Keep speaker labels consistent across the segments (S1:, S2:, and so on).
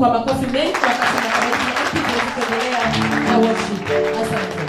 S1: kwa makofi mengi wakati mnakamati kuendelea na worship. Asante.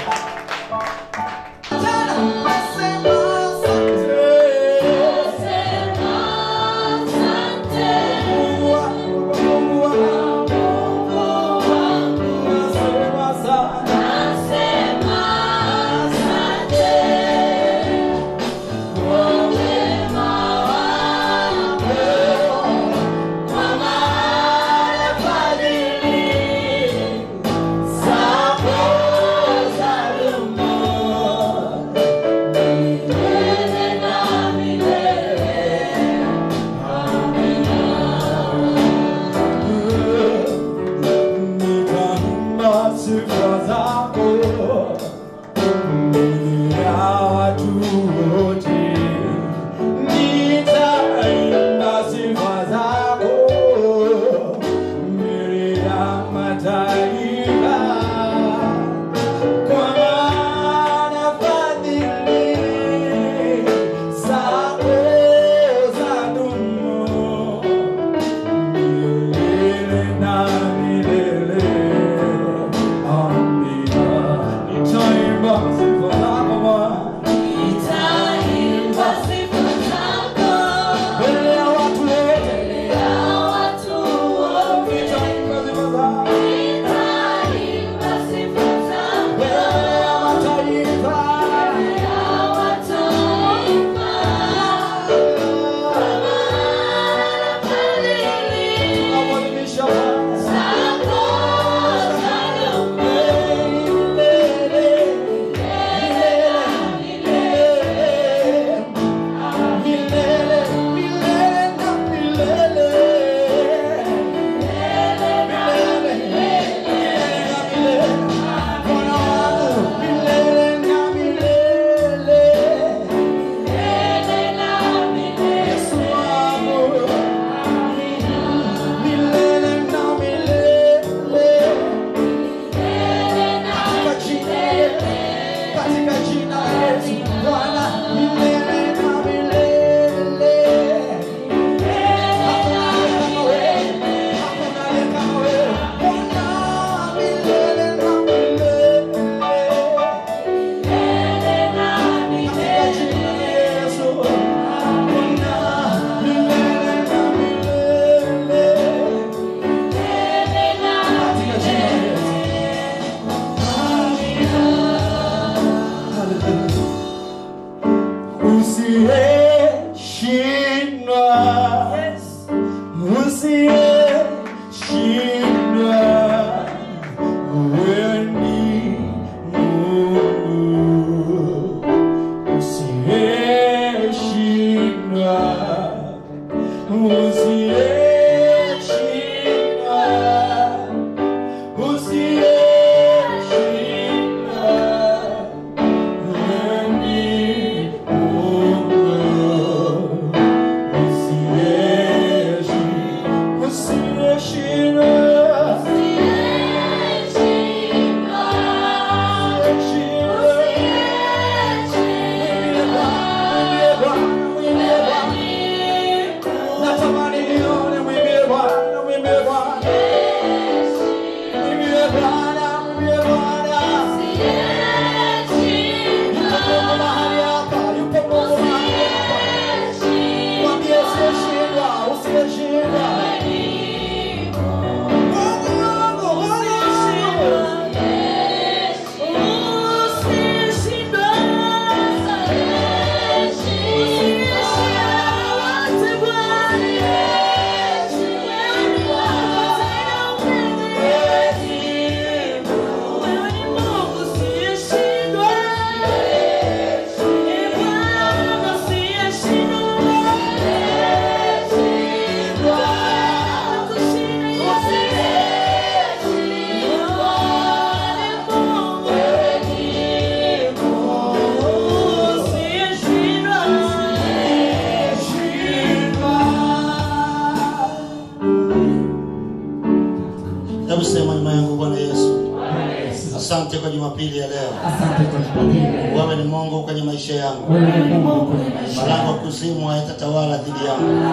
S2: asante kwa jumapili ya leo
S1: Asante kwa Jumapili.
S2: wewe ni mungu kwenye maisha yangu
S1: Wewe ni Mungu kwenye maisha
S2: malango ya kuzimu hayatatawala dhidi yangu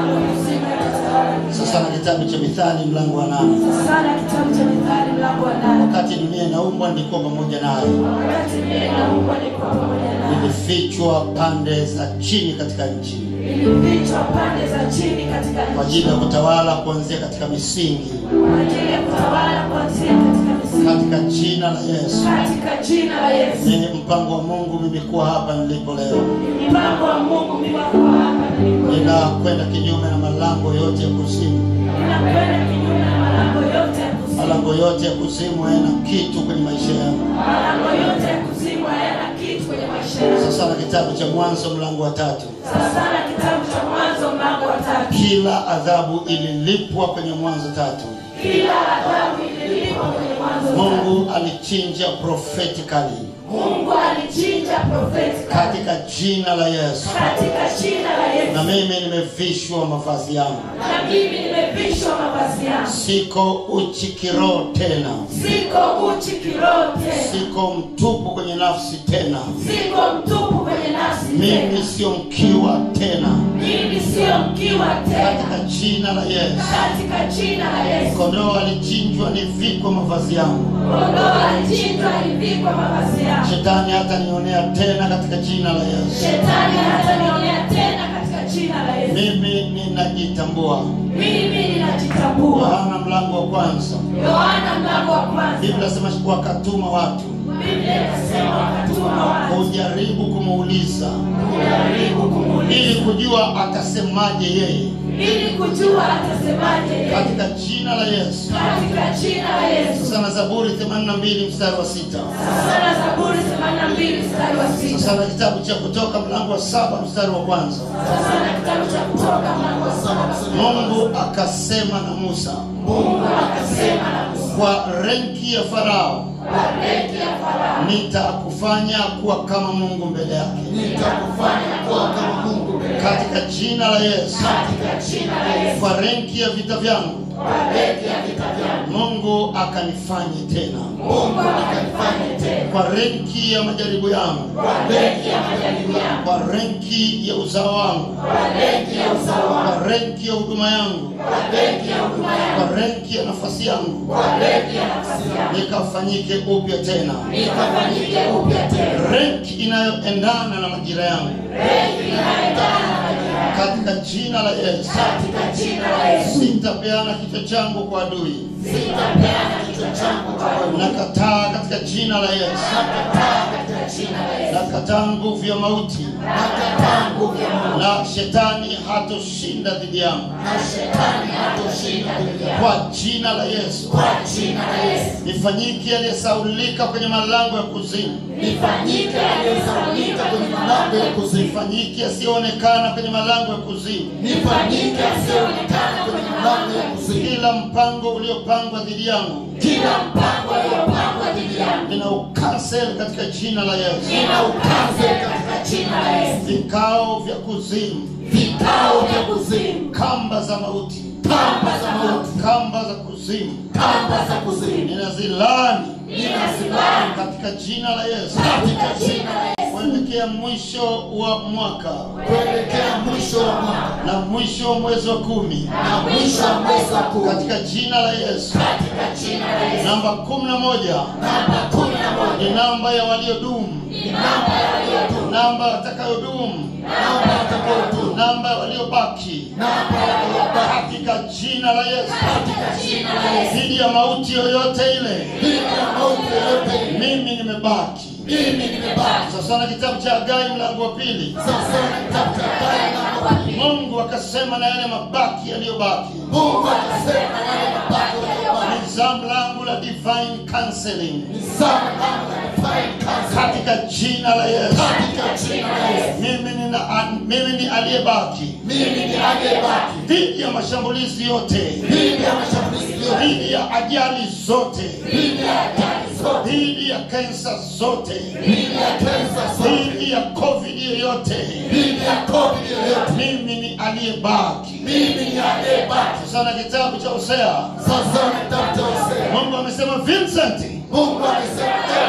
S2: sasa na kitabu cha mithali mlango wa nane
S3: sana kitabu cha Mithali mlango wa nane.
S2: wakati dunia inaumbwa nilikuwa pamoja naye
S3: Wakati mimi naumbwa nilikuwa pamoja naye.
S2: nilifichwa pande za chini katika nchi
S3: Nilifichwa pande za chini katika
S2: kwa
S3: nchi
S2: ajili ya kutawala kuanzia katika misingi
S3: kwa ajili ya kutawala kuanzia katika misingi.
S2: katika jina la yesu
S3: Katika jina la Yesu.
S2: ni mpango wa mungu mimi kuwa hapa nilipo leo
S3: Mpango wa Mungu mimi kuwa hapa nilipo.
S2: ninakwenda kinyume na malango yote ya kuzimu
S3: Ninakwenda kinyume na malango yote ya kuzimu.
S2: malango yote ya kuzimu hayana kitu kwenye maisha yangu
S3: Malango yote ya kuzimu hayana kitu kwenye maisha yangu.
S2: sasa na kitabu cha mwanzo mlango wa tatu
S3: Sasa na kitabu cha Mwanzo mlango wa tatu.
S2: kila adhabu ililipwa kwenye mwanzo tatu
S3: Kila adhabu ililipwa kwenye Mwanzo tatu.
S2: mungu alichinja prophetically
S3: Mungu alichinja profeti
S2: katika jina la yesu
S3: katika jina la Yesu.
S2: na mimi nimevishwa mavazi yangu
S3: Na mimi nimevishwa mavazi yangu.
S2: siko uchi kiroho tena
S3: Siko uchi kiroho tena.
S2: siko mtupu kwenye nafsi tena
S3: Siko mtupu kwenye nafsi
S2: mimi
S3: tena.
S2: sio mkiwa tena
S3: Mimi sio mkiwa tena.
S2: katika jina la yesu
S3: Katika jina la Yesu.
S2: kondoo alichinjwa nivikwe mavazi yangu
S3: Kondoo alichinjwa alivikwa mavazi yangu.
S2: shetani hata nionea tena katika jina la yesu
S3: Shetani hatanionea tena katika jina la Yesu.
S2: mimi ninajitambua
S3: Mimi ninajitambua.
S2: yohana mlango wa kwanza
S3: Yohana mlango wa kwanza.
S2: biblia sema wakatuma watu
S3: Biblia inasema wakatuma watu
S2: kujaribu kumuuliza
S3: kujaribu kumuuliza
S2: ili kujua atasemaje yeye
S3: ili kujua atasemaje yeye.
S2: katika jina la yesu
S3: katika jina la Yesu.
S2: sasa na zaburi 82 mstari wa sita
S3: Sasa na Zaburi 82 mstari wa sita.
S2: sasa na kitabu cha kutoka mlango wa saba mstari wa kwanza
S3: Sasa na kitabu cha Kutoka mlango wa saba mstari wa kwanza.
S2: mungu akasema na musa
S3: Mungu akasema na Musa,
S2: kwa renki ya farao
S3: kwa reki ya Farao
S2: nitakufanya kuwa kama mungu mbele yake
S3: nitakufanya kuwa kama Mungu mbele yake.
S2: katika jina la yesu
S3: katika jina la Yesu.
S2: kwa renki ya vita vyangu
S3: Kwa reki ya vita vyangu
S2: mungu akanifanye tena
S3: Mungu akanifanye tena.
S2: kwa renki ya majaribu yangu
S3: Kwa reki ya majaribu yangu,
S2: kwa renki ya uzao wangu
S3: kwa reki ya uzao wangu,
S2: kwa renki ya huduma yangu
S3: kwa reki ya huduma yangu,
S2: kwa renki ya nafasi yangu
S3: kwa reki ya nafasi yangu,
S2: nikafanyike upya tena
S3: nikafanyike upya tena.
S2: renki inayoendana na majira yangu
S3: Reki inayoendana na majira yangu.
S2: katika jina la yesu
S3: Katika jina la Yesu.
S2: sitapeana kichwa changu kwa adui
S3: Sitapeana kichwa changu kwa adui.
S2: nakataa katika jina la yesu
S3: Nakataa katika jina la Yesu.
S2: nakataa nguvu ya mauti
S3: Nakataa nguvu ya Mungu.
S2: na shetani hatoshinda dhidi yangu
S3: Na shetani hatoshinda dhidi yangu.
S2: kwa jina la yesu
S3: Kwa jina la Yesu.
S2: nifanyike aliyesaulika kwenye malango ya kuzimu
S3: Nifanyike aliyesaulika kwenye malango ya kuzimu.
S2: nifanyike asiyoonekana kwenye malango ya kuzimu
S3: Nifanyike asiyeonekana kwenye malango ya kuzimu.
S2: kila mpango uliopangwa dhidi yangu
S3: Kila mpango uliopangwa dhidi yangu.
S2: nina ukansel katika jina la yesu
S3: Nina ukaze katika jina la Yesu.
S2: vikao vya kuzimu
S3: Vikao vya kuzimu.
S2: kamba za mauti
S3: Kamba za mauti.
S2: kamba za kuzimu
S3: Kamba za kuzimu.
S2: ninazilani
S3: Ninasimama
S2: katika jina la yesu
S3: katika jina la Yesu.
S2: kuelekea mwisho wa mwaka
S3: Kuelekea mwisho wa mwaka.
S2: na mwisho wa mwezi wa kumi
S3: Na mwisho wa mwezi wa kumi.
S2: katika jina la yesu
S3: Katika jina la Yesu.
S2: namba kumi na moja
S3: Namba kumi na moja.
S2: ni namba ya waliodumu
S3: Ni namba ya waliodumu.
S2: namba watakayodumu
S3: Namba watakaodumu.
S2: namba ya waliobaki
S3: Namba ya waliobaki.
S2: katika jina la yesu
S3: Katika jina la Yesu.
S2: dhidi ya mauti yoyote ile
S3: Dhidi ya mauti yoyote ile.
S2: mimi nimebaki
S3: Mimi nimebaki.
S2: sasa na kitabu cha hagai mlango wa pili
S3: Sasa na kitabu cha Hagai mlango wa pili.
S2: mungu akasema na yale mabaki yaliyobaki
S3: Mungu akasema naye mabaki yaliyobaki.
S2: ni zamu langu la divine counseling
S3: Ni sawa kama divine counsel.
S2: katika jina la yesu
S3: Katika jina la Yesu.
S2: mimi nina, mimi ni aliyebaki
S3: Mimi ni aliyebaki.
S2: dhidi ya mashambulizi yote
S3: Dhidi ya mashambulizi yote.
S2: dhidi ya ajali zote
S3: Dhidi ya ajali zote.
S2: dhidi ya kensa zote
S3: Dhidi ya kansa zote.
S2: dhidi ya covid yoyote
S3: Dhidi ya COVID yoyote.
S2: mimi ni aliyebaki
S3: Mimi ni aliyebaki.
S2: sana kitabu cha hosea
S3: Sasa na kitabu cha Hosea.
S2: mungu amesema vincent
S3: Mungu amesema "Ewe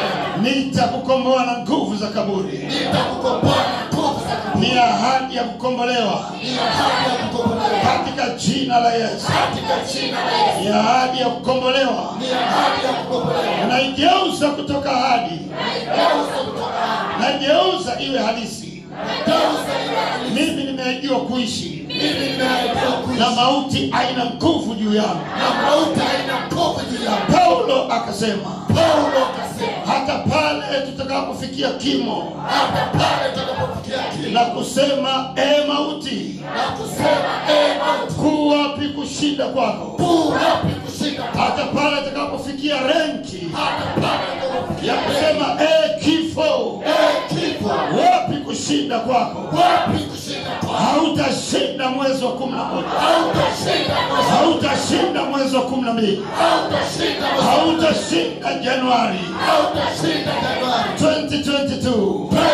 S2: nitakukomboa na nguvu za kaburi
S3: nitakukomboa na nguvu za kaburi.
S2: ni ahadi ya kukombolewa
S3: Ni ahadi ya kukombolewa
S2: katika jina la yesu
S3: katika jina la Yesu.
S2: ni ahadi ya kukombolewa
S3: Ni ahadi ya kukombolewa.
S2: naigeuza kutoka ahadi
S3: Geuza kutoka hapa.
S2: naigeuza iwe halisi
S3: Geuza iwe halisi.
S2: mimi nimeahidiwa kuishi
S3: Mimi nimeahidiwa kuishi.
S2: na mauti haina nguvu juu yangu
S3: Na mauti haina nguvu juu yangu.
S2: paulo akasema
S3: Paulo akasema,
S2: hata pale tutakapofikia kimo
S3: hata pale tutakapofikia kile
S2: na kusema e mauti
S3: na kusema, ee mauti,
S2: kuu wapi kushinda kwako
S3: kuu wapi kushinda kwako?
S2: hata pale tutakapofikia renki
S3: Hata pale tutakapofikia
S2: ya
S3: kile,
S2: kusema e kifo
S3: ee kifo,
S2: wapi kushinda kwako
S3: wapi kushinda kwako?
S2: hautashinda mwezi wa kumi na moja
S3: Hautashinda mwezi,
S2: hautashinda mwezi wa kumi na mbili
S3: hautashinda mwezi,
S2: hautashinda januari
S3: hautashinda Januari
S2: 2022
S3: 2022.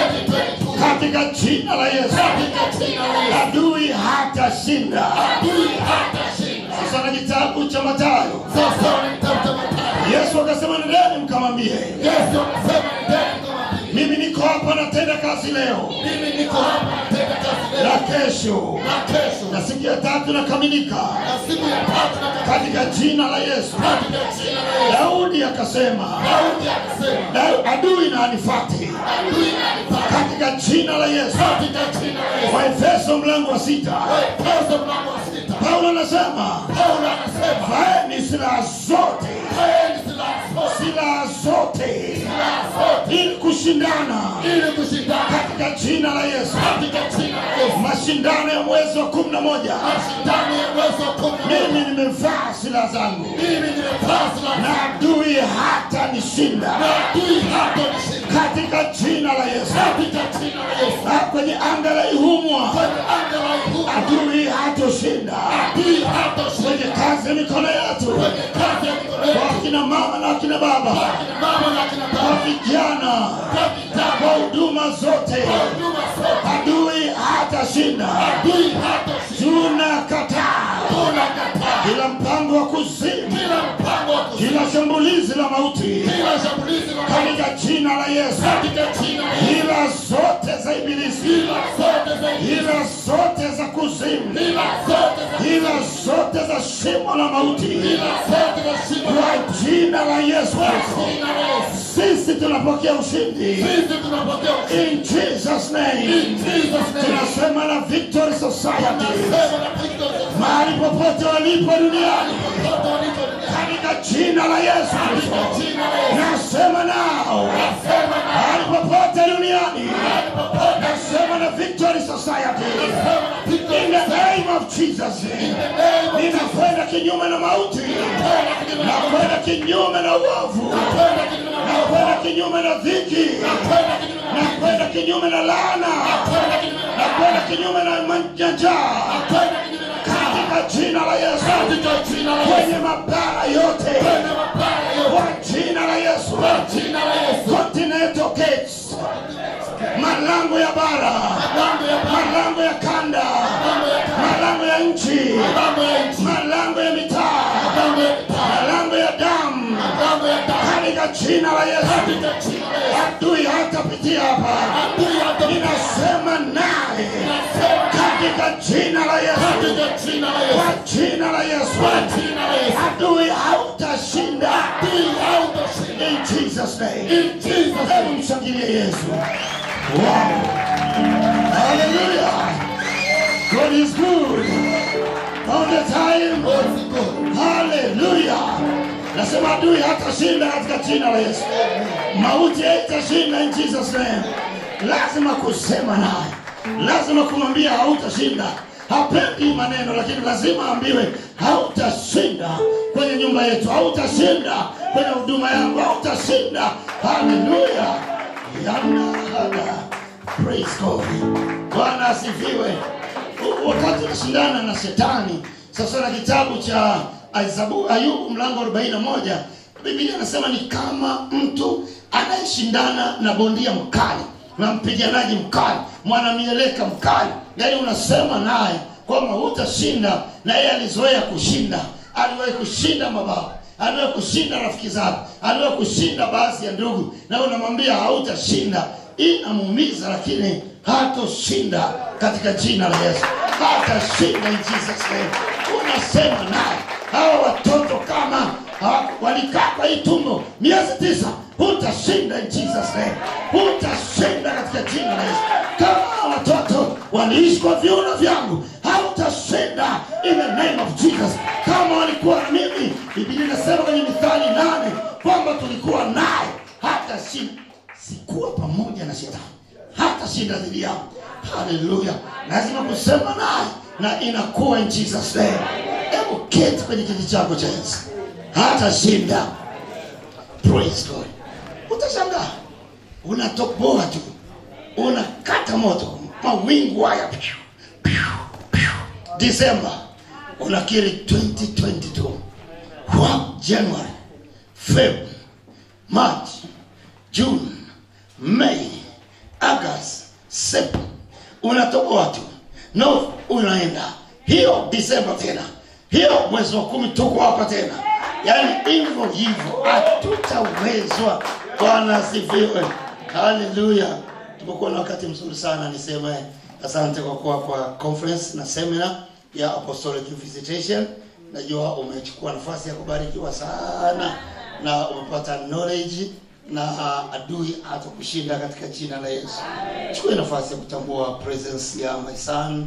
S2: katika jina la yesu
S3: Katika jina la Yesu,
S2: adui hatashinda
S3: adui hatashinda.
S2: sasa na kitabu cha matayo
S3: Sasa wanamtafuta Mathayo.
S2: yesu akasema nendeni mkamwambie
S3: Yesu akasema, nendeni mkamwambie,
S2: mimi niko hapa natenda kazi leo
S3: mimi niko hapa natenda kazi leo
S2: na kesho
S3: na kesho
S2: na siku ya tatu nakamilika
S3: na siku ya tatu na
S2: katika jina la yesu
S3: katika jina la Yesu.
S2: daudi akasema
S3: Daudi akasema,
S2: "Da- adui na anifati
S3: adui anipata
S2: katika jina la yesu
S3: katika jina la Yesu.
S2: waefeso mlango wa sita
S3: Waefeso mlango wa sita.
S2: paulo anasema
S3: Paulo anasema,
S2: vaeni silaha zote
S3: "Twaeni silaha zote,
S2: silaha zote
S3: silaha zote,
S2: ili kushindana
S3: ili kushindana
S2: katika jina la yesu
S3: katika jina la Yesu."
S2: mashindano ya mwezi wa kumi na moja
S3: Mashindano ya mwezi wa kumi na moja.
S2: mimi nimevaa silaha zangu
S3: Mimi nimevaa silaha
S2: na adui hata nishinda
S3: na adui hatanishinda
S2: katika jina la yesu
S3: katika jina la Yesu.
S2: na kwenye anga la ihumwa
S3: Kwenye anga la uhuru,
S2: adui hatoshinda
S3: adui hatashinda
S2: kwenye kazi ya mikono yetu
S3: kwenye kazi ya mikono yetu.
S2: kwa akina mama na akina baba
S3: Akina mama na akina
S2: kwa
S3: baba,
S2: vijana
S3: kwa vijana,
S2: kwa huduma zote
S3: kwa huduma zote,
S2: adui hatashinda
S3: adui hatashinda.
S2: tunakataa
S3: Tunakataa
S2: kila mpango wa kuzimu
S3: kila mpango wa kuzimu,
S2: kila shambulizi la mauti
S3: kila shambulizi la mauti
S2: katika jina la yesu
S3: katika jina la Yesu.
S2: hila zote za ibilisi
S3: Hila zote za ibilisi,
S2: hila zote za kuzimu
S3: hila zote za
S2: hila zote za shimo la mauti
S3: hila zote za shimo la
S2: kwa jina la yesu
S3: kwa
S2: kristo
S3: jina la Yesu.
S2: sisi tunapokea ushindi
S3: Sisi tunapokea ushindi.
S2: in jesus name
S3: In Jesus' name.
S2: tunasema na victory society
S3: Tunasema na Kristo
S2: mahali popote walipo duniani
S3: Watoto walipo duniani.
S2: katika jina la yesu kristo
S3: Katika jina la Yesu.
S2: nasema nao
S3: Nasema na
S2: mahali popote duniani
S3: mahali popote.
S2: nasema na victory society
S3: Nasema na Kristo
S2: in the name of jesus ninakwenda kinyume na mauti nakwenda kinyume na uovu nakwenda kinyume na dhiki nakwenda kinyume na laana nakwenda kinyume na manjaa katika jina la yesu kwenye mabara yote kwa jina la yesu continental gates malango ya bara malango ya kanda malango ya nchi malango ya mitaa malango ya damu katika jina la yesu adui hatapitia hapa ninasema naye katika jina la yesu kwa jina la yesu adui hautashinda in jesus name hebu mshangilie yesu wow. hallelujah god is good all the time haleluya nasema adui hatashinda katika jina la yesu mauti haitashinda in jesus name lazima kusema naye lazima kumwambia hautashinda hapendi maneno lakini lazima aambiwe hautashinda kwenye nyumba yetu hautashinda kwenye huduma yangu hautashinda haleluya yanahada praise god bwana asifiwe U- wakati unashindana na shetani sasa na kitabu cha Aizabu- ayubu mlango 41 biblia anasema ni kama mtu anayeshindana na bondia mkali na mpiganaji mkali mwanamieleka mkali yaani unasema naye kwamba hutashinda na yeye alizoea kushinda aliwahi kushinda mabao aliwahi kushinda rafiki zake aliwahi kushinda baadhi ya ndugu na unamwambia hautashinda inamuumiza lakini hatoshinda katika jina la yesu hatashinda in jesus name unasema naye hawa watoto kama ha, walikaa kwa hii tumbo miezi tisa hutashinda in jesus name hutashinda katika jina la yesu kama hawa watoto waliishi kwa viuno vyangu hautashinda in the name of jesus kama walikuwa na mimi biblia inasema kwenye mithali nane kwamba tulikuwa naye hata shinda sikuwa pamoja na shetani hata shinda dhidi yangu haleluya lazima kusema naye na inakuwa in jesus name hebu keti kwenye kiti chako cha enzi hata shinda praise god utashangaa unatoboa tu unakata moto mawingu haya Piu, piu, piu. disemba unakiri 2022 wa january feb march june mei august sep unatoboa tu no unaenda hiyo disemba tena hiyo mwezi wa kumi tuko hapa tena yaani hivyo hivyo hatutawezwa bwana asifiwe haleluya tumekuwa na wakati mzuri sana niseme asante kwa kuwa kwa conference na seminar ya apostolic visitation najua umechukua nafasi ya kubarikiwa sana na umepata knowledge na uh, adui hata kushinda katika jina la yesu chukue nafasi ya kutambua presence ya my son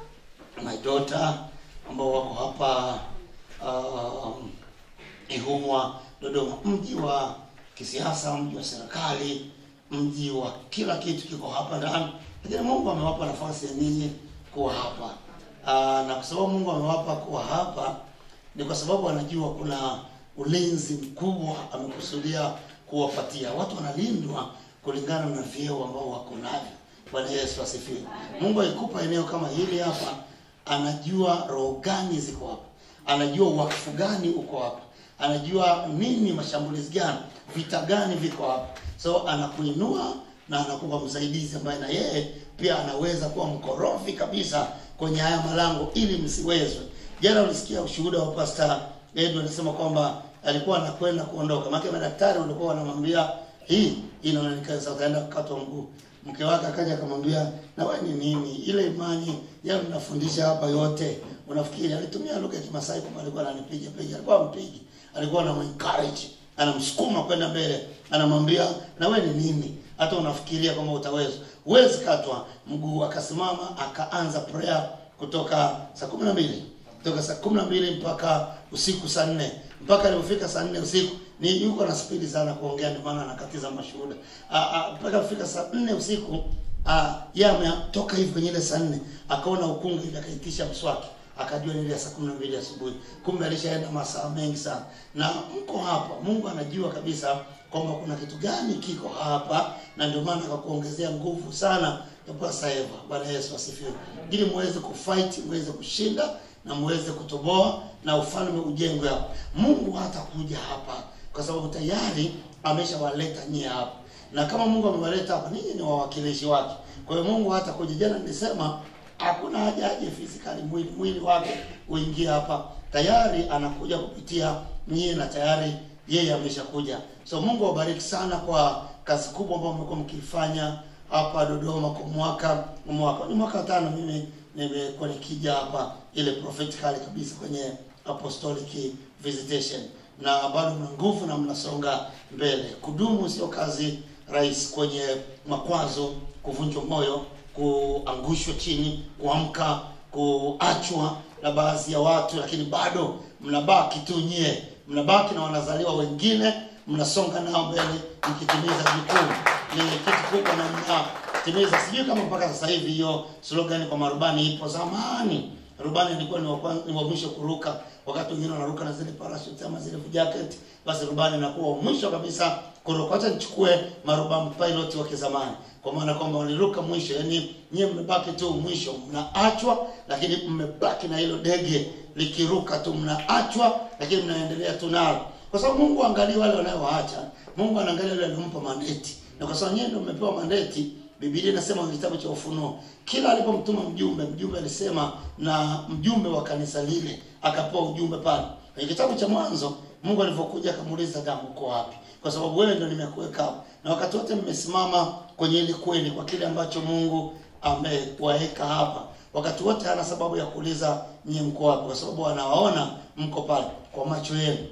S2: my daughter ambao wako hapa um, ihumwa dodoma mji wa kisiasa mji wa serikali mji wa kila kitu kiko hapa ndani lakini mungu amewapa nafasi ya ninyi kuwa hapa uh, na kwa sababu mungu amewapa kuwa hapa ni kwa sababu anajua kuna ulinzi mkubwa amekusudia kuwapatia watu wanalindwa kulingana na vyeo ambao wako navyo bwana yesu asifiwe mungu alikupa eneo kama hili hapa anajua roho gani ziko hapa anajua wakfu gani uko hapa anajua nini mashambulizi gani vita gani viko hapa so anakuinua na anakupa msaidizi ambaye na yeye pia anaweza kuwa mkorofi kabisa kwenye haya malango ili msiwezwe jana ulisikia ushuhuda wa pasta edu anasema kwamba alikuwa anakwenda kuondoka maana madaktari walikuwa wanamwambia hii inaonekana sasa utaenda kukatwa mguu mke wake akaja akamwambia na wewe ni nini ile imani yao nafundisha hapa yote unafikiri alitumia lugha ya kimasai kwamba alikuwa ananipiga piga alikuwa mpigi alikuwa anamencourage anamsukuma kwenda mbele anamwambia na wewe ni nini hata unafikiria kwamba utaweza huwezi katwa mguu akasimama akaanza prayer kutoka saa kumi na mbili kutoka saa kumi na mbili mpaka usiku saa nne mpaka alipofika saa nne usiku ni yuko na spidi sana kuongea ndio maana anakatiza mashuhuda Ah, ah, mpaka alifika saa nne usiku ah, yeye ametoka hivi kwenye ile saa nne akaona ukungu hivi akaitisha mswaki akajua ni ile ya saa kumi na mbili asubuhi kumbe alishaenda masaa mengi sana na mko hapa mungu anajua kabisa kwamba kuna kitu gani kiko hapa na ndio maana akakuongezea nguvu sana ya Pastor Eva. Bwana Yesu asifiwe, ili muweze kufight, muweze kushinda na muweze kutoboa na ufalme ujengwe hapa. Mungu hatakuja hapa kwa sababu tayari ameshawaleta nyie hapa, na kama Mungu amewaleta hapa, ninyi ni wawakilishi wake. Kwa hiyo Mungu hatakuja. Jana nilisema hakuna haja aje physically mwili mwili wake uingie hapa, tayari anakuja kupitia nyie na tayari yeye ameshakuja. So Mungu awabariki sana kwa kazi kubwa ambayo mmekuwa mkifanya hapa Dodoma kwa mwaka mwaka ni mwaka tano mimi nimekuwa nikija hapa ile prophetically kabisa kwenye apostolic visitation na bado mna nguvu na mnasonga mbele. Kudumu sio kazi rahisi, kwenye makwazo, kuvunjwa moyo, kuangushwa chini, kuamka, kuachwa na baadhi ya watu, lakini bado mnabaki tu nyie, mnabaki na wanazaliwa wengine, mnasonga nao mbele mkitimiza jukumu. Ni kitu kubwa na mnatimiza. Sijui kama mpaka sasa hivi hiyo slogan kwa marubani ipo. Zamani rubani alikuwa ni wa kwanza, ni wa mwisho kuruka, wakati wengine wanaruka na zile parachute ama zile jacket, basi rubani anakuwa wa mwisho kabisa kuruka. Acha nichukue marubani pilot wa kizamani, kwa maana kwamba waliruka mwisho, yani nyie mmebaki tu mwisho, mnaachwa, lakini mmebaki na hilo dege likiruka tu, mnaachwa, lakini mnaendelea tu nalo, kwa sababu Mungu angalia wale wanaowaacha. Mungu anaangalia wale waliompa mandate, na kwa sababu nyie ndio mmepewa mandate Biblia inasema kwenye kitabu cha Ufunuo, kila alipomtuma mjumbe, mjumbe alisema na mjumbe wa kanisa lile akapewa ujumbe pale. Kwenye kitabu cha Mwanzo, mungu alivyokuja akamuuliza damu uko wapi kwa sababu wewe ndo nimekuweka hapa na wakati wote mmesimama kwenye ile kweli kwa kile ambacho mungu amewaweka hapa wakati wote hana sababu ya kuuliza nyie mko wapi kwa sababu anawaona mko pale kwa macho yenu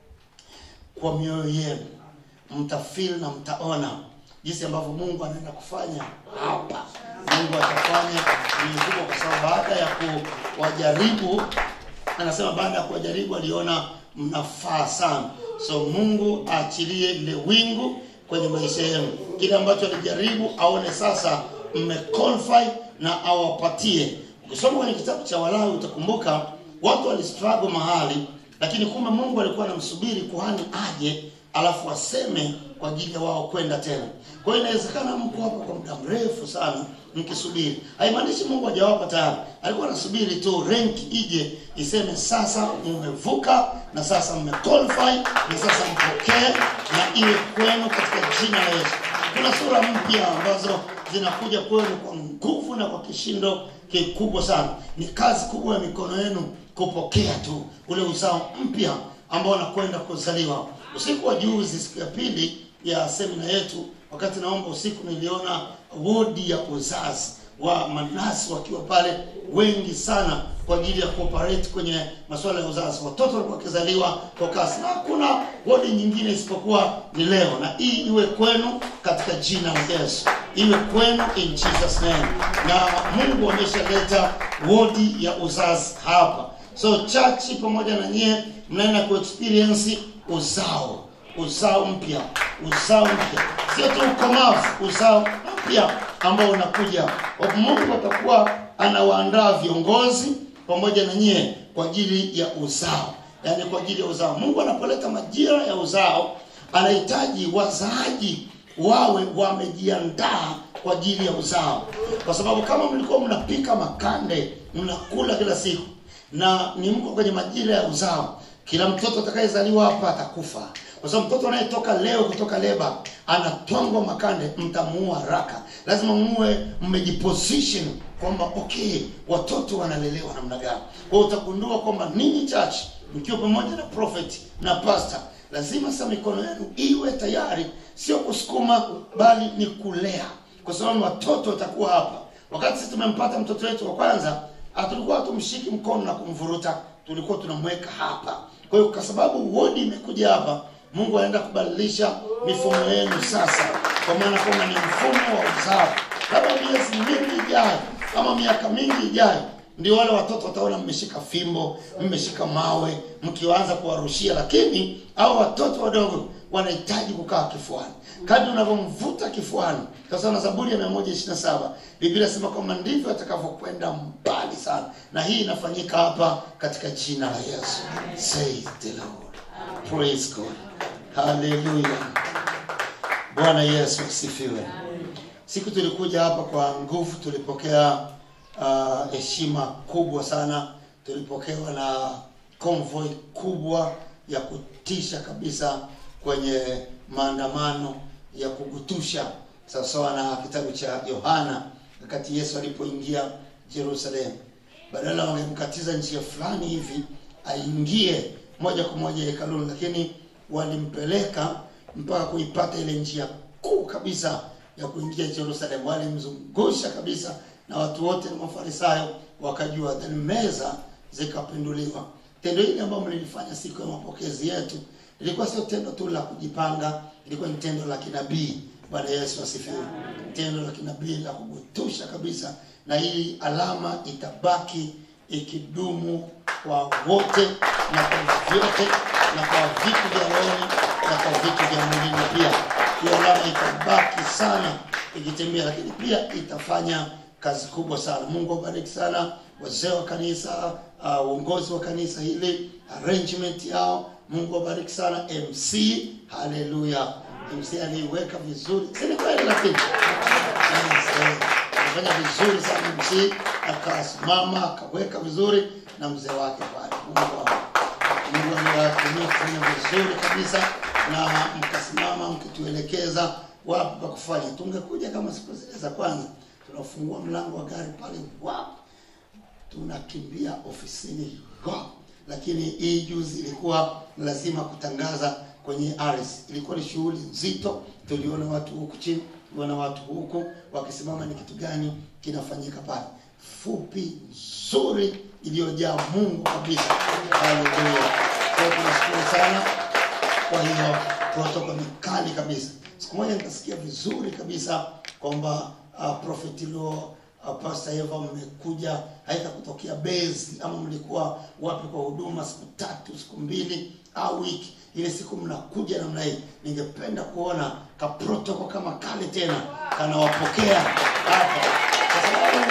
S2: kwa mioyo yenu mtafeel na mtaona jinsi ambavyo mungu anaenda kufanya hapa mungu atafanya ni kubwa kwa sababu baada ya kuwajaribu anasema baada ya kuwajaribu aliona mnafaa sana so mungu aachilie ile wingu kwenye maisha yenu kile ambacho alijaribu aone sasa mmequalify na awapatie ukisoma kwenye kitabu cha walawi utakumbuka watu walistruggle mahali lakini kumbe mungu alikuwa anamsubiri kuhani aje alafu aseme kwa ajili ya wao kwenda tena kwa hiyo inawezekana mko hapa kwa muda mrefu sana mkisubiri haimaanishi mungu hajawapa tayari alikuwa anasubiri tu rank ije iseme sasa mmevuka na sasa mmequalify na sasa mpokee na iwe kwenu katika jina la yesu kuna sura mpya ambazo zinakuja kwenu kwa nguvu na kwa kishindo kikubwa sana ni kazi kubwa ya mikono yenu kupokea tu ule uzao mpya ambao unakwenda kuzaliwa usiku wa juzi siku ya pili ya semina yetu wakati naomba usiku niliona wodi ya uzazi wa manasi wakiwa pale wengi sana kwa ajili ya cooperate kwenye masuala ya uzazi watoto walikuwa wakizaliwa kwa kasi na hakuna wodi nyingine isipokuwa ni leo na hii iwe kwenu katika jina la yesu iwe kwenu in jesus name na mungu ameshaleta wodi ya uzazi hapa so chachi pamoja na nyie mnaenda kuexperience uzao uzao mpya uzao mpya sio tu ukomavu uzao mpya ambao unakuja mungu atakuwa anawaandaa viongozi pamoja na nyie kwa ajili ya uzao yaani kwa ajili ya uzao mungu anapoleta majira ya uzao anahitaji wazaaji wawe wamejiandaa kwa ajili ya uzao kwa sababu kama mlikuwa mnapika makande mnakula kila siku na ni mko kwenye majira ya uzao kila mtoto atakayezaliwa hapa atakufa kwa sababu mtoto anayetoka leo kutoka leba anatwangwa makande mtamuua haraka lazima muwe mmejiposition kwamba okay watoto wanalelewa namna gani kwa hiyo utagundua kwamba ninyi church mkiwa pamoja na prophet na pastor lazima sasa mikono yenu iwe tayari sio kusukuma bali ni kulea kwa sababu watoto watakuwa hapa wakati sisi tumempata mtoto wetu wa kwanza hatulikuwa tumshiki mkono na kumvuruta tulikuwa tunamweka hapa kwa hiyo kwa sababu wodi imekuja hapa mungu anaenda kubadilisha mifumo yenu sasa kwa maana kwamba ni mfumo wa uzao labda miezi mingi ijayo ama miaka mingi ijayo ndio wale watoto wataona mmeshika fimbo mmeshika mawe mkianza kuwarushia lakini au watoto wadogo wanahitaji kukaa kifuani kadri unavyomvuta kifuani sasa na zaburi ya 127 biblia inasema kwamba ndivyo atakavyokwenda mbali sana na hii inafanyika hapa katika jina la yesu say the lord praise god haleluya bwana yesu asifiwe siku tulikuja hapa kwa nguvu tulipokea uh, heshima kubwa sana tulipokewa na convoy kubwa ya kutisha kabisa kwenye maandamano ya kugutusha sawasawa na kitabu cha yohana wakati yesu alipoingia jerusalemu badala wangemkatiza njia fulani hivi aingie moja kwa moja hekaluni lakini walimpeleka mpaka kuipata ile njia kuu kabisa ya kuingia jerusalemu walimzungusha kabisa na watu wote na mafarisayo wakajua then meza zikapinduliwa tendo hili ambayo mlilifanya siku ya mapokezi yetu ilikuwa sio tendo tu la kujipanga ilikuwa ni tendo la kinabii bwana yesu asifiwe tendo la kinabii la kugutusha kabisa na hii alama itabaki ikidumu kwa wote na kwa vyote na kwa vitu vya rohoni na kwa vitu vya mwilini pia hiyo alama itabaki sana ikitembea lakini pia itafanya kazi kubwa sana mungu awabariki sana wazee wa kanisa uh, uongozi wa kanisa hili arrangement yao mungu awabariki sana mc haleluya mc aliiweka vizuri sini kweli lakini amefanya vizuri sana mc akasimama akaweka vizuri na mzee wake pale mungu mungu aliwatumia kufanya vizuri kabisa na mkasimama mkituelekeza wapi pa kufanya tungekuja kama siku zile za kwanza tunafungua mlango wa gari pale wap tunakimbia ofisini wap lakini hii juzi ilikuwa lazima kutangaza kwenye aris ilikuwa ni shughuli nzito tuliona watu huku chini tuliona watu huku wakisimama ni kitu gani kinafanyika pale fupi nzuri iliyojaa mungu kabisa haleluya kwa hiyo tunashukuru sana kwa hiyo protokol ni kali kabisa siku moja nikasikia vizuri kabisa kwamba uh, prophet lo uh, pastor eva mmekuja haita kutokea bezi ama mlikuwa wapi kwa huduma siku tatu siku mbili au wiki ile siku mnakuja namna hii ningependa kuona kaprotoko kama kale tena kanawapokea hapa kwa sababu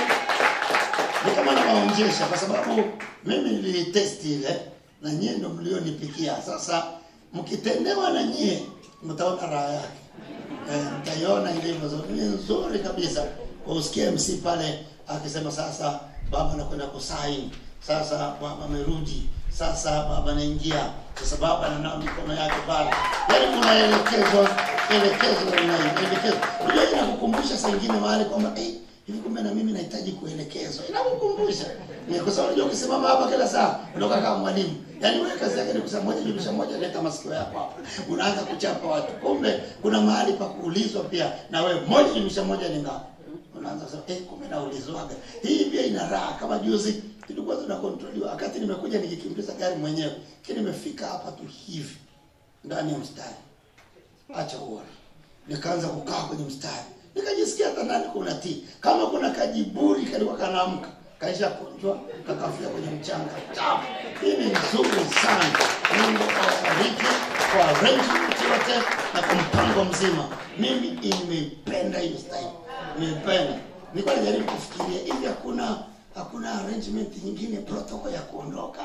S2: ni kama nawaonjesha kwa sababu mimi nilitesti ile na nyie ndo mlionipikia sasa mkitendewa na nyie mtaona raha yake eh, mtaiona ilivyo nzuri. ni nzuri kabisa usikie mc pale akisema sasa baba anakwenda kusaini sasa baba amerudi sasa baba anaingia sasa baba ananao mikono yake pale yaani unaelekezwa elekezwa unaelekezwa unajua inakukumbusha saa ingine mahali kwamba eh, hivi kumbe na mimi nahitaji kuelekezwa inakukumbusha Ni kwa sababu unajua ukisimama hapa kila saa unakaa kama mwalimu yaani wewe kazi yake ni kusema moja jumlisha moja leta masikio yako hapa unaanza kuchapa watu kumbe kuna mahali pa kuulizwa pia na wewe moja jumlisha moja ni ngapi unaanza kusema eh kumbe naulizwaga hii pia ina raha kama juzi tulikuwa tunakontroliwa wakati nimekuja nikikimbiza gari mwenyewe lakini nimefika hapa tu hivi ndani ya mstari acha uone nikaanza kukaa kwenye mstari nikajisikia hata ndani kuna tii kama kuna kajiburi kalikuwa kanaamka kaisha kunjwa kakafia kwenye mchanga chafu hii ni nzuri sana mungu awabariki kwa arrangement yote na kwa mpango mzima mimi imeipenda hiyo style nimeipenda nilikuwa najaribu kufikiria hivi hakuna hakuna arrangement nyingine protocol ya kuondoka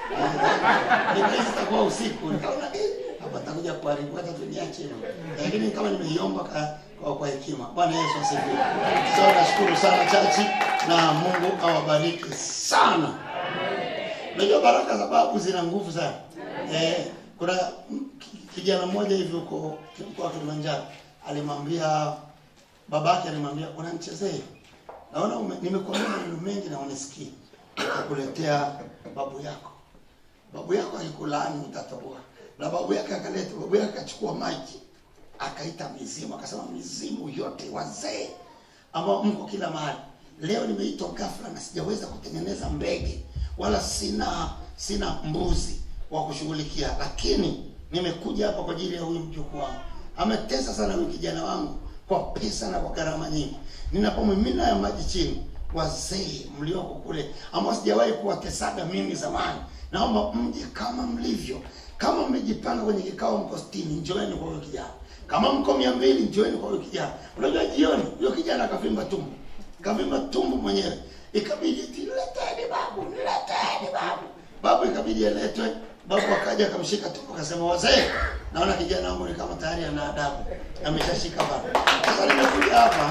S2: nikahisi itakuwa usiku nikaona eh, hapa takuja kuharibu hata tuniache hivyo lakini kama nimeiomba ka- kwa, kwa hekima bwana yesu asifiwe so nashukuru sana chachi na mungu awabariki sana unajua baraka za babu zina nguvu sana eh, kuna mm, ki- kijana mmoja hivi huko mkoa wa kilimanjaro alimwambia babake alimwambia unanichezee naona ume- nimekuambia maneno mengi na unisikii nitakuletea babu yako babu yako alikulaani utatoboa na babu yake akaleta babu yake akachukua maji akaita mizimu akasema mizimu yote wazee ambao mko kila mahali leo nimeitwa ghafla na sijaweza kutengeneza mbege wala sina sina mbuzi wa kushughulikia lakini nimekuja hapa kwa ajili ya huyu mjukuu wangu ametesa sana huyu kijana wangu kwa pesa na kwa gharama nyingi ninapomimina ya maji chini wazee mlioko kule ambao sijawahi kuwatesaga mimi zamani naomba mje kama mlivyo kama mmejipanga kwenye kikao mko sitini njoeni kwa huyo kijana kama mko mia mbili njoeni kwa huyo kijana unajua jioni huyo kijana akavimba tumbo kavimba tumbo mwenyewe ikabidi eti, leteni babu leteni babu babu ikabidi aletwe babu akaja akamshika tumbo akasema wazee naona kijana wangu ni kama tayari ana adabu ameshashika babu sasa nimekuja hapa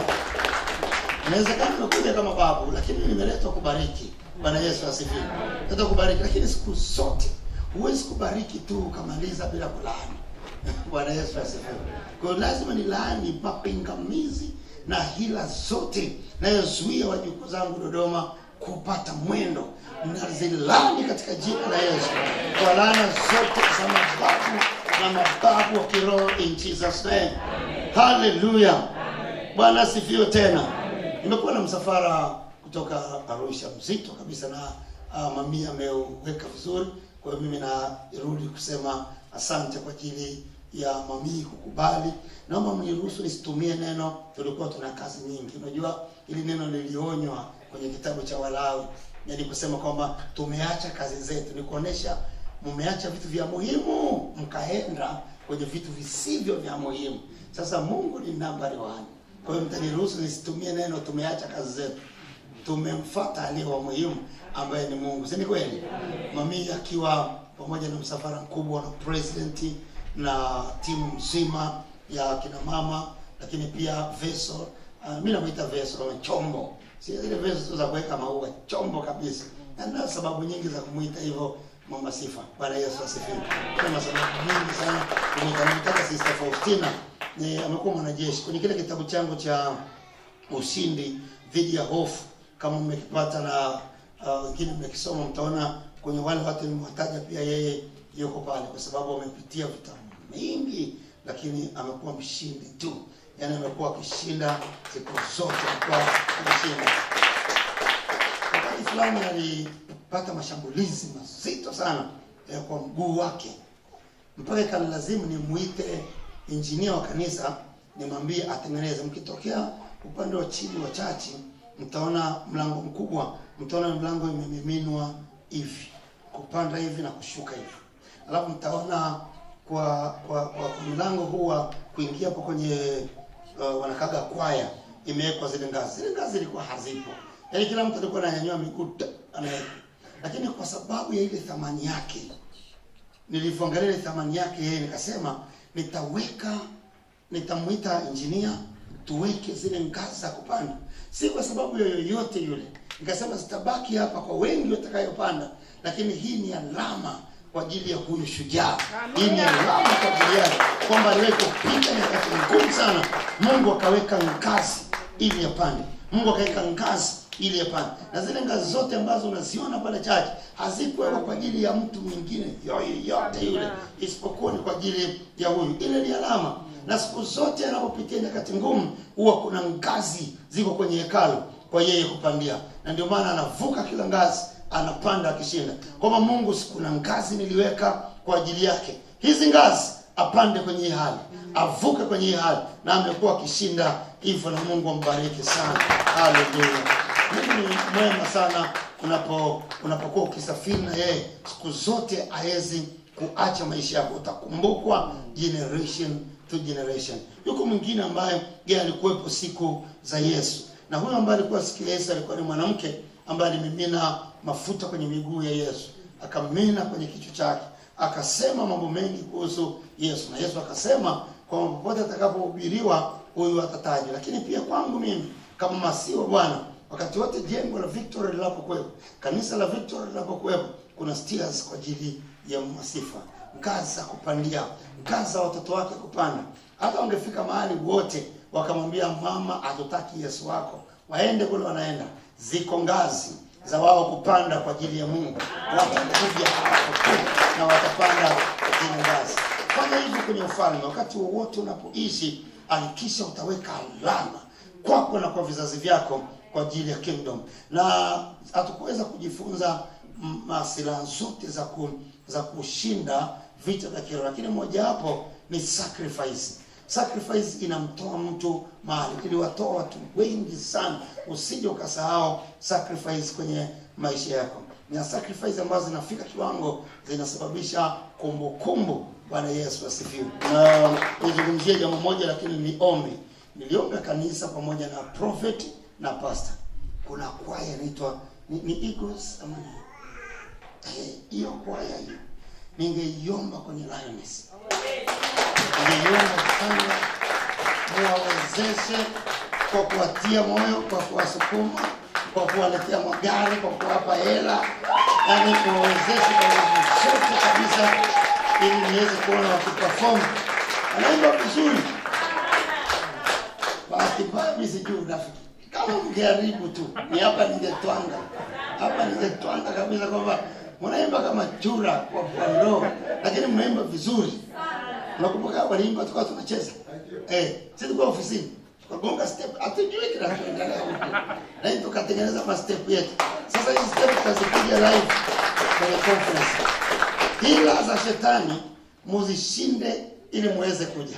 S2: inawezekana nimekuja kama babu lakini nimeletwa kubariki bwana yesu asifiwe letwa kubariki lakini siku zote huwezi kubariki tu ukamaliza bila kulaani bwana yesu asifiwe kwa hiyo lazima nilaani mapingamizi na hila zote nayozuia wajukuu zangu dodoma kupata mwendo nazilani katika jina la yesu kwa laana zote za mababu na mababu wa kiroho in jesus name haleluya bwana asifiwe tena nimekuwa na msafara kutoka arusha mzito kabisa na uh, mamia ameuweka vizuri kwa hiyo mimi narudi kusema asante kwa ajili ya mamii kukubali naomba mniruhusu nisitumie neno tulikuwa tuna kazi nyingi unajua ili neno lilionywa kwenye kitabu cha walawi yani kusema kwamba tumeacha kazi zetu ni kuonesha mmeacha vitu vya muhimu mkaenda kwenye vitu visivyo vya muhimu sasa mungu ni nambari wani kwa hiyo mtaniruhusu nisitumie neno tumeacha kazi zetu tumemfuata aliye wa muhimu ambaye ni mungu si ni kweli mamii akiwa pamoja na msafara mkubwa na president na timu nzima ya kina mama lakini pia veso uh, mi namwita veso kama chombo si zile veso tu za kuweka maua chombo kabisa na na sababu nyingi za kumwita hivyo mama sifa bwana yesu asifiwe kuna sababu nyingi sana kumwita namtaka sister faustina ni amekuwa mwanajeshi kwenye kile kitabu changu cha ushindi dhidi ya hofu kama mmekipata na uh, wengine mmekisoma mtaona kwenye wale watu nimewataja pia yeye yuko pale kwa sababu amepitia vita mingi lakini amekuwa mshindi tu yaani amekuwa akishinda siku zote amekuwa akishinda wakati fulani alipata mashambulizi mazito sana ya kwa mguu wake mpaka ikanilazimu nimuite injinia wa kanisa nimwambie atengeneze mkitokea upande wa chini wa chachi mtaona mlango mkubwa mtaona mlango imemiminwa hivi kupanda hivi na kushuka hivi alafu mtaona kwa kwa, kwa, kwa mlango huu wa kuingia hapo kwenye uh, wanakaga kwaya imewekwa zile ngazi zile ngazi zilikuwa hazipo yaani kila mtu alikuwa ananyanyua miguu ta- anaweka lakini kwa sababu ya ile thamani yake nilivyoangalia ile thamani yake yeye nikasema nitaweka nitamwita injinia tuweke zile ngazi za kupanda si kwa sababu ya yoyote yule nikasema zitabaki hapa kwa wengi watakayopanda lakini hii ni alama kwa ajili ya huyu shujaa hii ni alama kwa ajili yake kwamba aliwahi kupita nyakati ngumu sana mungu akaweka ngazi ili yapande mungu akaweka ngazi ili yapande na zile ngazi zote ambazo unaziona pale chache hazikuwekwa kwa ajili ya mtu mwingine yoyote yule isipokuwa ni kwa ajili ya huyu ile ni alama na siku zote anapopitia nyakati ngumu huwa kuna ngazi ziko kwenye hekalu kwa yeye kupandia na ndio maana anavuka kila ngazi anapanda akishinda kwamba mungu si kuna ngazi niliweka kwa ajili yake hizi ngazi apande kwenye hii hali avuke kwenye hii hali na amekuwa akishinda hivyo na mungu ambariki sana haleluya mungu ni mwema sana unapo unapokuwa ukisafiri na yeye siku zote hawezi kuacha maisha yako utakumbukwa generation to generation yuko mwingine ambaye yeye alikuwepo siku za yesu na huyo ambaye alikuwa siku ya yesu alikuwa ni mwanamke ambaye alimimina mafuta kwenye miguu ya yesu akamimina kwenye kichwa chake akasema mambo mengi kuhusu yesu na yesu akasema kwamba popote atakapohubiriwa huyu atatajwa lakini pia kwangu mimi kama masii wa bwana wakati wote jengo la victory linapokuwepo kanisa la victory linapokuwepo kuna stairs kwa ajili ya masifa ngazi za kupandia ngazi za watoto wake kupanda hata wangefika mahali wote wakamwambia mama hatutaki yesu wako waende kule wanaenda ziko ngazi za wao kupanda kwa ajili ya mungu watakuja hapo tu na watapanda zile ngazi fanya hivyo kwenye ufalme wakati wowote unapoishi hakikisha utaweka alama kwako na kwa vizazi vyako kwa ajili ya kingdom na hatukuweza kujifunza mm, ma- silaha zote za ku, za kushinda vita vya kiroho lakini mojawapo ni sacrifice sacrifice inamtoa mtu mahali iliwatoa watu wengi sana usije ukasahau sacrifice kwenye maisha yako na sacrifice ambazo zinafika kiwango zinasababisha kumbukumbu bwana yesu asifiwe na nizungumzie jambo moja lakini ni ombi niliomba kanisa pamoja na prophet na pastor kuna kwaya inaitwa ni, ni eagles ama ni Eh, hiyo kwaya hiyo ningeiomba kwenye lioness ningeiomba sana muwawezeshe kwa kuwatia moyo kwa kuwasukuma kwa kuwaletea magari kwa kuwapa hela yani kuwawezeshe kwa nguvu zote kabisa ili niweze kuona wakiperform wanaimba vizuri bahati mbaya mimi sijui unafiki kama mngeharibu tu ni hapa ningetwanga hapa ningetwanga kabisa kwamba mnaimba kama chura kwa kondoo lakini mnaimba vizuri unakumbuka waliimba tukawa tunacheza eh sisi tulikuwa ofisini tukagonga step hatujui kinachoendelea huko lakini tukatengeneza ma step yetu sasa hizi step tutazipiga live kwenye conference hila za shetani muzishinde ili muweze kuja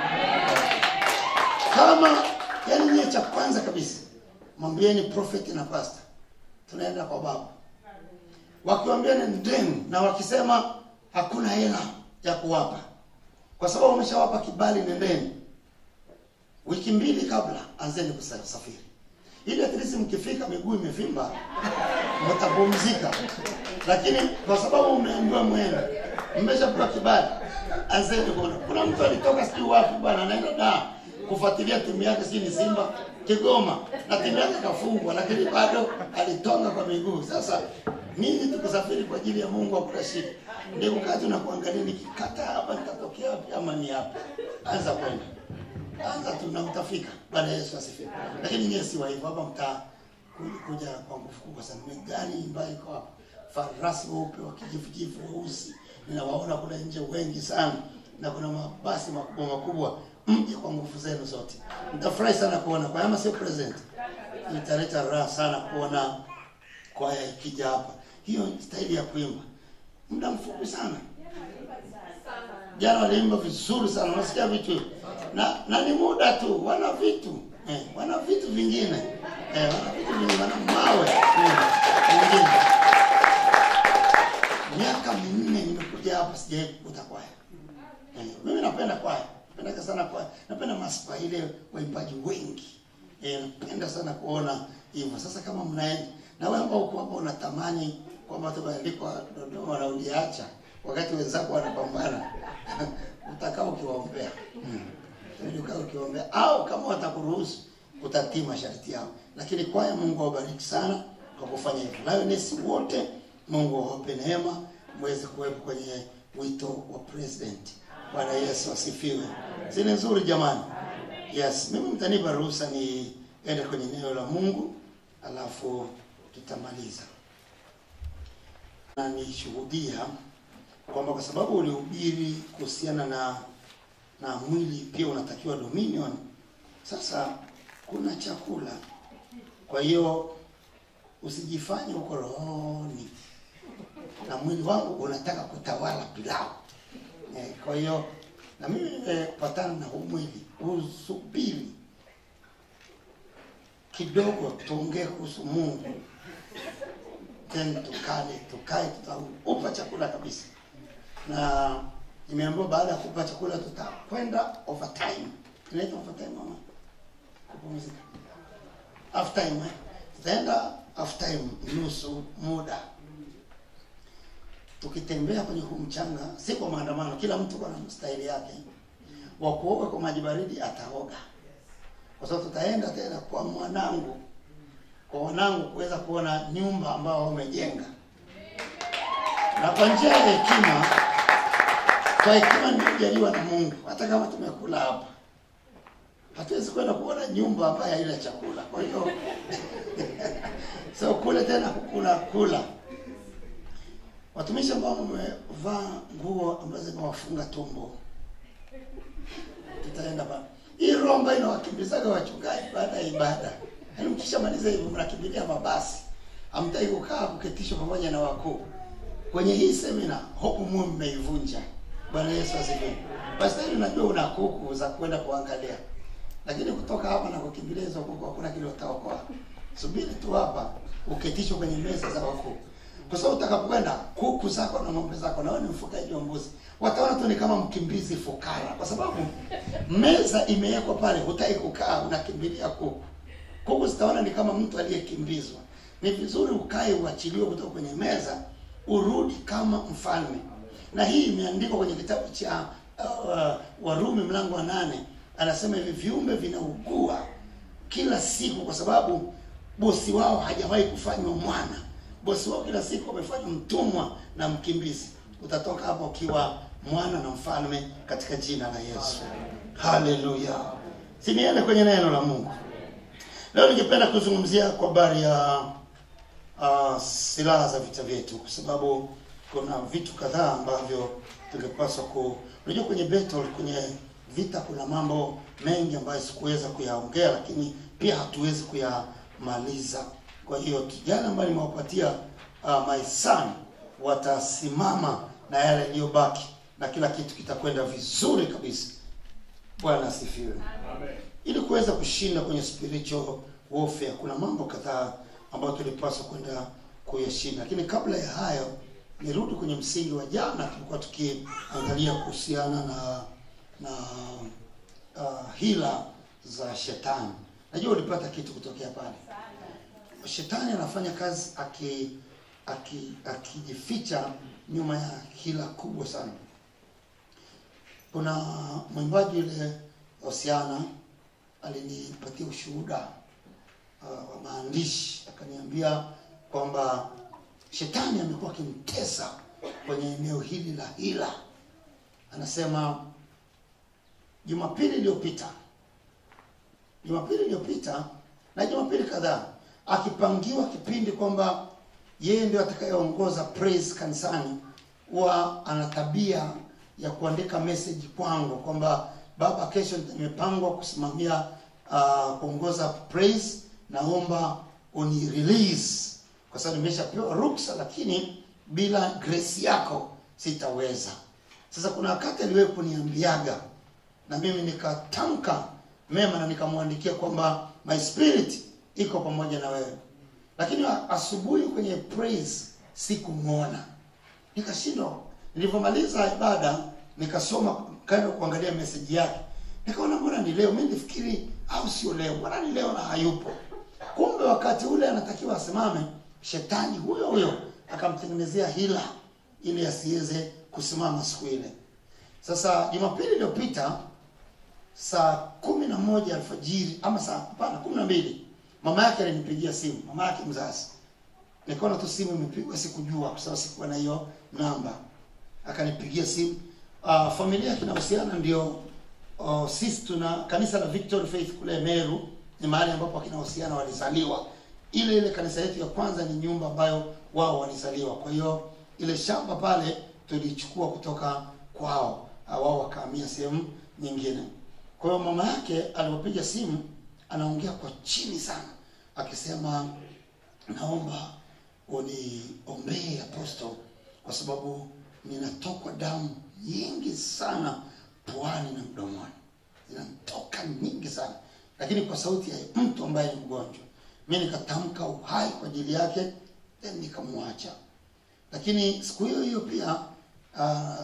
S2: kama yani nyie cha kwanza kabisa mwambieni prophet na pastor tunaenda kwa baba wakiwambia nendeni na wakisema hakuna hela ya kuwapa kwa sababu umeshawapa kibali nendeni wiki mbili kabla anzeni kusafiri ili at least mkifika miguu imevimba mtapumzika lakini kwa sababu umeambiwa mwende mmeshapewa kibali anzeni kuona kuna mtu alitoka sijui wapi bwana anaenda da kufuatilia timu yake sijui ni simba kigoma na timu yake kafungwa lakini bado alitonga kwa miguu sasa ninyi tukusafiri kwa ajili ya mungu hakuna shida ndio wakati unakuangalia nikikata hapa nitatokea wapi ama ni hapa anza kwenda anza tu na utafika bwana yesu asifiwe lakini nyewe si wa hivyo hapa mtaa kuja- kuja kwa nguvu kubwa sana ni gari ambayo iko hapa farasi weupe wa kijivujivu weusi ninawaona kule nje wengi sana na kuna mabasi makubwa makubwa mje kwa nguvu zenu zote nitafurahi sana kuona kwa ama sio present italeta raha sana kuona kwaya ikija hapa hiyo staili ya kuimba muda mfupi sana jana waliimba vizuri sana unasikia vitu hivyo. na na ni muda tu wana vitu eh, wana vitu vingine eh, wana vitu vingine wana mawe eh, vingine miaka minne nimekuja hapa sijawahi kukuta kwaya eh, mimi napenda kwaya napenda sana kwaya napenda maspa ile waimbaji wengi eh, napenda sana kuona hivyo sasa kama mnaenda na wewe ambao uko hapa unatamani kwamba tumeandikwa Dodoma na uliacha wakati wenzako wanapambana utakaa ukiwaombea mm. Ili ukae ukiwaombea au kama watakuruhusu utatii masharti yao lakini kwaya Mungu awabariki sana kwa kufanya hivyo Lioness wote Mungu awape neema mweze kuwepo kwenye wito wa president Bwana Yesu asifiwe si ni nzuri jamani yes mimi mtanipa ruhusa niende kwenye neno la Mungu alafu tutamaliza na nishuhudia kwamba kwa sababu ulihubiri kuhusiana na na mwili pia unatakiwa dominion sasa kuna chakula kwa hiyo usijifanye uko rohoni na mwili wangu unataka kutawala pilau eh, kwa hiyo na mimi nimepatana na huu mwili usubiri kidogo tuongee kuhusu mungu then tukale tukae tutaupa chakula kabisa na nimeambiwa baada ya kupa chakula tutakwenda overtime inaitwa overtime mama kupumzika half time eh? tutaenda half time nusu muda tukitembea kwenye huu mchanga si kwa maandamano kila mtu kwa na mstahili yake wa kuoga kwa maji baridi ataoga kwa sababu tutaenda tena kwa mwanangu kwa wanangu kuweza kuona nyumba ambao wamejenga na kwa njia ya hekima kwa hekima nimejaliwa na Mungu hata kama tumekula hapa hatuwezi kwenda kuona nyumba ambayo haina chakula kwa hiyo so kule tena kukula kula watumishi ambao wamevaa nguo ambazo zimewafunga tumbo tutaenda pa hii romba inawakimbizaga wachungaji baada ya ibada yaani mkishamaliza hivyo mnakimbilia mabasi hamtaki kukaa kuketishwa pamoja na wakuu kwenye hii semina hope muwe mmeivunja bwana yesu asifiwe basi hivi najua una kuku za kwenda kuangalia lakini kutoka hapa na kukimbilia hizo kuku hakuna kile utaokoa subiri tu hapa uketishwe kwenye meza za wakuu kwa sababu utakapokwenda kuku zako na ng'ombe zako na wewe ni mfugaji wa mbuzi wataona tu ni kama mkimbizi fukara kwa sababu meza imewekwa pale hutaki kukaa unakimbilia kuku kuku zitaona ni kama mtu aliyekimbizwa ni vizuri ukae uachiliwe kutoka kwenye meza urudi kama mfalme na hii imeandikwa kwenye kitabu cha uh, warumi mlango wa nane anasema hivi viumbe vinaugua kila siku kwa sababu bosi wao hajawahi kufanywa mwana bosi wao kila siku amefanywa mtumwa na mkimbizi utatoka hapa ukiwa mwana na mfalme katika jina la yesu haleluya siniende kwenye neno la mungu leo ningependa kuzungumzia kwa habari ya uh, silaha za vita vyetu kwa sababu kuna vitu kadhaa ambavyo tungepaswa ku unajua kwenye battle kwenye vita kuna mambo mengi ambayo sikuweza kuyaongea lakini pia hatuwezi kuyamaliza kwa hiyo kijana ambayo nimewapatia uh, my son watasimama na yale yaliyobaki na kila kitu kitakwenda vizuri kabisa bwana asifiwe ili kuweza kushinda kwenye spiritual warfare kuna mambo kadhaa ambayo tulipaswa kwenda kuyashinda lakini kabla ya hayo nirudi kwenye msingi wa jana tulikuwa tukiangalia kuhusiana na na uh, hila za shetani najua ulipata kitu kutokea pale shetani anafanya kazi aki aki akijificha nyuma ya hila kubwa sana kuna mwimbaji yule Hosiana alinipatia ushuhuda uh, wa maandishi akaniambia kwamba shetani amekuwa akimtesa kwenye eneo hili la hila anasema jumapili iliyopita jumapili iliyopita na jumapili kadhaa akipangiwa kipindi kwamba yeye ndio atakayeongoza praise kanisani huwa ana tabia ya kuandika message kwangu kwamba baba kesho nimepangwa kusimamia uh, kuongoza praise naomba uni release kwa sababu nimeshapewa ruksa lakini bila grace yako sitaweza sasa kuna wakati aliwahi kuniambiaga na mimi nikatamka mema na nikamwandikia kwamba my spirit iko pamoja na wewe lakini a- asubuhi kwenye praise sikumwona nikashindwa nilivyomaliza ibada nikasoma kaenda kuangalia meseji yake nikaona mbona ni leo mi nifikiri au sio leo mbona ni leo na hayupo kumbe wakati ule anatakiwa asimame shetani huyo huyo akamtengenezea hila ili asiweze kusimama siku ile sasa jumapili iliyopita saa kumi na moja alfajiri ama saa hapana kumi na mbili mama yake alinipigia simu mama yake mzazi nikaona tu simu imepigwa sikujua kwa sababu sikuwa na hiyo namba akanipigia simu uh, familia kinahusiana ndio uh, sisi tuna kanisa la Victory Faith kule Meru ni mahali ambapo kinahusiana walizaliwa ile ile kanisa yetu ya kwanza ni nyumba ambayo wao walizaliwa kwa hiyo ile shamba pale tulichukua kutoka kwao uh, wao wakahamia sehemu nyingine kwa hiyo mama yake alipopiga simu anaongea kwa chini sana akisema naomba uniombee aposto kwa sababu ninatokwa damu nyingi sana puani na mdomoni zinatoka nyingi sana lakini kwa sauti ya mtu ambaye ni mgonjwa mi nikatamka uhai kwa ajili yake then nikamwacha lakini siku hiyo hiyo pia uh,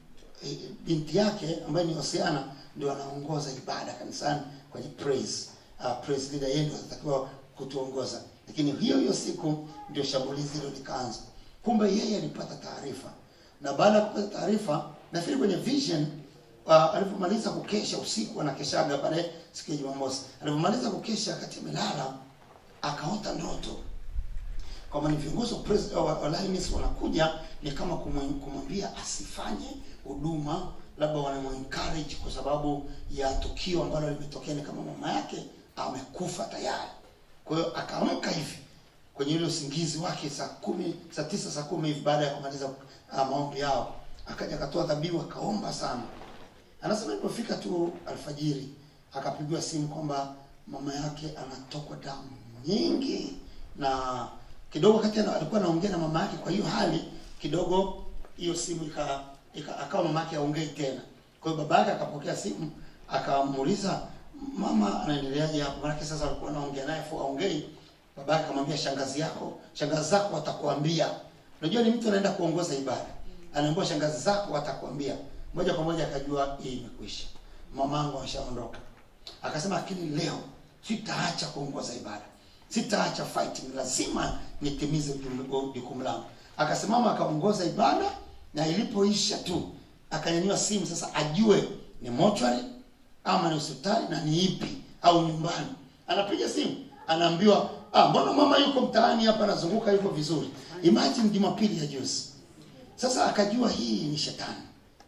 S2: e, binti yake ambaye ni Hosiana ndio anaongoza ibada kanisani kwenye praise uh, praise leader yeye ndio anatakiwa kutuongoza lakini hiyo hiyo siku ndio shambulizi hilo likaanza kumbe yeye alipata taarifa na baada ya kupata taarifa nafikiri kwenye vision uh, alipomaliza kukesha usiku anakeshaga pale siku ya Jumamosi alipomaliza kukesha akati amelala akaota ndoto kwamba ni viongozi wa pres- wa- wa Lioness wanakuja ni kama kumwe- kumwambia asifanye huduma labda wanamuencourage kwa sababu ya tukio ambalo limetokea ni kama mama yake amekufa tayari kwa hiyo akaamka hivi kwenye ile usingizi wake saa kumi saa tisa saa kumi hivi baada ya kumaliza uh, maombi yao akaja akatoa dhabihu akaomba sana anasema ilipofika tu alfajiri akapigiwa simu kwamba mama yake anatokwa damu nyingi na kidogo wakati ana- alikuwa anaongea na mama yake kwa hiyo hali kidogo hiyo simu ika, ika akawa mama yake aongei tena kwa hiyo baba yake akapokea simu akamuuliza mama anaendeleaje hapo maanake sasa alikuwa anaongea naye fu aongei baba yake akamwambia shangazi yako shangazi zako watakuambia unajua ni mtu anaenda kuongoza ibada anaambiwa shangazi zako watakwambia moja kwa moja akajua hii imekwisha mamangu ameshaondoka akasema lakini leo sitaacha kuongoza ibada sitaacha fighting lazima nitimize jukumu- jukumu langu akasimama akaongoza ibada na ilipoisha tu akanyanyua simu sasa ajue ni mochwari ama ni hospitali na ni ipi au nyumbani anapiga simu anaambiwa ah, mbona mama yuko mtaani hapa anazunguka yuko vizuri imagine jumapili ya juzi sasa akajua hii ni shetani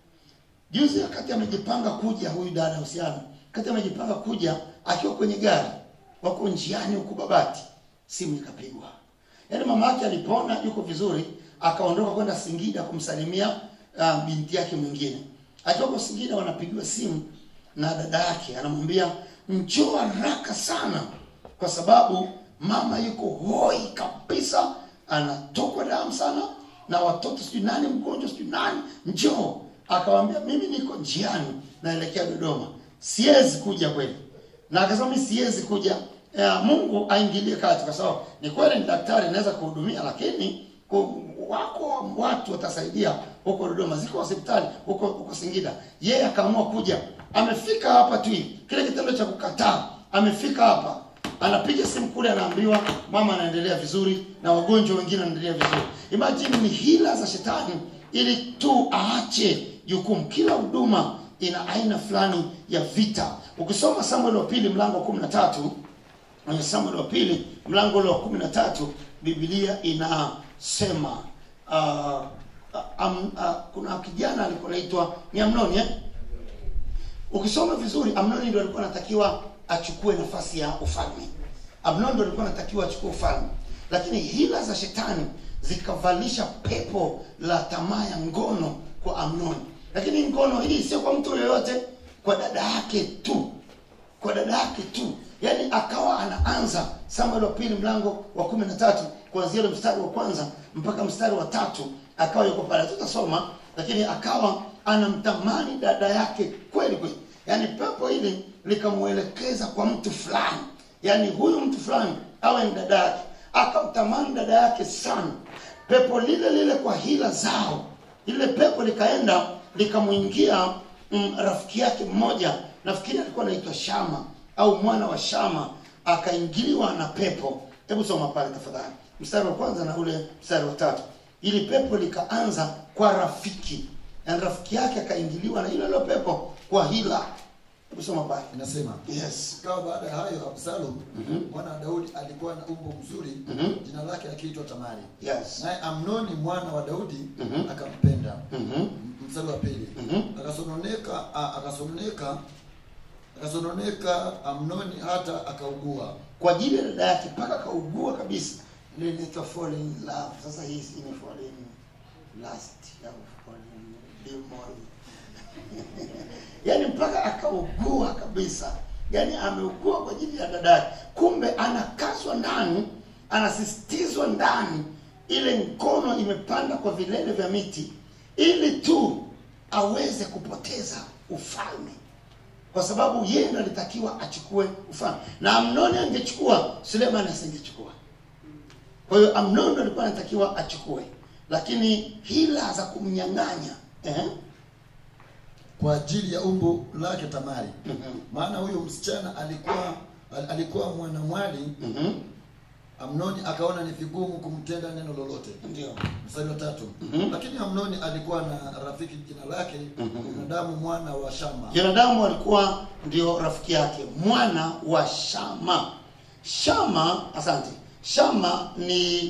S2: juzi wakati amejipanga kuja huyu dada husiano wakati amejipanga kuja akiwa kwenye gari wako njiani huku babati simu ikapigwa yaani mama yake alipona yuko vizuri akaondoka kwenda singida kumsalimia uh, binti yake mwingine akiwa kwa singida wanapigiwa simu na dada yake anamwambia njoo haraka sana kwa sababu mama yuko hoi kabisa anatokwa damu sana na watoto sijui nani mgonjwa sijui nani njoo akawambia mimi niko njiani naelekea dodoma siwezi kuja kweli na akasema mi siwezi kuja ya, mungu aingilie kati kwa sababu ni kweli ni daktari naweza kuhudumia lakini ku- wako watu watasaidia huko dodoma ziko hospitali huko huko singida yeye akaamua kuja amefika hapa tu hivi kile kitendo cha kukataa amefika hapa anapiga simu kule anaambiwa mama anaendelea vizuri na wagonjwa wengine wanaendelea vizuri imagine ni hila za shetani ili tu aache jukumu kila huduma ina aina fulani ya vita ukisoma samuel wa pili mlango wa kumi na tatu kwenye samuel wa pili mlango ule wa kumi na tatu bibilia inasema uh, um, uh, kuna kijana alikuwa anaitwa ni amnoni eh? ukisoma vizuri amnoni ndio alikuwa anatakiwa achukue nafasi ya ufalme amnoni ndio alikuwa anatakiwa achukue ufalme lakini hila za shetani zikavalisha pepo la tamaa ya ngono kwa amnoni lakini ngono hii sio kwa mtu yoyote kwa dada yake tu kwa dada yake tu yaani akawa anaanza samuel wa pili mlango wa kumi na tatu kuanzia ule mstari wa kwanza mpaka mstari wa tatu akawa yuko pale tutasoma lakini akawa anamtamani dada yake kweli kweli yaani pepo hili likamwelekeza kwa mtu fulani yaani huyu mtu fulani awe ni dada yake akamtamani dada yake sana pepo lile lile kwa hila zao lile pepo likaenda likamwingia mm, rafiki yake mmoja nafikiri alikuwa anaitwa shama au mwana wa shama akaingiliwa na pepo hebu soma pale tafadhali mstari wa kwanza na ule mstari wa tatu ili pepo likaanza kwa rafiki na rafiki yake akaingiliwa na ile ile pepo kwa hila hebu soma pale
S3: inasema
S2: yes
S3: ikawa baada ya hayo absalom mwana wa daudi alikuwa na umbo mzuri jina lake akiitwa tamari
S2: yes
S3: naye amnoni mwana wa daudi
S2: Mhm.
S3: akampenda
S2: Mhm.
S3: mstari wa pili
S2: Mhm.
S3: akasononeka a- akasononeka akasononeka amnoni hata akaugua
S2: kwa ajili ya dada yake mpaka akaugua kabisa Ile inaitwa fall in love sasa hii si ni fall in lust au fall in demon yaani mpaka akaugua kabisa yaani ameugua kwa ajili ya dada yake kumbe anakazwa ndani anasisitizwa ndani ile ngono imepanda kwa vilele vya miti ili tu aweze kupoteza ufalme kwa sababu yeye ndo alitakiwa achukue ufalme na amnoni angechukua suleiman asingechukua kwa hiyo amnoni ndo alikuwa anatakiwa achukue lakini hila za kumnyang'anya eh?
S3: kwa ajili ya umbo lake tamari
S2: Mhm.
S3: maana huyo msichana alikuwa al- alikuwa mwanamwali
S2: Mhm.
S3: amnoni akaona ni vigumu kumtenda neno lolote
S2: ndio
S3: mstari wa tatu
S2: Mhm.
S3: lakini amnoni alikuwa na rafiki jina lake binadamu mwana wa shama
S2: jonadamu alikuwa ndio rafiki yake mwana wa shama shama asante shama ni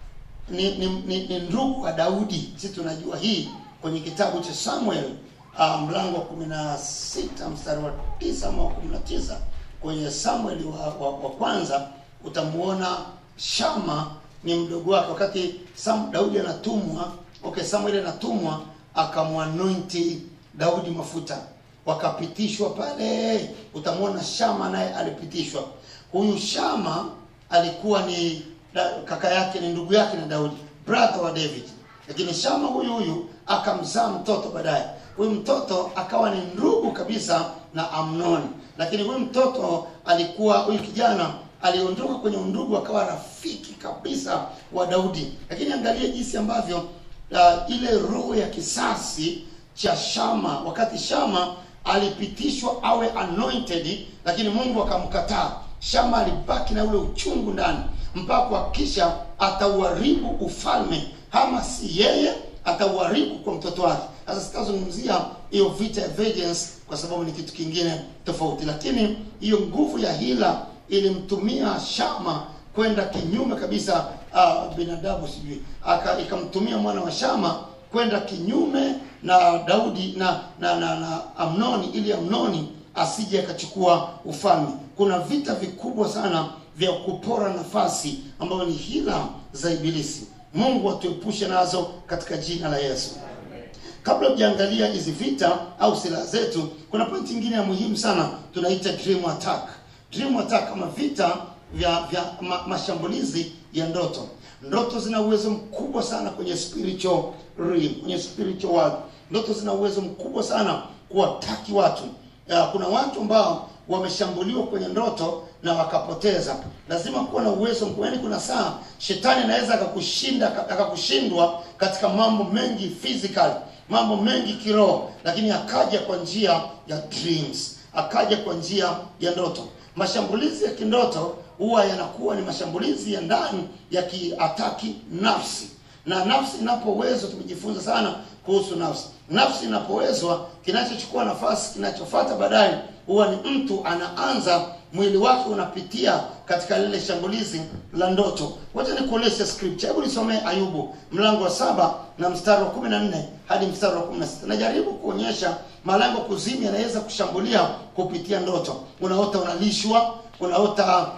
S2: ni, ni, ni, ni ndugu wa daudi sisi tunajua hii kwenye kitabu cha samuel uh, mlango wa kumi na sita mstari wa tisa ama wa kumi na tisa kwenye samueli wa, wa, wa kwanza utamuona shama ni mdogo wake wakati Sam, daudi anatumwa okay samueli anatumwa akamwanointi daudi mafuta wakapitishwa pale utamwona shama naye alipitishwa huyu shama alikuwa ni da, kaka yake ni ndugu yake na daudi brother wa david lakini shama huyu huyu akamzaa mtoto baadaye huyu mtoto akawa ni ndugu kabisa na amnoni lakini huyu mtoto alikuwa huyu kijana aliondoka kwenye undugu akawa rafiki kabisa wa daudi lakini angalia jinsi ambavyo uh, ile roho ya kisasi cha shama wakati shama alipitishwa awe anointed lakini mungu akamkataa shama alibaki na ule uchungu ndani mpaka kuhakikisha atauharibu ufalme ama si yeye atauharibu kwa mtoto wake sasa sitazungumzia hiyo vita ya vengeance kwa sababu ni kitu kingine tofauti lakini hiyo nguvu ya hila ilimtumia shama kwenda kinyume kabisa uh, binadamu sijui aka ikamtumia mwana wa shama kwenda kinyume na daudi na na, na, na amnoni ili amnoni asije akachukua ufalme kuna vita vikubwa sana vya kupora nafasi ambayo ni hila za ibilisi mungu atuepushe nazo katika jina la yesu kabla hujaangalia hizi vita au silaha zetu kuna pointi ingine ya muhimu sana tunaita dream attack dream attack kama vita vya vya ma, mashambulizi ya ndoto ndoto zina uwezo mkubwa sana kwenye spiritual realm, kwenye spiritual world ndoto zina uwezo mkubwa sana kuwataki watu ya, kuna watu ambao wameshambuliwa kwenye ndoto na wakapoteza lazima kuwa na uwezo mkubwa yaani kuna saa shetani anaweza akakushinda akakushindwa katika mambo mengi physical mambo mengi kiroho lakini akaja kwa njia ya dreams akaja kwa njia ya ndoto mashambulizi ya kindoto huwa yanakuwa ni mashambulizi ya ndani yakiataki nafsi na nafsi inapowezwa tumejifunza sana kuhusu nafsi nafsi inapowezwa kinachochukua nafasi kinachofata baadaye huwa ni mtu anaanza mwili wake unapitia katika lile shambulizi la ndoto wacha nikuonyeshe scripture hebu nisomee ayubu mlango wa saba na mstari wa kumi na nne hadi mstari wa kumi na sita najaribu kuonyesha malango kuzimu yanaweza kushambulia kupitia ndoto unaota unalishwa unaota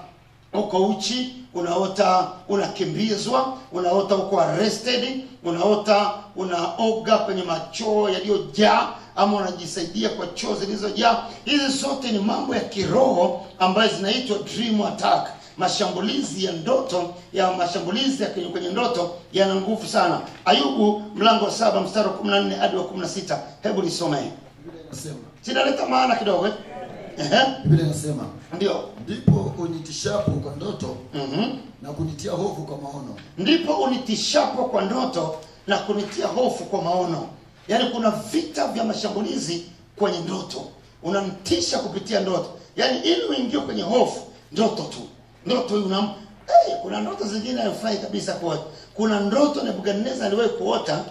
S2: uko uchi unaota unakimbizwa unaota uko arrested unaota unaoga kwenye machoo yaliyojaa ama unajisaidia kwa choo zilizojaa hizi zote ni mambo ya kiroho ambayo zinaitwa dream attack mashambulizi ya ndoto ya mashambulizi ya kwenye, kwenye ndoto yana nguvu sana ayubu mlango wa saba mstari wa 14 hadi wa 16 hebu lisomee
S3: Biblia inasema
S2: sinaleta maana kidogo eh? Ehe,
S3: Biblia inasema
S2: ndio
S3: ndipo unitishapo kwa ndoto
S2: Mhm.
S3: na kunitia hofu kwa maono
S2: ndipo unitishapo kwa ndoto na kunitia hofu kwa maono yaani kuna vita vya mashambulizi kwenye ndoto unamtisha kupitia ndoto yaani ili uingie kwenye hofu ndoto tu ndoto hii unam hey, kuna ndoto zingine haifai kabisa kuota kuna ndoto nebukadnezar aliwahi kuota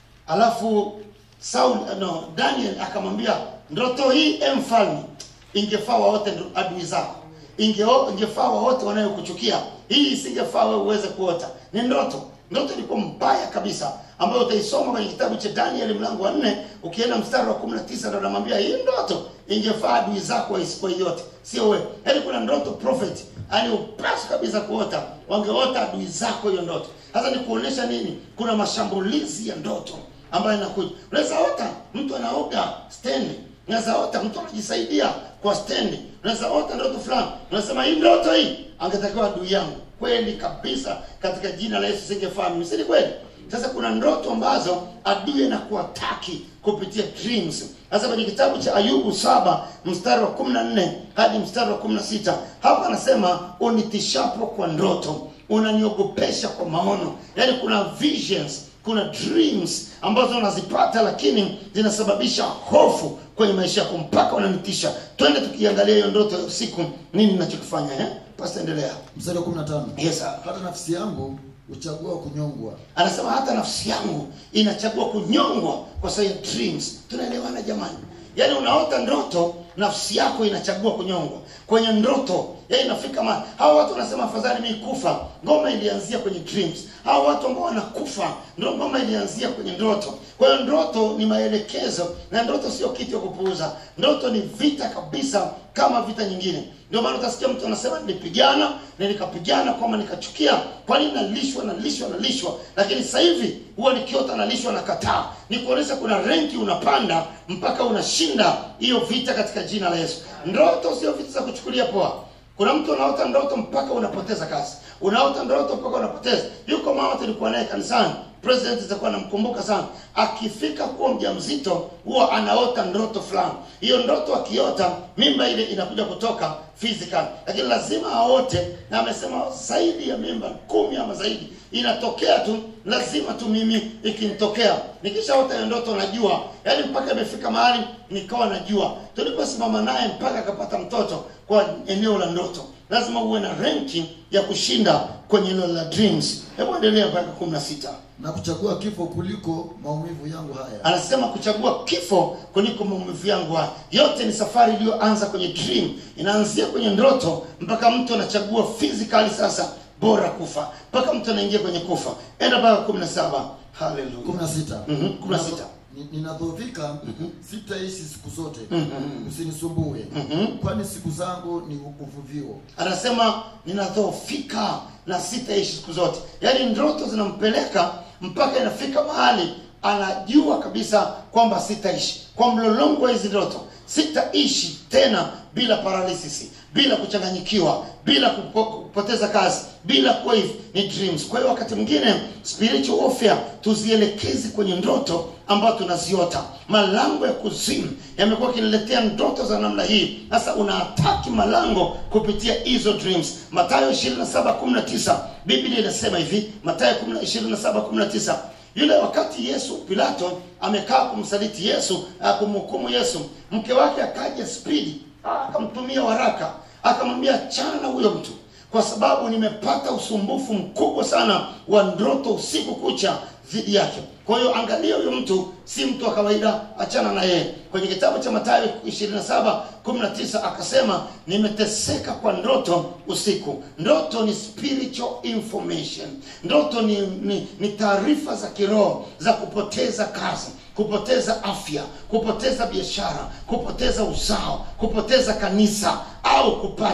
S2: alafu Saul no, Daniel akamwambia ndoto hii e mfalme ingefaa waote ndo- adui zako Ingeo- ingefaa waote wanayokuchukia hii isingefaa wewe uweze kuota ni ndoto ndoto ilikuwa mbaya kabisa ambayo utaisoma kwenye kitabu cha daniel mlango wa nne ukienda mstari wa kumi na tisa ndo anamwambia hii ndoto ingefaa adui zako waisikuwa yote sio wewe yaani kuna ndoto prophet yani upasi kabisa kuota wangeota adui zako hiyo ndoto sasa ni kuonesha nini kuna mashambulizi ya ndoto ambayo inakuja unaweza ota mtu anaoga stendi unaweza ota mtu anajisaidia kwa stendi unaweza ota ndoto fulani unasema hii ndoto hii angetakiwa adui yangu kweli kabisa katika jina la yesu singefaa mimi si ni kweli sasa kuna ndoto ambazo adui anakuataki kupitia dreams sasa kwenye kitabu cha ayubu saba mstari wa kumi na nne hadi mstari wa kumi na sita hapa anasema unitishapo kwa ndoto unaniogopesha kwa maono yaani kuna visions kuna dreams ambazo unazipata lakini zinasababisha hofu kwenye maisha yako mpaka unanitisha twende tukiangalia hiyo ndoto ya usiku nini nachokifanya eh? pasa endelea
S3: mstari wa 15
S2: yes, sir.
S3: hata nafsi yangu huchagua kunyongwa
S2: anasema hata nafsi yangu inachagua kunyongwa kwa sababu ya dreams tunaelewana jamani yaani unaota ndoto nafsi yako inachagua kunyongwa kwenye ndoto yaani inafika ma hawa watu wanasema afadhali mi kufa ngoma ilianzia kwenye dreams hawa watu ambao wanakufa ndo ngoma ilianzia kwenye ndoto kwa hiyo ndoto ni maelekezo na ndoto sio kitu ya kupuuza ndoto ni vita kabisa kama vita nyingine ndio maana utasikia mtu anasema nilipigana na nikapigana kwamba nikachukia kwa nini nalishwa nalishwa nalishwa lakini sasa hivi huwa nikiota nalishwa na kataa ni kuonyesha kuna renki unapanda mpaka unashinda hiyo vita katika jina la yesu ndoto sio vitu za kuchukulia poa kuna mtu unaota ndoto mpaka unapoteza kazi unaota ndoto mpaka unapoteza yuko mama tulikuwa naye kanisani president itakuwa namkumbuka sana akifika kuwa mjamzito huwa anaota ndoto fulani hiyo ndoto akiota mimba ile inakuja kutoka physical lakini lazima aote na amesema zaidi ya mimba kumi ama zaidi inatokea tu lazima tu mimi ikinitokea nikishaota hiyo ndoto najua yaani mpaka imefika mahali nikawa najua tuliposimama naye mpaka akapata mtoto kwa eneo la ndoto lazima uwe na renki ya kushinda kwenye eneo la dreams hebu endelea mpaka kumi na sita
S3: na kuchagua kifo kuliko maumivu yangu haya
S2: anasema kuchagua kifo kuliko maumivu yangu haya yote ni safari iliyoanza kwenye dream inaanzia kwenye ndoto mpaka mtu anachagua physically sasa bora kufa mpaka mtu anaingia kwenye kufa enda mpaka kumi na saba haleluya
S3: 16
S2: Mhm, 16.
S3: Ni- ninadhoofika sitaishi siku zote
S2: Mhm.
S3: usinisumbue
S2: Mhm.
S3: kwani siku zangu ni uvuvio
S2: anasema ninadhoofika na sitaishi siku zote yaani ndoto zinampeleka mpaka inafika mahali anajua kabisa kwamba sitaishi kwa mlolongo wa hizi ndoto sitaishi tena bila paralysis bila kuchanganyikiwa bila kupo, kupoteza kazi bila kuwa hivi ni dreams kwa hiyo wakati mwingine spiritual warfare tuzielekezi kwenye ndoto ambayo tunaziota malango ya kuzimu yamekuwa akiniletea ndoto za namna hii sasa unaataki malango kupitia hizo dreams matayo 27:19 biblia inasema hivi matayo 27:19 yule wakati yesu pilato amekaa kumsaliti yesu ah, kumhukumu yesu mke wake akaja spidi ah, akamtumia waraka akamwambia chana huyo mtu kwa sababu nimepata usumbufu mkubwa sana wa ndoto usiku kucha dhidi yake kwa hiyo angalia huyo mtu si mtu wa kawaida achana na yeye kwenye kitabu cha matayo 27 19 akasema nimeteseka kwa ndoto usiku ndoto ni spiritual information ndoto ni, ni, ni taarifa za kiroho za kupoteza kazi kupoteza afya kupoteza biashara kupoteza uzao kupoteza kanisa au kupata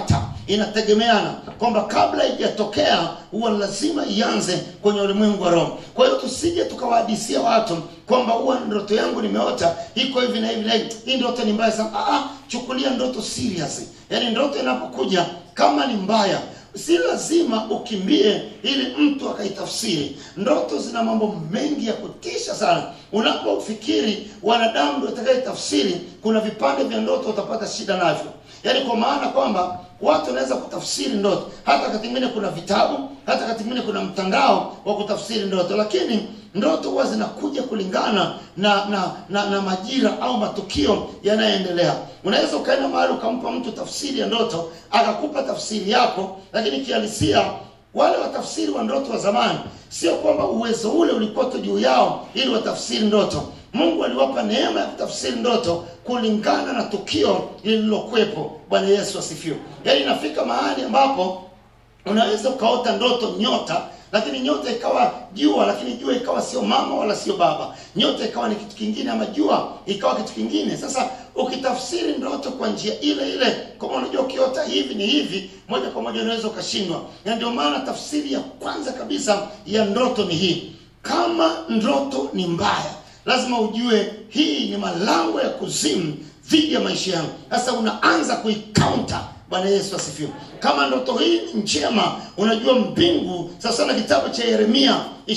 S2: inategemeana kwamba kabla haijatokea huwa lazima ianze kwenye ulimwengu wa roho kwa hiyo tusije tukawahadisia watu kwamba huwa ndoto yangu nimeota iko hivi na hivi na hivi hii ndoto ni mbaya sana ah, ah, chukulia ndoto serious yaani ndoto inapokuja kama ni mbaya si lazima ukimbie ili mtu akaitafsiri ndoto zina mambo mengi ya kutisha sana unapofikiri wanadamu ndio atakaitafsiri kuna vipande vya ndoto utapata shida navyo yaani kwa maana kwamba watu wanaweza kutafsiri ndoto hata wakati mwingine kuna vitabu hata wakati mwingine kuna mtandao wa kutafsiri ndoto lakini ndoto huwa zinakuja kulingana na na, na na majira au matukio yanayoendelea unaweza ukaenda mahali ukampa mtu tafsiri ya ndoto akakupa tafsiri yako lakini kihalisia wale watafsiri wa ndoto wa zamani sio kwamba uwezo ule ulikuwa tu juu yao ili watafsiri ndoto mungu aliwapa neema ya kutafsiri ndoto kulingana na tukio lililokwepo bwana yesu asifiwe yaani inafika mahali ambapo unaweza ukaota ndoto nyota lakini nyota ikawa jua lakini jua ikawa sio mama wala sio baba nyota ikawa ni kitu kingine ama jua ikawa kitu kingine sasa ukitafsiri ndoto kwa njia ile ile kama unajua ukiota hivi ni hivi moja kwa moja unaweza ukashindwa na ndio maana tafsiri ya kwanza kabisa ya ndoto ni hii kama ndoto ni mbaya lazima ujue hii ni malango ya kuzimu dhidi ya maisha yangu sasa unaanza kuikaunta bwana yesu asifiwe kama ndoto hii ni njema unajua mbingu sasa na kitabu cha yeremia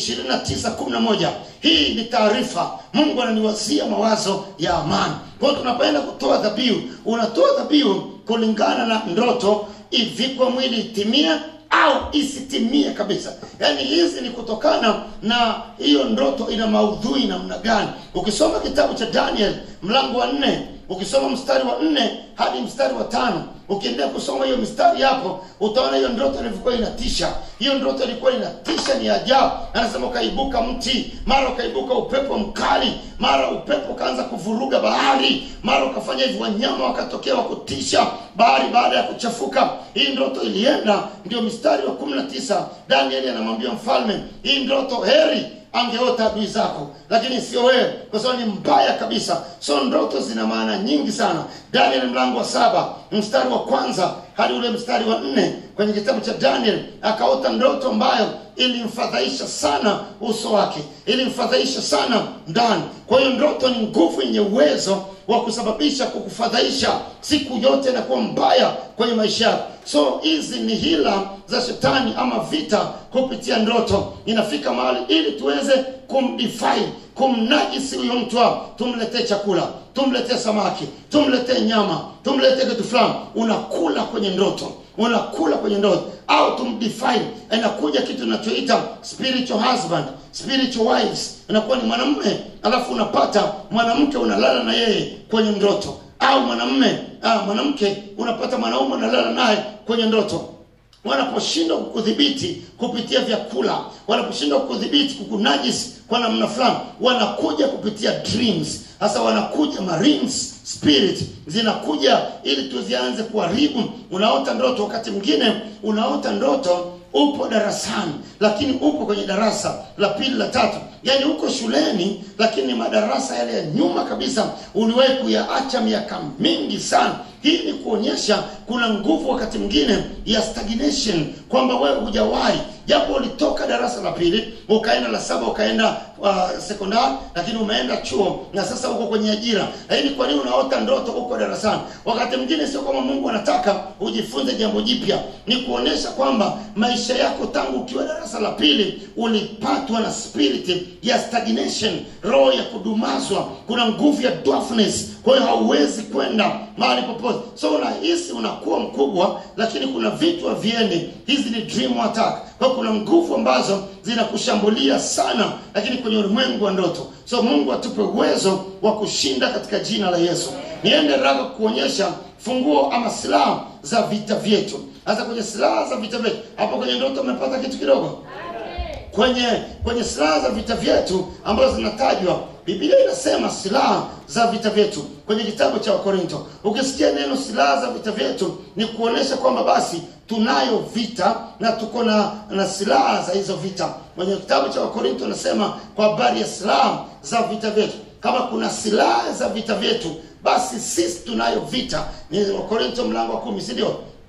S2: 2911 hii ni taarifa mungu ananiwazia mawazo ya amani kwa hiyo tunapoenda kutoa dhabihu unatoa dhabihu kulingana na ndoto ivikwe mwili itimie au isitimie kabisa yaani hizi ni kutokana na hiyo ndoto ina maudhui namna gani ukisoma kitabu cha daniel mlango wa nne ukisoma mstari wa nne hadi mstari wa tano ukiendelea kusoma hiyo mistari hapo utaona hiyo ndoto ilivyokuwa inatisha hiyo ndoto ilikuwa inatisha ni ajabu anasema ukaibuka mti mara ukaibuka upepo mkali mara upepo ukaanza kuvuruga bahari mara ukafanya hivi wanyama wakatokea wa kutisha bahari baada ya kuchafuka hii ndoto ilienda ndio mstari wa kumi na tisa danieli anamwambia mfalme hii ndoto heri angeota adui zako lakini sio wewe kwa sababu ni mbaya kabisa so ndoto zina maana nyingi sana daniel mlango wa saba mstari wa kwanza hadi ule mstari wa nne kwenye kitabu cha daniel akaota ndoto ambayo ilimfadhaisha sana uso wake ilimfadhaisha sana ndani kwa hiyo ndoto ni nguvu yenye uwezo wa kusababisha kukufadhaisha siku yote inakuwa mbaya kwenye maisha yako so hizi ni hila za shetani ama vita kupitia ndoto inafika mahali ili tuweze kumdefine kumnajisi huyo mtu wao tumletee chakula tumletee samaki tumletee nyama tumletee kitu fulani unakula kwenye ndoto unakula kwenye ndoto au tumdefine inakuja kitu inachoita spiritual husband spiritual wives inakuwa ni mwanamume alafu unapata mwanamke unalala na yeye kwenye ndoto au mwanamume ah, mwanamke unapata mwanaume unalala naye kwenye ndoto wanaposhindwa kukudhibiti kupitia vyakula wanaposhindwa kukudhibiti kukunajisi kwa namna fulani wanakuja kupitia dreams sasa wanakuja marines spirit zinakuja ili tuzianze kuharibu unaota ndoto wakati mwingine unaota ndoto upo darasani lakini upo kwenye darasa la pili la tatu yaani uko shuleni lakini madarasa yale ya nyuma kabisa uliwahi kuyaacha miaka mingi sana hii ni kuonyesha kuna nguvu wakati mwingine ya stagnation kwamba wewe hujawahi japo ulitoka darasa la pili ukaenda la saba ukaenda uh, sekondari lakini umeenda chuo na sasa uko kwenye ajira lakini kwa nini unaota ndoto uko darasani wakati mwingine sio kama mungu anataka ujifunze jambo jipya ni kuonyesha kwamba maisha yako tangu ukiwa darasa la pili ulipatwa na spirit ya stagnation roho ya kudumazwa kuna nguvu ya dwarfness kwa hiyo hauwezi kwenda mahali popote so unahisi unakuwa mkubwa lakini kuna vitu haviendi hizi ni dream attack kwa hiyo kuna nguvu ambazo zinakushambulia sana lakini kwenye ulimwengu wa ndoto so mungu atupe uwezo wa kushinda katika jina la yesu niende raga kuonyesha funguo ama silaha za vita vyetu sasa kwenye silaha za vita vyetu hapo kwenye ndoto umepata kitu kidogo kwenye kwenye silaha za vita vyetu ambazo zinatajwa biblia inasema silaha za vita vyetu kwenye kitabu cha wakorinto ukisikia neno silaha za vita vyetu ni kuonyesha kwamba basi tunayo vita na tuko na na silaha za hizo vita kwenye kitabu cha wakorinto anasema kwa habari ya silaha za vita vyetu kama kuna silaha za vita vyetu basi sisi tunayo vita ni wakorinto mlango wa kumi si ndio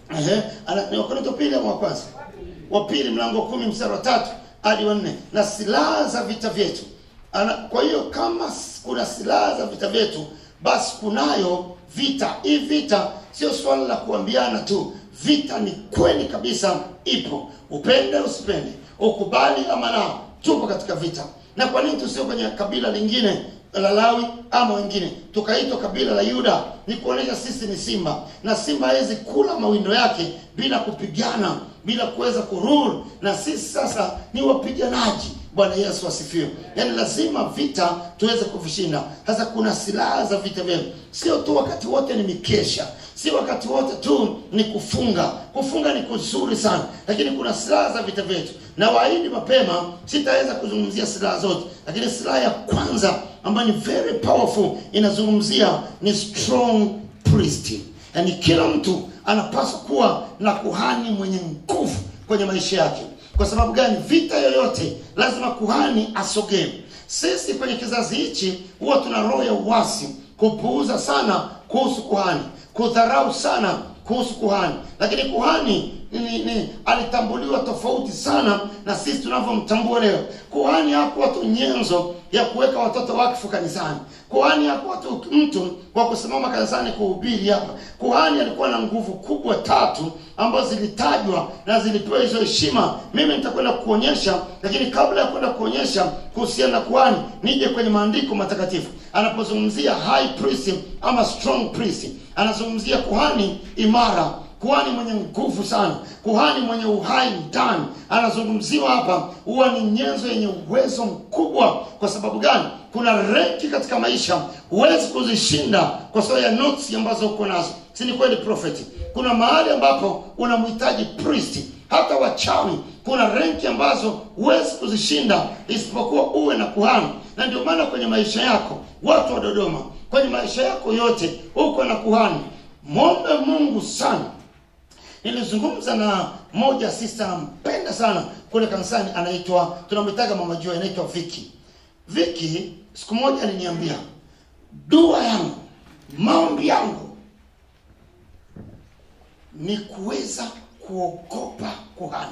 S2: Ehe, ana- ni Wakorintho pili ama wa kwanza? Wa pili mlango wa kumi mstari wa tatu hadi wa nne. Na silaha za vita vyetu. Ana, kwa hiyo kama s- kuna silaha za vita vyetu, basi kunayo vita. Hii vita sio swala la kuambiana tu. Vita ni kweli kabisa, ipo. Upende usipende, ukubali ama la, tupo katika vita. Na kwa nini tusio kwenye kabila lingine la Lawi ama wengine tukaitwa kabila la Yuda, ni kuonesha sisi ni simba, na simba hawezi kula mawindo yake bila kupigana, bila kuweza kurule, na sisi sasa ni wapiganaji. Bwana Yesu asifiwe. Yaani lazima vita tuweze kuvishinda. Sasa kuna silaha za vita vyetu, sio tu wakati wote ni mikesha, si wakati wote tu ni kufunga. Kufunga ni kuzuri sana, lakini kuna silaha za vita vyetu, na waahidi mapema sitaweza kuzungumzia silaha zote, lakini silaha ya kwanza ambayo ni very powerful inazungumzia ni strong priest. Yaani kila mtu anapaswa kuwa na kuhani mwenye nguvu kwenye maisha yake. Kwa sababu gani? Vita yoyote lazima kuhani asogee. Sisi kwenye kizazi hichi huwa tuna roho ya uasi, kupuuza sana kuhusu kuhani, kudharau sana kuhusu kuhani, lakini kuhani ni, ni alitambuliwa tofauti sana na sisi tunavyomtambua leo. Kuhani hakuwa tu nyenzo ya kuweka watoto wakfu kanisani. Kuhani hakuwa tu mtu kwa kusimama kanisani kuhubiri hapa. Kuhani alikuwa na nguvu kubwa tatu ambazo zilitajwa na zilipewa hizo heshima. Mimi nitakwenda kuonyesha, lakini kabla ya kwenda kuonyesha kuhusiana na kuhani, nije kwenye maandiko matakatifu anapozungumzia high priest ama strong priest, anazungumzia kuhani imara kuhani mwenye nguvu sana, kuhani mwenye uhai ndani. Anazungumziwa hapa, huwa ni nyenzo yenye uwezo mkubwa. Kwa sababu gani? Kuna renki katika maisha huwezi kuzishinda kwa sababu ya notes ambazo uko nazo, si ni kweli prophet? Kuna mahali ambapo unamhitaji priest. Hata wachawi kuna renki ambazo huwezi kuzishinda isipokuwa uwe na kuhani, na ndio maana kwenye maisha yako, watu wa Dodoma, kwenye maisha yako yote uko na kuhani. Mwombe Mungu sana nilizungumza na moja sister nampenda sana kule kanisani, anaitwa tunamwitaga mama Joy, anaitwa Viki. Viki siku moja aliniambia, dua yangu, maombi yangu ni kuweza kuogopa kuhani,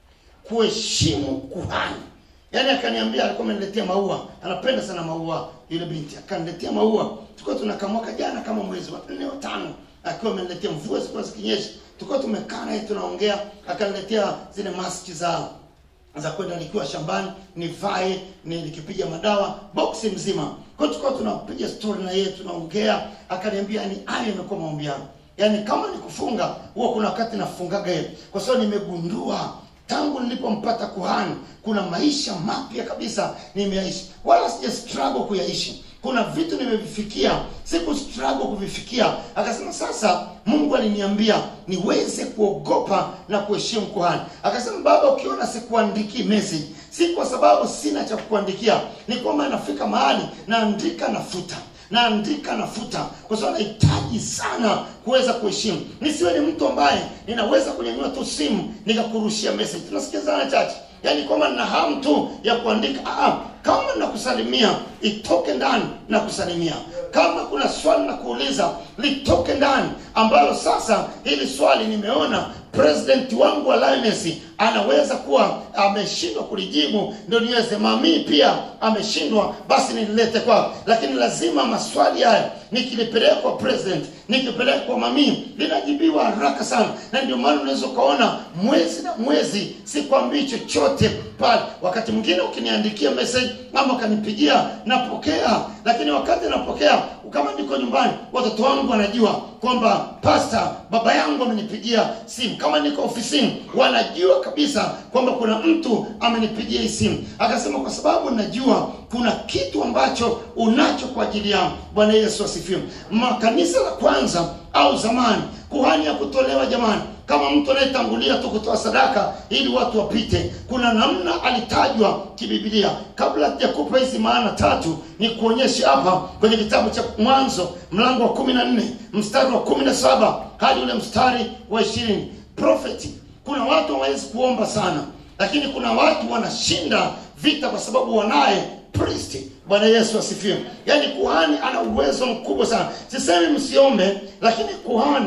S2: kuheshimu kuhani. Yaani akaniambia, alikuwa ameniletea maua, anapenda sana maua yule binti, akaniletea maua. Tulikuwa tunakaa mwaka jana kama mwezi wa nne wa tano, akiwa ameniletea mvua zilikuwa zikinyesha, tulikuwa tumekaa naye tunaongea, akaniletea zile maski za za kwenda nikiwa shambani nivae ni nikipiga madawa boksi mzima. Kwa hiyo tulikuwa tunapiga story na yeye tunaongea, akaniambia ni hayo imekuwa maombi yangu. Yaani kama ni kufunga, huwa kuna wakati nafungaga yeye, kwa sababu nimegundua tangu nilipompata kuhani kuna maisha mapya kabisa nimeyaishi, wala sija struggle kuyaishi. Kuna vitu nimevifikia, siku struggle kuvifikia. Akasema sasa, Mungu aliniambia niweze kuogopa na kuheshimu kuhani. Akasema, baba, ukiona sikuandikii message, si kwa sababu sina cha kukuandikia, ni kwamba nafika mahali naandika nafuta naandika nafuta, kwa sababu nahitaji sana kuweza kuheshimu. Nisiwe ni mtu ambaye ninaweza kunyanyua tu simu nikakurushia message. Tunasikizana chache, yaani kwamba nina hamu tu ya kuandika. Ah, kama nakusalimia itoke ndani na kusalimia. Kama kuna swali na kuuliza litoke ndani, ambalo sasa hili swali nimeona president wangu wa Lioness anaweza kuwa ameshindwa kulijibu, ndio niweze mami pia ameshindwa, basi nililete kwako. Lakini lazima maswali haya nikilipeleka kwa president, nikipeleka kwa mami, linajibiwa haraka sana, na ndio maana unaweza ukaona mwezi na mwezi sikwambii chochote pale. Wakati mwingine ukiniandikia message ama ukanipigia, napokea, lakini wakati napokea, kama niko nyumbani, watoto wangu wanajua kwamba pasta, baba yangu amenipigia simu. Kama niko ofisini, wanajua kabisa kwamba kuna mtu amenipigia hii simu. Akasema kwa sababu najua kuna kitu ambacho unacho kwa ajili yangu. Bwana Yesu asifiwe. Makanisa la kwanza au zamani, kuhani ya kutolewa jamani, kama mtu anayetangulia tu kutoa sadaka ili watu wapite, kuna namna alitajwa kibibilia. Kabla sijakupa hizi maana tatu, ni kuonyesha hapa kwenye kitabu cha Mwanzo mlango wa kumi na nne mstari wa kumi na saba hadi ule mstari wa ishirini. Prophet, kuna watu hawawezi kuomba sana, lakini kuna watu wanashinda vita kwa sababu wanaye priest. Bwana Yesu asifiwe. Yaani kuhani ana uwezo mkubwa sana. Sisemi msiombe, lakini kuhani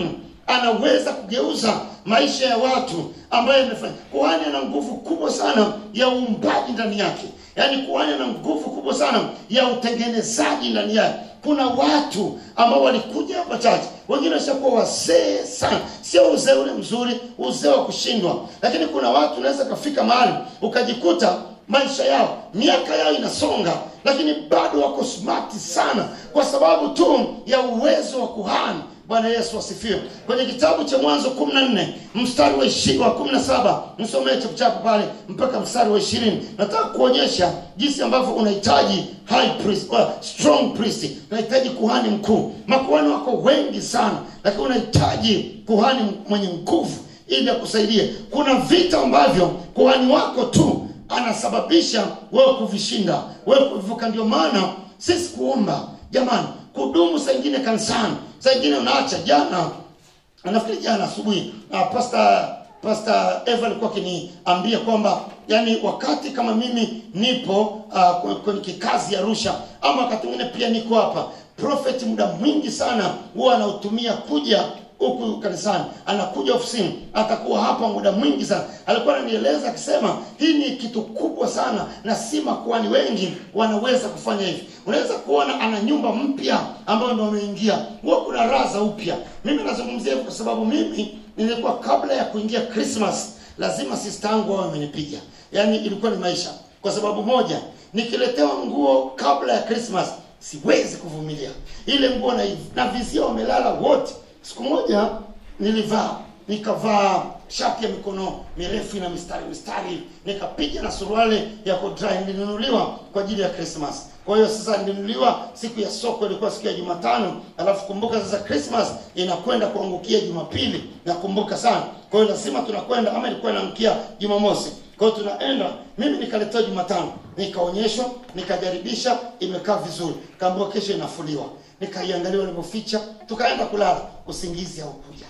S2: anaweza kugeuza maisha ya watu ambayo yamefanya kuhani ana nguvu kubwa sana ya uumbaji ndani yake yaani kuhani ana nguvu kubwa sana ya utengenezaji ndani yake kuna watu ambao walikuja hapa chache wengine washakuwa wazee sana sio uzee ule mzuri uzee wa kushindwa lakini kuna watu unaweza kafika mahali ukajikuta maisha yao miaka yao inasonga lakini bado wako smart sana kwa sababu tu ya uwezo wa kuhani bwana yesu asifiwe kwenye kitabu cha mwanzo 14 mstari wa ishi- wa 17 msomee chapuchapu pale mpaka mstari wa ishirini nataka kuonyesha jinsi ambavyo unahitaji high priest, uh, strong priest unahitaji kuhani mkuu makuhani wako wengi sana lakini unahitaji kuhani mwenye nguvu ili akusaidie kuna vita ambavyo kuhani wako tu anasababisha wewe kuvishinda wewe kuvivuka ndio maana sisi kuomba jamani kudumu saa ingine kanisani saa ingine unaacha jana nafikiri jana asubuhi uh, pasta pasta eva alikuwa akiniambia kwamba yani wakati kama mimi nipo uh, kwenye kikazi arusha ama wakati mwingine pia niko hapa prophet muda mwingi sana huwa anautumia kuja huku kanisani anakuja ofisini atakuwa hapa muda mwingi sana alikuwa ananieleza akisema hii ni kitu kubwa sana na si makuani wengi wanaweza kufanya hivi unaweza kuona ana nyumba mpya ambayo ndo ameingia huwa kuna raha za upya mimi nazungumzia hivyo kwa sababu mimi nilikuwa kabla ya kuingia christmas lazima sistangu awe amenipiga yaani ilikuwa ni maisha kwa sababu moja nikiletewa nguo kabla ya christmas siwezi kuvumilia ile nguo na, na vizia wamelala wote siku moja nilivaa nikavaa shati ya mikono mirefu na mistari mistari nikapiga na suruali ya kodrai nilinunuliwa kwa ajili ya christmas kwa hiyo sasa nilinunuliwa siku ya soko ilikuwa siku ya jumatano alafu kumbuka sasa christmas inakwenda kuangukia jumapili nakumbuka sana kwa hiyo lazima tunakwenda ama ilikuwa inaangukia jumamosi kwa hiyo tunaenda mimi nikaletewa jumatano nikaonyeshwa nikajaribisha imekaa vizuri kaambiwa kesho inafuliwa nikaiangalia walivyoficha tukaenda kulala usingizi haukuja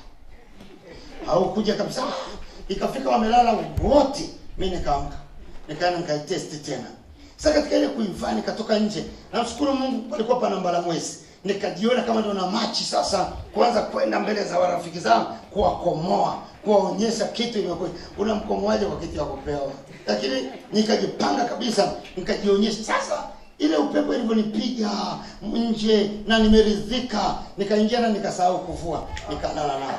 S2: haukuja kabisa ikafika wamelala wote mi nikaamka nikaenda nikaitesti tena sasa katika ile kuivaa nikatoka nje namshukuru mungu palikuwa pana mbala mwezi nikajiona kama ndo na machi sasa kuanza kwenda mbele za warafiki zangu kuwakomoa kuwaonyesha kitu imekuwa unamkomoaje kwa kitu ya kupewa lakini nikajipanga kabisa nikajionyesha sasa ile upepo ilivyonipiga nje na nimeridhika nikaingia na nikasahau kuvua nikalala nao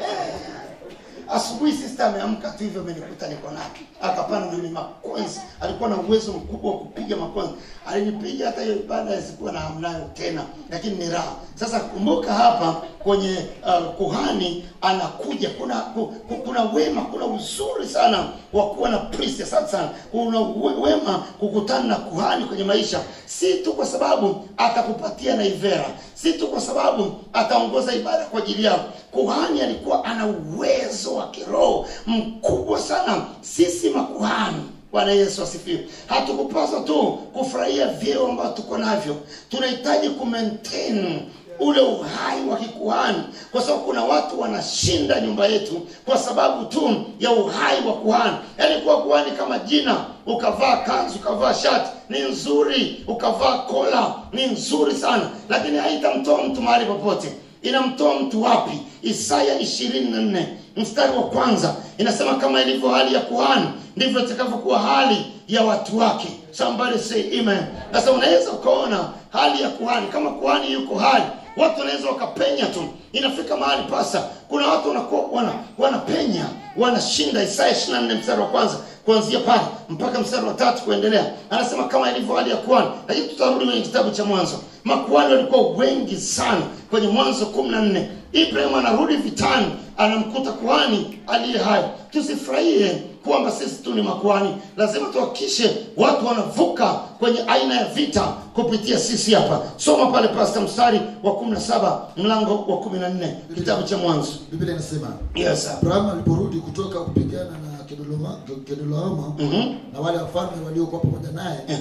S2: asubuhi sister ameamka tu hivyo amenikuta niko naye akapanda na makonzi alikuwa na uwezo mkubwa wa kupiga makonzi alinipiga hata hiyo ibada isikuwa na hamnayo tena lakini ni raha sasa kumbuka hapa kwenye uh, kuhani anakuja kuna ku, ku, kuna wema kuna uzuri sana wa kuwa na priest asante sana kuna we- wema kukutana na kuhani kwenye maisha si tu kwa sababu atakupatia na ivera si tu kwa sababu ataongoza ibada kwa ajili yako kuhani alikuwa ana uwezo wa kiroho mkubwa sana sisi makuhani bwana yesu asifiwe hatukupaswa tu kufurahia vyeo ambavyo tuko navyo tunahitaji kumaintain ule uhai wa kikuhani kwa sababu kuna watu wanashinda nyumba yetu kwa sababu tu ya uhai wa kuhani yaani kuwa kuhani kama jina ukavaa kanzu ukavaa shati ni nzuri ukavaa kola ni nzuri sana lakini haitamtoa mtu mahali popote inamtoa mtu wapi isaya ishirini na nne mstari wa kwanza inasema kama ilivyo hali ya kuhani ndivyo itakavyokuwa hali ya watu wake somebody say amen sasa unaweza ukaona hali ya kuhani kama kuhani yuko hali watu wanaweza wakapenya tu inafika mahali pasa kuna watu wanakuwa wana, wanapenya wanashinda isaya 24 mstari wa kwanza kuanzia pale mpaka mstari wa tatu kuendelea anasema kama ilivyo hali ya kuhani lakini tutarudi kwenye kitabu cha mwanzo makuhani walikuwa wengi sana kwenye mwanzo kumi na nne ibrahim anarudi vitani anamkuta kuhani aliye hai tusifurahie kwamba sisi tu ni makuhani lazima tuhakikishe watu wanavuka kwenye aina ya vita kupitia sisi hapa soma pale pasta mstari wa 17 mlango wa 14 kitabu cha mwanzo
S3: biblia inasema
S2: yes sir.
S3: abrahamu aliporudi kutoka kupigana na Kedoloma- kedolaoma
S2: Mhm.
S3: na wale wafalme waliokuwa pamoja naye
S2: Ehe.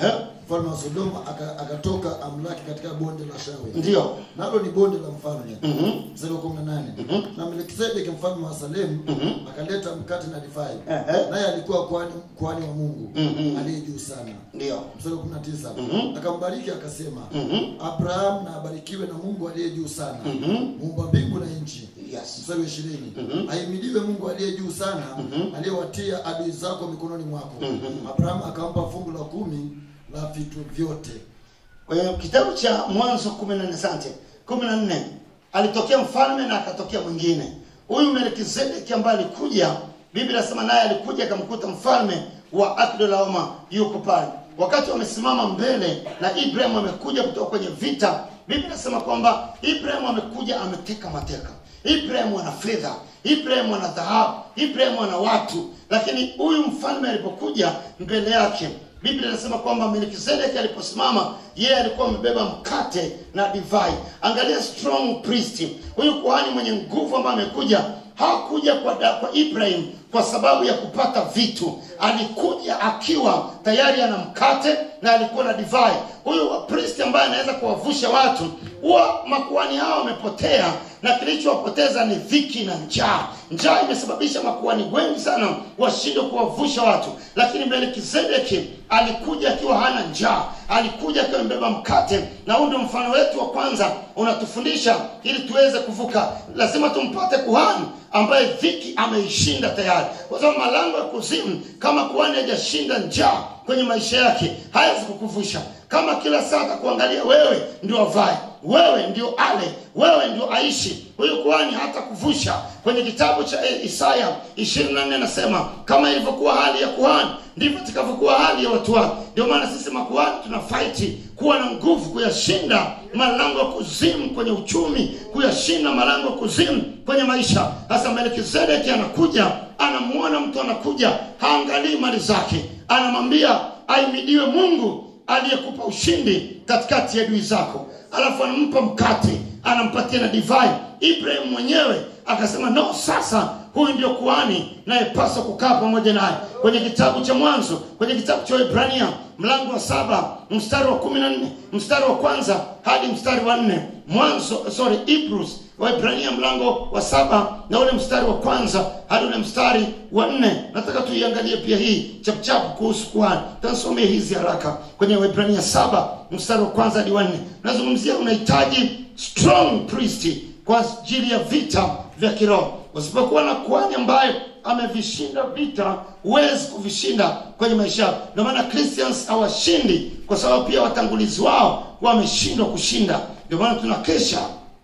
S3: mfalme wa Sodoma aka- akatoka amlaki katika bonde la Shawe,
S2: ndio
S3: nalo ni bonde la mfalme.
S2: Mhm.
S3: Mstari wa 18 na Melkisedeki mfalme wa Salemu akaleta mkate na divai,
S2: Ehe.
S3: naye alikuwa kuhani kuhani wa Mungu
S2: Mhm.
S3: aliye juu sana.
S2: ndio
S3: Mstari wa 19
S2: Mhm.
S3: akambariki akasema,
S2: Mhm.
S3: Abraham na abarikiwe na Mungu aliye juu sana,
S2: Mhm.
S3: muumba mbingu na nchi.
S2: yes
S3: Mstari wa ishirini
S2: Mhm.
S3: ahimidiwe Mungu aliye juu sana
S2: Mhm.
S3: aliyewatia adui zako mikononi mwako.
S2: Mhm.
S3: Abrahamu akampa fungu la kumi la vitu vyote.
S2: kwa hiyo kitabu cha mwanzo kumi na nne sante kumi na nne alitokea mfalme na akatokea mwingine huyu melkizedeki ambaye alikuja biblia inasema naye alikuja akamkuta mfalme wa akdolaoma yuko pale wakati wamesimama mbele na ibrahim amekuja kutoka kwenye vita biblia inasema kwamba ibrahim amekuja ameteka mateka ibrahim ana fedha ibrahim ana dhahabu ibrahim ana watu lakini huyu mfalme alipokuja mbele yake biblia inasema kwamba melkizedeki aliposimama yeye alikuwa amebeba mkate na divai angalia strong priest huyu kuhani mwenye nguvu ambaye amekuja hakuja kwa, da- kwa ibrahim kwa sababu ya kupata vitu alikuja akiwa tayari ana mkate na alikuwa na divai huyu priest ambaye anaweza kuwavusha watu huwa makuhani hao wamepotea na kilichowapoteza ni dhiki na njaa njaa imesababisha makuhani wengi sana washindwe kuwavusha watu lakini melkizedeki alikuja akiwa hana njaa alikuja akiwa amebeba mkate na huu ndio mfano wetu wa kwanza unatufundisha ili tuweze kuvuka lazima tumpate kuhani ambaye dhiki ameishinda tayari kwa sababu malango ya kuzimu kama kuhani hajashinda njaa kwenye maisha yake hawezi kukuvusha kama kila saa atakuangalia wewe ndio avae wewe ndio ale wewe ndio aishi huyu kuhani hata kuvusha kwenye kitabu cha eh, isaya 24 anasema kama ilivyokuwa hali ya kuhani ndivyo itakavyokuwa hali ya watu wake ndio maana sisi makuhani tuna faiti kuwa na nguvu kuyashinda malango ya kuzimu kwenye uchumi kuyashinda malango ya kuzimu kwenye maisha sasa melkizedeki anakuja anamuona mtu anakuja haangalii mali zake anamwambia aimidiwe mungu aliyekupa ushindi katikati ya adui zako alafu anampa mkate anampatia na divai ibrahim mwenyewe akasema no sasa huyu ndio kuhani nayepaswa kukaa pamoja naye kwenye kitabu cha mwanzo kwenye kitabu cha ibrania mlango wa saba mstari wa kumi na nne mstari wa kwanza hadi mstari wa nne mwanzo sorry hebrews waibrania mlango wa saba na ule mstari wa kwanza hadi ule mstari wa nne nataka tuiangalie pia hii chapchapu kuhusu kuhani tansomea hizi haraka kwenye waibrania saba mstari wa kwanza hadi wa nne nazungumzia unahitaji strong priest kwa ajili ya vita vya kiroho usipokuwa na kuhani ambaye amevishinda vita huwezi kuvishinda kwenye maisha yako ndio maana christians hawashindi kwa sababu pia watangulizi wao wameshindwa kushinda ndio maana tunakesha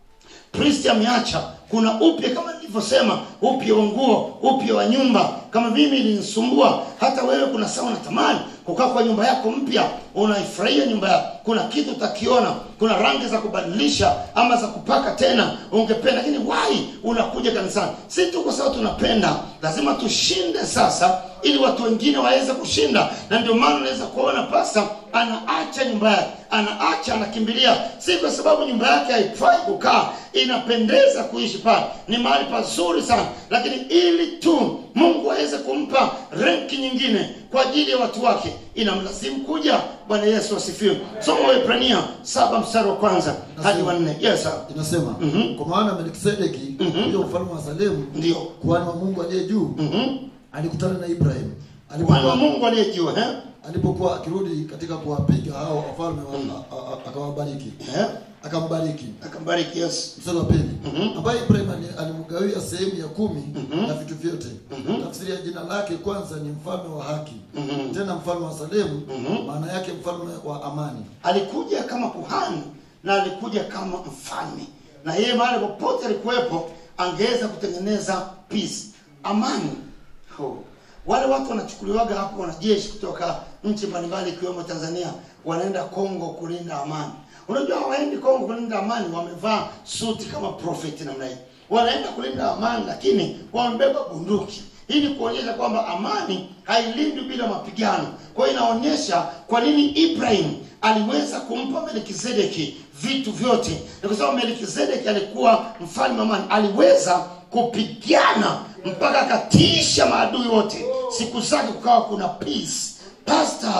S2: kristi ameacha kuna upya kama nilivyosema upya wa nguo upya wa nyumba kama mimi ilinisumbua hata wewe kuna saa unatamani kukaa kwa nyumba yako mpya unaifurahia nyumba yako kuna kitu utakiona kuna rangi za kubadilisha ama za kupaka tena ungependa lakini wai unakuja kanisani si tu kwa sababu tunapenda lazima tushinde sasa ili watu wengine waweze kushinda na ndio maana unaweza kuona pasta anaacha nyumba yake anaacha anakimbilia si kwa sababu nyumba yake haifai kukaa inapendeza kuishi pale ni mahali pazuri sana lakini ili tu mungu aweze kumpa renki nyingine kwa ajili ya watu wake inamlazimu kuja bwana yesu asifiwe soma waebrania saba mstari wa kwanza hadi wa nne yes sir.
S3: inasema
S2: Mhm.
S3: kwa maana melkisedeki huyo mfalme wa salemu
S2: ndio
S3: kuhani wa mungu aliye juu
S2: Mhm.
S3: alikutana na ibrahim
S2: Bwana wa
S3: alipokuwa
S2: mungu aliyejua eh?
S3: alipokuwa akirudi katika kuwapiga hao wafalme wa- a- a- akawabariki
S2: Eh?
S3: akambariki
S2: akambariki yesu
S3: mstari wa pili
S2: Mhm.
S3: ambaye ibrahim ali- alimgawia sehemu ya kumi
S2: Mhm.
S3: na vitu vyote
S2: Mhm.
S3: tafsiri ya jina lake kwanza ni mfalme wa haki
S2: Mhm.
S3: tena mfalme wa salemu
S2: Mhm.
S3: maana yake mfalme wa amani
S2: alikuja kama kuhani na alikuja kama mfalme na yeye mahali popote alikuwepo angeweza kutengeneza peace amani oh. wale watu wanachukuliwaga hapo wanajeshi kutoka nchi mbalimbali ikiwemo tanzania wanaenda kongo kulinda amani unajua hawaendi kongo kulinda amani wamevaa suti kama profeti namna hii wanaenda kulinda amani lakini wamebeba bunduki ili kuonyesha kwamba amani hailindwi bila mapigano kwa hiyo inaonyesha kwa nini ibrahim aliweza kumpa melkizedeki vitu vyote ni kwa sababu melkizedeki alikuwa mfalme wa amani aliweza kupigana mpaka akatiisha maadui wote siku zake kukawa kuna peace pasta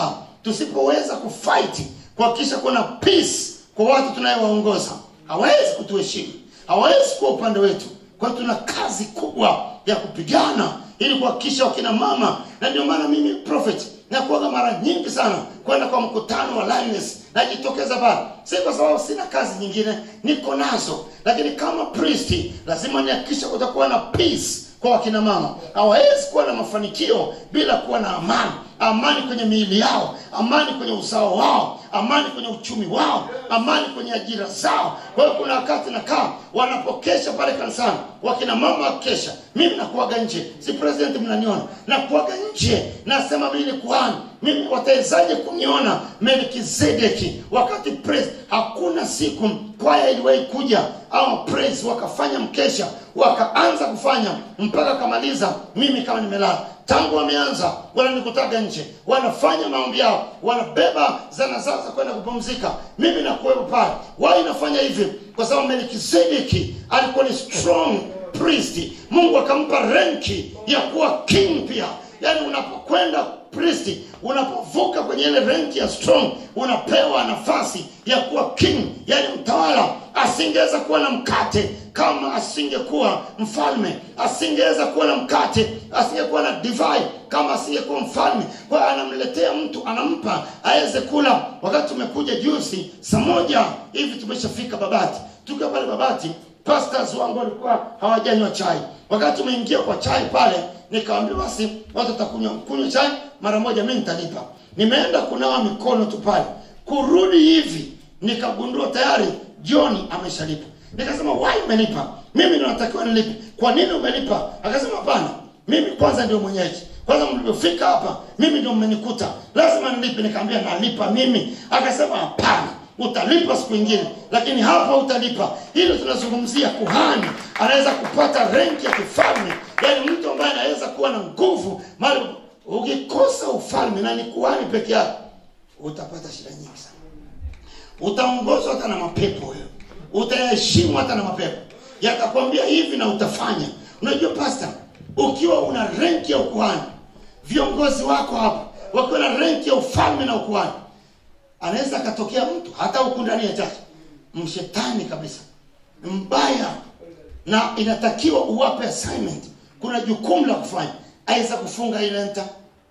S2: tusipoweza kufight kuhakikisha kuna peace kwa watu tunayewaongoza hawezi kutuheshimu hawezi kuwa upande wetu kwa hiyo tuna kazi kubwa ya kupigana ili kuhakikisha wakina mama na ndio maana mimi prophet nakuaga mara nyingi sana kwenda kwa mkutano wa Lioness najitokeza pale si kwa sababu sina kazi nyingine niko nazo lakini kama priest lazima nihakikisha kutakuwa na peace kwa wakina mama hawawezi kuwa na mafanikio bila kuwa na amani amani kwenye miili yao amani kwenye uzao wao amani kwenye uchumi wao amani kwenye ajira zao kwa hiyo kuna wakati nakaa wanapokesha pale kanisani wakina mama wakesha mimi nakuaga nje si president mnaniona nakuaga nje nasema mimi ni kuhani mimi watawezaje kuniona melkizedeki wakati praise hakuna siku kwaya iliwahi kuja au praise wakafanya mkesha wakaanza kufanya mpaka kamaliza mimi kama nimelala tangu wameanza wananikutaga nje wanafanya maombi yao wanabeba zana zao za kwenda kupumzika mimi nakuwepo pale wao inafanya hivi kwa sababu melkizedeki alikuwa ni strong priest mungu akampa renki ya kuwa king pia yaani unapokwenda priest unapovuka kwenye ile renki ya strong unapewa nafasi ya kuwa king yaani mtawala asingeweza kuwa na mkate kama asingekuwa mfalme asingeweza kuwa na mkate asingekuwa na divai kama asingekuwa mfalme kwa hiyo anamletea mtu anampa aweze kula wakati tumekuja juzi saa moja hivi tumeshafika babati tukiwa pale babati pastors wangu walikuwa hawajanywa chai wakati tumeingia kwa chai pale nikawambia basi watu watakunywa kunywa chai mara moja mi nitalipa nimeenda kunawa mikono tu pale kurudi hivi nikagundua tayari joni ameshalipa nikasema wai umelipa mimi ndo natakiwa nilipe kwa nini umelipa akasema hapana mimi kwanza ndio mwenyeji kwanza mlivyofika hapa mimi ndio mmenikuta lazima nilipe nikaambia nalipa mimi akasema hapana utalipa siku ingine lakini hapa utalipa hilo tunazungumzia kuhani anaweza kupata renki ya kifalme yaani mtu ambaye anaweza kuwa na nguvu mali ukikosa ufalme na ni kuhani peke yake utapata shida nyingi sana utaongozwa hata na mapepo wewe utaheshimu hata na mapepo yatakwambia hivi na utafanya unajua pasta ukiwa una renki ya ukuhani viongozi wako hapa wakiwa na renki ya ufalme na ukuhani anaweza akatokea mtu hata huku ndani ya chache mshetani kabisa mbaya na inatakiwa uwape assignment kuna jukumu la kufanya aweza kufunga ile nta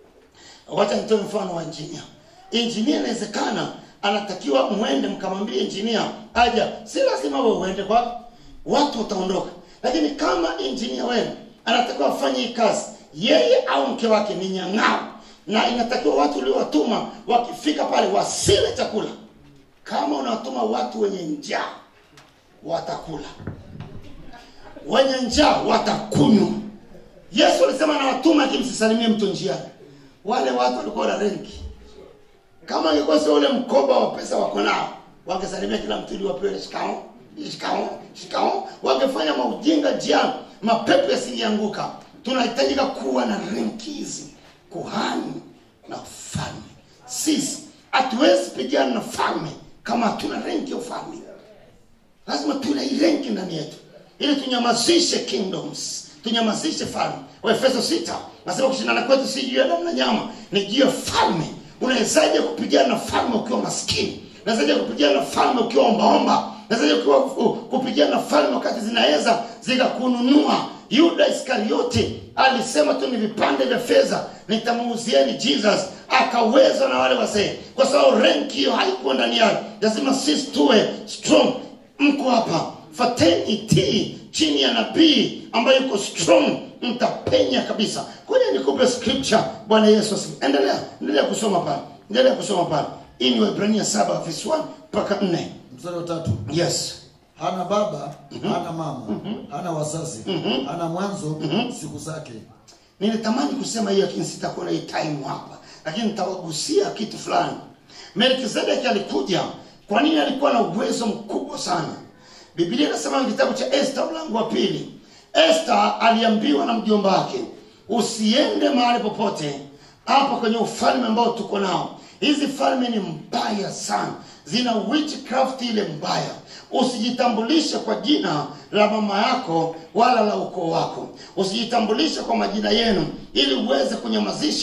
S2: wacha nitoe mfano wa injinia injinia inawezekana anatakiwa mwende mkamwambie injinia aja si lazima we uende kwake watu wataondoka lakini kama injinia wenu anatakiwa afanye hii kazi yeye au mke wake ni nyang'ao na inatakiwa watu uliowatuma wakifika pale wasile chakula kama unawatuma watu wenye njaa watakula wenye njaa watakunywa yesu alisema nawatuma lakini msisalimie mtu njiani wale watu walikuwa na renki kama ingekuwa sio ule mkoba wa pesa wako nao wangesalimia kila mtu ili wapewe shikao shikao shikao wangefanya maujinga njiani mapepo yasingeanguka tunahitajika kuwa na renki hizi kuhani na ufalme sisi hatuwezi pigana na falme kama hatuna renki ya ufalme lazima tuwe na hii renki ndani yetu ili tunyamazishe kingdoms tunyamazishe falme waefeso sita nasema kushindana kwetu si juu ya damu na nyama ni juu ya falme unawezaje kupigana na falme ukiwa maskini unawezaje kupigana na falme ukiwa ombaomba unawezaje ukiwa kupigana na falme wakati zinaweza zikakununua yuda iskariote alisema tu ni vipande vya fedha nitamuuzieni jesus akaweza na wale wazee kwa sababu renki hiyo haikuwa ndani yake lazima sisi tuwe strong mko hapa fateni tii chini ya nabii ambaye yuko strong mtapenya kabisa kwenye nikupe scripture bwana yesu asifiwe endelea endelea kusoma pale endelea kusoma pale hii ni wahibrania saba verse 1 mpaka nne
S3: mstari wa tatu
S2: yes
S3: hana baba hana mama hana wazazi hana mwanzo siku zake
S2: nilitamani kusema hiyo lakini sitakuwa na hii time hapa lakini nitawagusia kitu fulani melkizedeki alikuja kwa nini alikuwa na uwezo mkubwa sana biblia inasema kitabu cha esta mlango wa pili esta aliambiwa na mjomba wake usiende mahali popote hapa kwenye ufalme ambao tuko nao hizi falme ni mbaya sana zina witchcraft ile mbaya usijitambulishe kwa jina la mama yako wala la ukoo wako usijitambulishe kwa majina yenu ili uweze kunyamazisha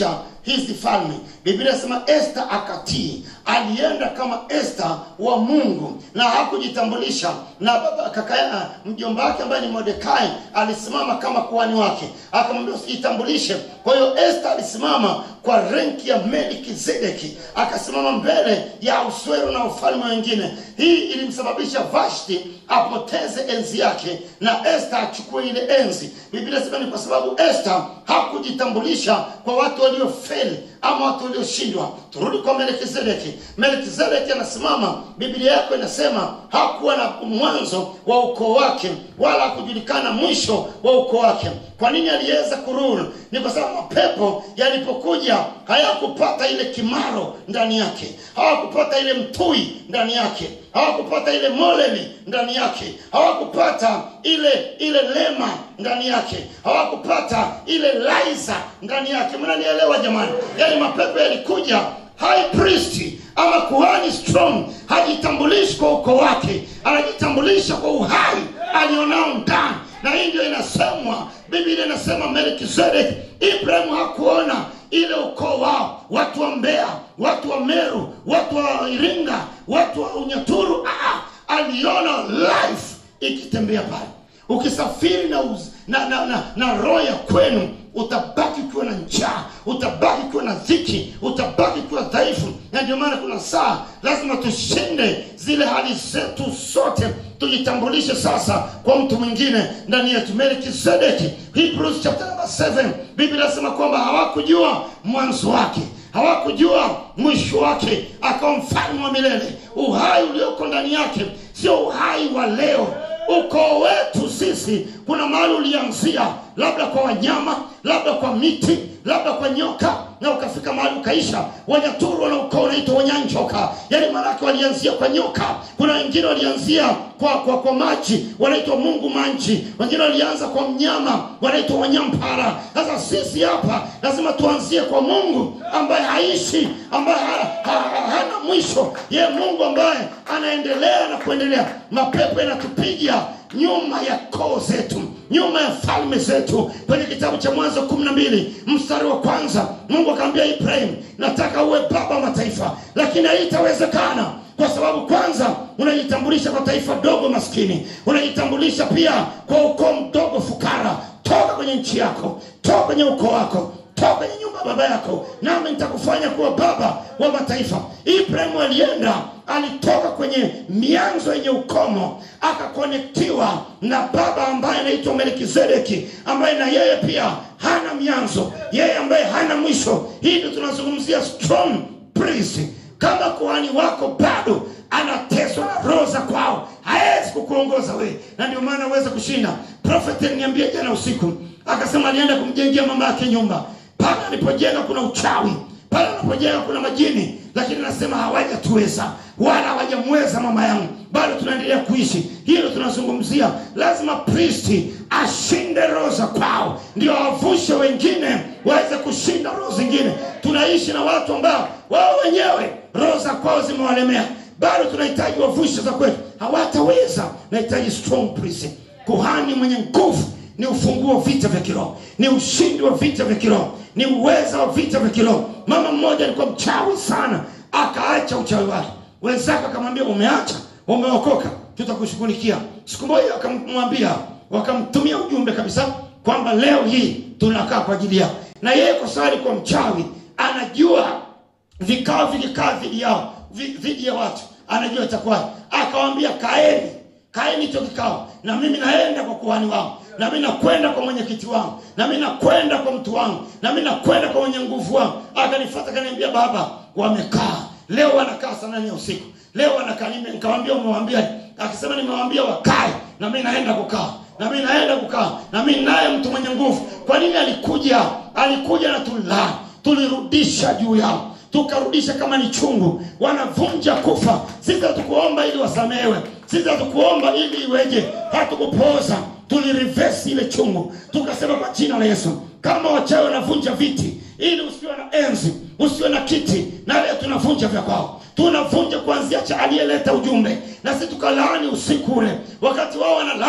S2: hizi falme biblia inasema esta akatii alienda kama esta wa mungu na hakujitambulisha na baba kaka mjomba wake ambaye ni mordekai alisimama kama kuhani wake akamwambia usijitambulishe kwa hiyo esta alisimama kwa renki ya melkizedeki akasimama mbele ya uswero na ufalme wengine hii ilimsababisha vashti apoteze enzi yake na esta achukue ile enzi biblia sema ni kwa sababu esta hakujitambulisha kwa watu waliofeli ama watu walioshindwa turudi kwa melkizedeki melkizedeki anasimama biblia yako inasema hakuwa na mwanzo wa ukoo wake wala hakujulikana mwisho wa ukoo wake kwa nini aliweza kururu ni kwa sababu mapepo yalipokuja hayakupata ile kimaro ndani yake hawakupata ile mtui ndani yake hawakupata ile moleli ndani yake hawakupata ile ile lema ndani yake hawakupata ile laiza ndani yake mnanielewa jamani yaani mapepo yalikuja high priest ama kuhani strong hajitambulishi kwa ukoo wake anajitambulisha kwa uhai alionao ndani na hii ndio inasemwa biblia inasema melkizedek ibrahimu hakuona ile ukoo wao watu wa mbea watu wa meru watu wa iringa watu wa unyaturu ah, aliona life ikitembea pale ukisafiri na, uz, na, na, na, na roho ya kwenu utabaki ukiwa na njaa utabaki ukiwa na dhiki utabaki ukiwa dhaifu na ndio maana kuna saa lazima tushinde zile hali zetu zote tujitambulishe sasa kwa mtu mwingine ndani yetu melkizedeki hebrews chapter number 7 biblia inasema kwamba hawakujua mwanzo wake hawakujua mwisho wake akawa mfalme wa milele uhai ulioko ndani yake sio uhai wa leo ukoo wetu sisi kuna mahali ulianzia labda kwa wanyama labda kwa miti labda kwa nyoka na ukafika mahali ukaisha wanyaturu wana ukoo unaitwa wanyanjoka yaani maanake walianzia kwa nyoka kuna wengine walianzia kwa kwa, kwa maji wanaitwa mungu manji wengine walianza kwa mnyama wanaitwa wanyampara sasa sisi hapa lazima tuanzie kwa mungu ambaye haishi ambaye ha, ha, ha, hana mwisho ye mungu ambaye anaendelea na kuendelea mapepo yanatupiga nyuma ya koo zetu nyuma ya falme zetu kwenye kitabu cha mwanzo kumi na mbili mstari wa kwanza mungu akaambia ibrahim nataka uwe baba wa mataifa lakini haitawezekana kwa sababu kwanza unajitambulisha kwa taifa dogo maskini unajitambulisha pia kwa ukoo mdogo fukara toka kwenye nchi yako toka kwenye ukoo wako toka kwenye nyumba ya baba yako nami nitakufanya kuwa baba wa mataifa ibrahimu alienda alitoka kwenye mianzo yenye ukomo akakonektiwa na baba ambaye anaitwa melkizedeki ambaye na yeye pia hana mianzo yeye ambaye hana mwisho hii ndio tunazungumzia strong priest kama kuhani wako bado anateswa na roho za kwao hawezi kukuongoza wewe na ndio maana uweze kushinda prophet aliniambia jana usiku akasema alienda kumjengea mama yake nyumba pale alipojenga kuna uchawi pale anapojenga kuna majini lakini anasema hawajatuweza wala hawajamweza mama yangu bado tunaendelea kuishi hilo tunazungumzia lazima pristi ashinde roho za kwao ndio awavushe wengine waweze kushinda roho zingine tunaishi na watu ambao wao wenyewe roho za kwao zimewalemea bado tunahitaji wavushe za kwetu hawataweza nahitaji strong priest kuhani mwenye nguvu ni ufunguo wa vita vya kiroho ni ushindi wa vita vya kiroho ni uweza wa vita vya kiroho mama mmoja alikuwa mchawi sana akaacha uchawi wake wenzake akamwambia umeacha umeokoka tutakushughulikia siku moja wakamwambia wakamtumia ujumbe kabisa kwamba leo hii tunakaa kwa ajili yao na yeye kwa sababu alikuwa mchawi anajua vikao vikikaa dhidi yao vi- dhidi ya watu anajua itakuwaje akawambia kaeni kaeni hicho kikao na mimi naenda kwa kuhani wangu na mimi nakwenda kwa mwenyekiti wangu na mimi nakwenda kwa mtu wangu na mimi nakwenda kwa mwenye nguvu wangu akanifuata akaniambia baba wamekaa leo wanakaa saa nane ya usiku leo wanakaa nime nikamwambia umewambia akisema nimewambia wakae na mimi naenda kukaa na mimi naenda kukaa na mimi naye mtu mwenye nguvu kwa nini alikuja alikuja na tulani tulirudisha juu yao tukarudisha kama ni chungu wanavunja kufa sisi hatukuomba ili wasamehewe sisi hatukuomba ili iweje hatukupoza tulirivesi ile chungu tukasema kwa jina la yesu kama wachawi wanavunja viti ili usiwe na enzi usiwe na kiti na leo tunavunja vya kwao tunavunja kuanzia cha aliyeleta ujumbe na sisi tukalaani usiku ule wakati wao wanalaani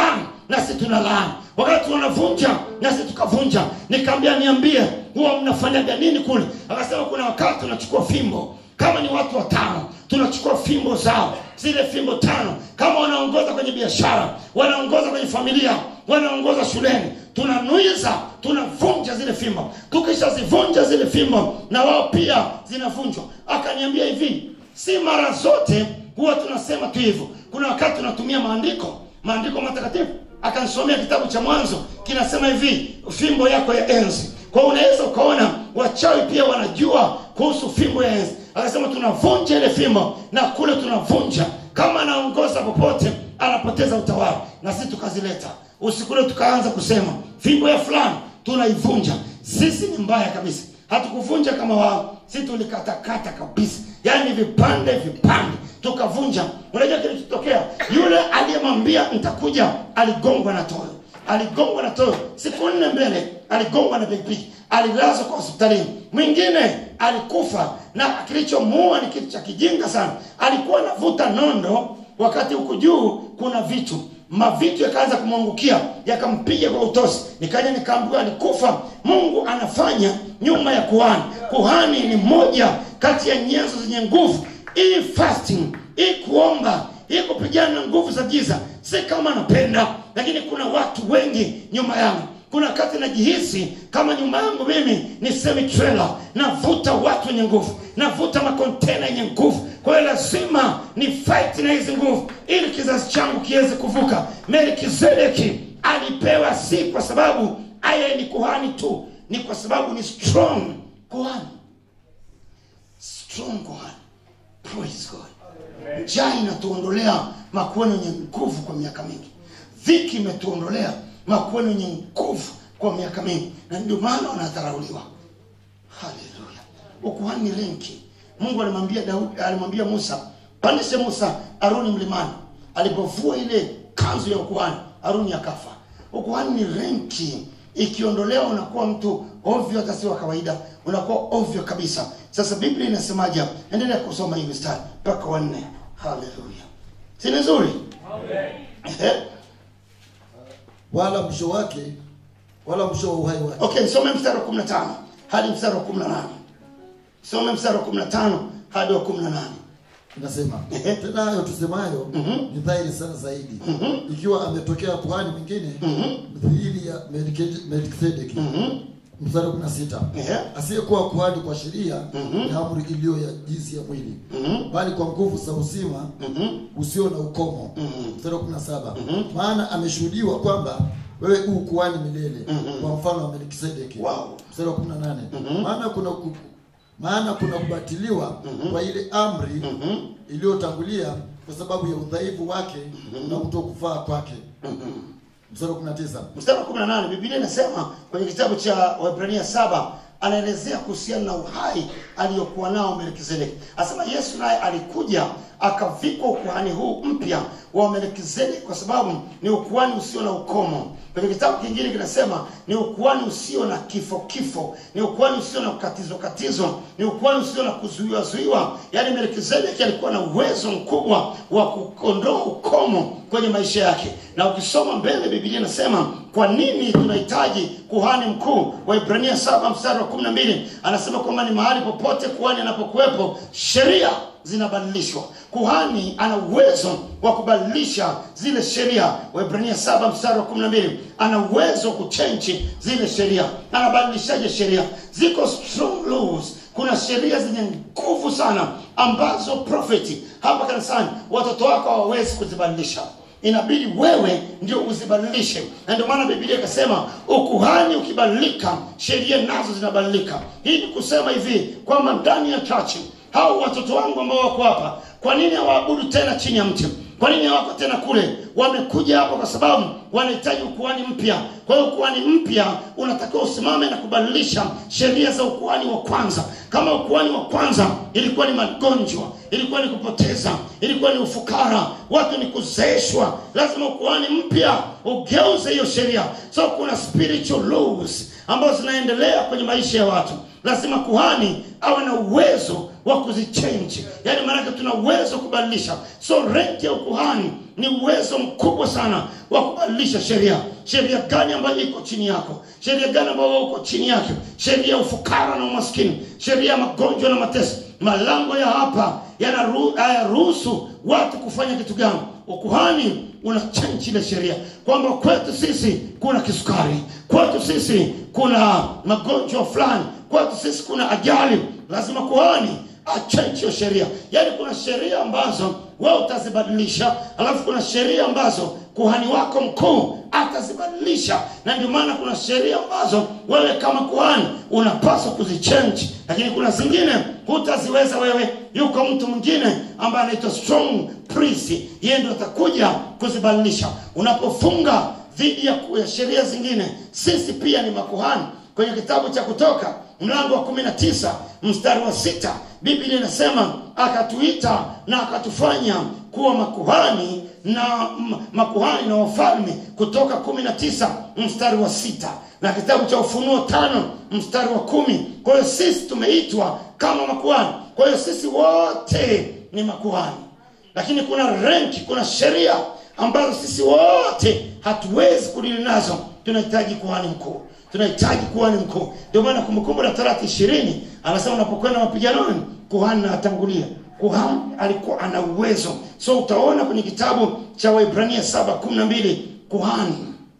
S2: nasi tuna laani wakati wanavunja nasi tukavunja nikaambia niambie huwa mnafanyaga nini kule akasema kuna wakati tunachukua fimbo kama ni watu watano tunachukua fimbo zao zile fimbo tano kama wanaongoza kwenye biashara wanaongoza kwenye familia wanaongoza shuleni tunanuiza tunavunja zile fimbo tukishazivunja zile fimbo na wao pia zinavunjwa akaniambia hivi si mara zote huwa tunasema tu hivyo kuna wakati tunatumia maandiko maandiko matakatifu akanisomea kitabu cha mwanzo kinasema hivi fimbo yako ya enzi kwa hiyo unaweza ukaona wachawi pia wanajua kuhusu fimbo ya enzi akasema tunavunja ile fimbo na kule tunavunja kama anaongoza popote anapoteza utawala na sisi tukazileta usikule tukaanza kusema fimbo ya fulani tunaivunja sisi ni mbaya kabisa hatukuvunja kama wao si tulikatakata kabisa yaani vipande vipande tukavunja unajua kilichotokea yule aliyemwambia nitakuja aligongwa na toyo aligongwa na toyo siku nne mbele aligongwa na pikipiki alilazwa kwa hospitalini mwingine alikufa na kilichomuua ni kitu cha kijinga sana alikuwa anavuta nondo wakati huku juu kuna vitu mavitu yakaanza kumwangukia yakampiga kwa utosi nikaja nikaambiwa alikufa mungu anafanya nyuma ya kuhani kuhani ni moja kati ya nyenzo zenye nguvu hii fasting hii kuomba hii kupigana na nguvu za giza si kama napenda lakini kuna watu wengi nyuma yangu kuna wakati najihisi kama nyuma yangu mimi ni semitrela navuta watu wenye nguvu navuta makontena yenye nguvu kwa hiyo lazima ni fight na hizi nguvu ili kizazi changu kiweze kuvuka melkizedeki alipewa si kwa sababu aya ni kuhani tu ni kwa sababu ni strong kuhani strong kuhani praise god njaa inatuondolea makueni yenye nguvu kwa miaka mingi dhiki imetuondolea makueni yenye nguvu kwa miaka mingi na ndio maana wanadharauliwa haleluya ukuhani ni lenki mungu alimwambia daudi alimwambia musa pandishe musa aruni mlimani alipovua ile kanzu ya ukuhani aruni akafa ukuhani ni renki ikiondolewa unakuwa mtu ovyo hata si wa kawaida unakuwa ovyo kabisa sasa biblia inasemaje hapa? endelea kusoma hii mistari mpaka wanne haleluya si ni nzuri Ehe.
S3: wala mwisho wake wala mwisho wa uhai wake
S2: okay nisome mstari wa 15 hadi mstari wa 18 some mstari wa 15 hadi wa 18
S3: inasema
S2: Ehe.
S3: tena hayo tusemayo ni dhahiri sana zaidi ikiwa ametokea kuhani mwingine mithili ya Melkide- melkisedeki mstari wa kumi na sita
S2: Ehe.
S3: asiyekuwa kuhani kwa sheria ni amri iliyo ya jinsi ya mwili bali kwa nguvu za uzima usio na ukomo mstari wa kumi na saba maana ameshuhudiwa kwamba wewe u kuhani milele kwa mfano wa melkisedeki
S2: Wow.
S3: mstari wa kumi na nane maana kuna ku, maana kuna kubatiliwa kwa ile amri iliyotangulia kwa sababu ya udhaifu wake na kutokufaa kwake mstari wa 19
S2: mstari wa 18 biblia inasema kwenye kitabu cha waibrania saba anaelezea kuhusiana na uhai aliyokuwa nao melkizedeki asema yesu naye alikuja akavikwa ukuhani huu mpya wa melkizedeki kwa sababu ni ukuhani usio na ukomo kwenye kitabu kingine kinasema ni ukuhani usio na kifo kifo ni ukuhani usio na kukatizo katizo ni ukuhani usio na kuzuiwa zuiwa yaani melkizedeki alikuwa na uwezo mkubwa wa kuondoa ukomo kwenye maisha yake na ukisoma mbele biblia inasema kwa nini tunahitaji kuhani mkuu waibrania 7 mstari wa 12 anasema kwamba ni mahali popote kuhani anapokuwepo sheria zinabadilishwa kuhani ana uwezo wa kubadilisha zile sheria waibrania 7 mstari wa 12 ana uwezo wa kuchenji zile sheria anabadilishaje sheria ziko strong laws kuna sheria zenye nguvu sana ambazo profeti hapa kanisani watoto wako hawawezi kuzibadilisha inabidi wewe ndio uzibadilishe na ndio maana biblia ikasema ukuhani ukibadilika sheria nazo zinabadilika hii ni kusema hivi kwamba ndani ya chachi hao watoto wangu ambao wako hapa kwa nini hawaabudu tena chini ya mti kwa nini hawako tena kule wamekuja hapa kwa sababu wanahitaji ukuhani mpya kwa hiyo ukuhani mpya unatakiwa usimame na kubadilisha sheria za ukuhani wa kwanza kama ukuhani wa kwanza ilikuwa ni magonjwa ilikuwa ni kupoteza ilikuwa ni ufukara watu ni kuzeeshwa lazima ukuhani mpya ugeuze hiyo sheria so kuna spiritual laws ambazo zinaendelea kwenye maisha ya watu lazima kuhani awe na uwezo wa kuzichange yaani maanake tuna uwezo wa kubadilisha so renki ya ukuhani ni uwezo mkubwa sana wa kubadilisha sheria sheria gani ambayo iko chini yako sheria gani ambayo wewe uko chini yake sheria ya ufukara na umaskini sheria ya magonjwa na mateso malango ya hapa yanaru- hayaruhusu watu kufanya kitu gani ukuhani una change ile sheria kwamba kwetu sisi kuna kisukari kwetu sisi kuna magonjwa fulani kwetu sisi kuna ajali lazima kuhani achange hiyo sheria yaani kuna sheria ambazo wewe utazibadilisha alafu kuna sheria ambazo kuhani wako mkuu atazibadilisha na ndio maana kuna sheria ambazo wewe kama kuhani unapaswa kuzichange lakini kuna zingine hutaziweza wewe yuko mtu mwingine ambaye anaitwa strong priest yeye ndio atakuja kuzibadilisha unapofunga dhidi ya ku- ya sheria zingine sisi pia ni makuhani kwenye kitabu cha kutoka mlango wa kumi na tisa mstari wa sita biblia inasema akatuita na akatufanya kuwa makuhani na m- makuhani na wafalme kutoka kumi na tisa mstari wa sita na kitabu cha ufunuo tano mstari wa kumi kwa hiyo sisi tumeitwa kama makuhani kwa hiyo sisi wote ni makuhani lakini kuna renki kuna sheria ambazo sisi wote hatuwezi kudili nazo tunahitaji kuhani mkuu tunahitaji kuhani mkuu ndio maana kumbukumbu la torati ishirini anasema unapokwenda mapiganoni kuhani na atangulia kuhani alikuwa ana uwezo so utaona kwenye kitabu cha waibrania saba kumi na mbili kuhani